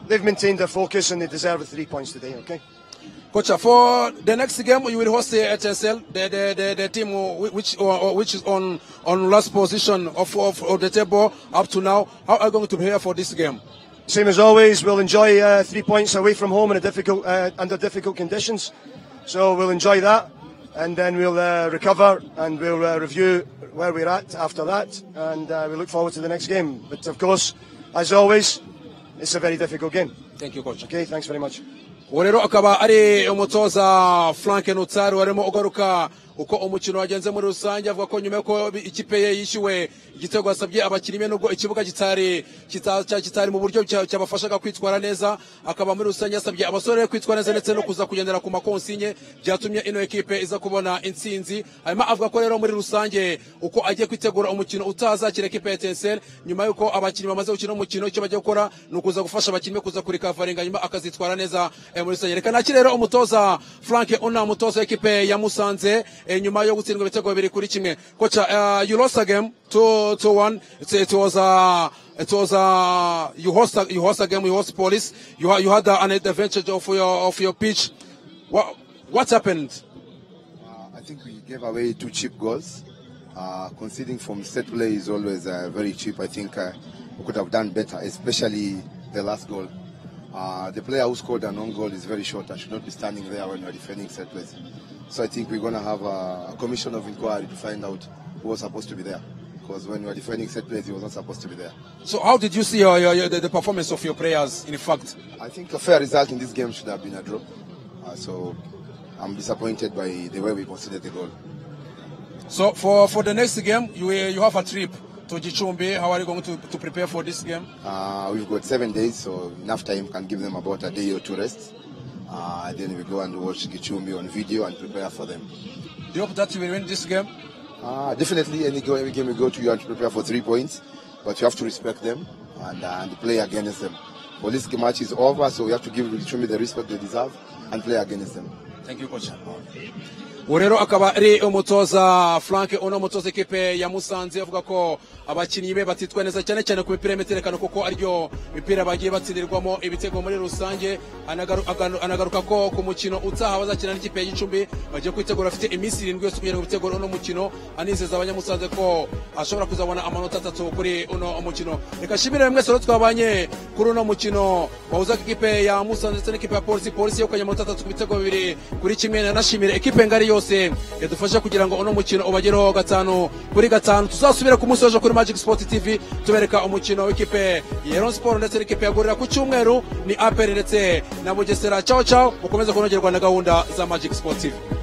they've maintained their focus and they deserve the three points today, okay? Coach, uh, for the next game you will host the HSL, the the, the, the team who- which or, or which is on on last position of, of, of the table up to now. How are you going to prepare for this game? Same as always, we'll enjoy uh, three points away from home in a difficult, uh, under difficult conditions. So we'll enjoy that, and then we'll uh, recover and we'll uh, review where we're at after that, and uh, we look forward to the next game. But of course, as always, it's a very difficult game. Thank you, coach. Okay, thanks very much. uwo rero akaba ari umutoza frank nutari warimo ugaruka uko umukino wagenze muri rusange avuga ko nyuma y'uko bi- ikipe ye yishyuwe igitego yasabye abakinnyi be nubwo ikibuga kitari kita- cya- kitari mu buryo cya- cyabafashaga kwitwara neza akaba muri rusange yasabye abasore be kwitwara neza ndetse no kuza kugendera ku makonsinye byatumye ino ekipe iza kubona intsinzi hanyuma avuga ko rero muri rusange uko agiye kwitegura umukino utazakira ekipe ya etenseri nyuma y'uko abakinnyi bamaze gukina umukino icyo bagiye gukora ni ukuza gufasha abakinnyi be kuza kurikavaringa hanyuma akazitwara neza eh, muri rusange reka nakire rero umutoza frank una umutoza w'ikipe ya musanze eh, nyuma yo gutsindwa ibitego bibiri kuri kimwe koca uh, you lost a game to, to one it, it was a It was uh, you host a, you host a game you host police you ha- you had uh, an advantage of your of your pitch. What what happened? I think we gave away two cheap goals. Uh, conceding from set play is always uh, very cheap. I think uh, we could have done better, especially the last goal. Uh, the player who scored an own goal is very short and should not be standing there when we are defending set plays. So I think we're going to have a, a commission of inquiry to find out who was supposed to be there. because when you were defending set plays, he was not supposed to be there. So how did you see your, your, your, the, the performance of your players in fact? I think a fair result in this game should have been a draw. Uh, so I'm disappointed by the way we conceded the goal. So for, for the next game, you, will- you have a trip to Jichumbi. How are you going to, to prepare for this game? Uh, we've got seven days, so enough time can give them about a day or two rest. Uh, then we go and watch Gichumbi on video and prepare for them. Do you hope that you will win this game? Uh, definitely, any go, every game we go to, you have to prepare for three points, but you have to respect them and, uh, and play against them. For this match is over, so we have to give Gichumbi the respect they deserve and play against them. Thank you, coach. ubu rero akaba ari umutoza frank uno mutoza ekipe ya musanze avuga ko abakinnyi be batitwa neza cyane cyane ku mipira y'imiterekano kuko aryo mipira bagiye batsindirwamo ibitego muri rusange Anagaru- aganu- anagaruka ko ku mukino utaha bazakina n'ikipe ya gicumbi bagiye kwitegura bafite iminsi irindwi yose kugira ngo bitegure uno mukino anizeza abanyamusanze ko ashobora kuzabona amanota atatu kuri uno mukino reka nshimire mwese rero twabanye kuri uno mukino wahuza ekipe ya musanze ndetse n'ikipe ya polisi polisi yegukanye amanota atatu ku bitego bibiri kuri kimwe nanashimire ekipe ngari yose yadufasha kugira ngo uno mukino ubagereho gatanu kuri gatanu tuzasubire ku munsi w'ejo kuri magic sport tv tubereka umukino w'ikipe ya Rayon sport ndetse n'ikipe ya gorira ku cyumweru ni aperi ndetse na bugesera cyaho cyaho mukomeze kunogerwa na gahunda za magic sport tv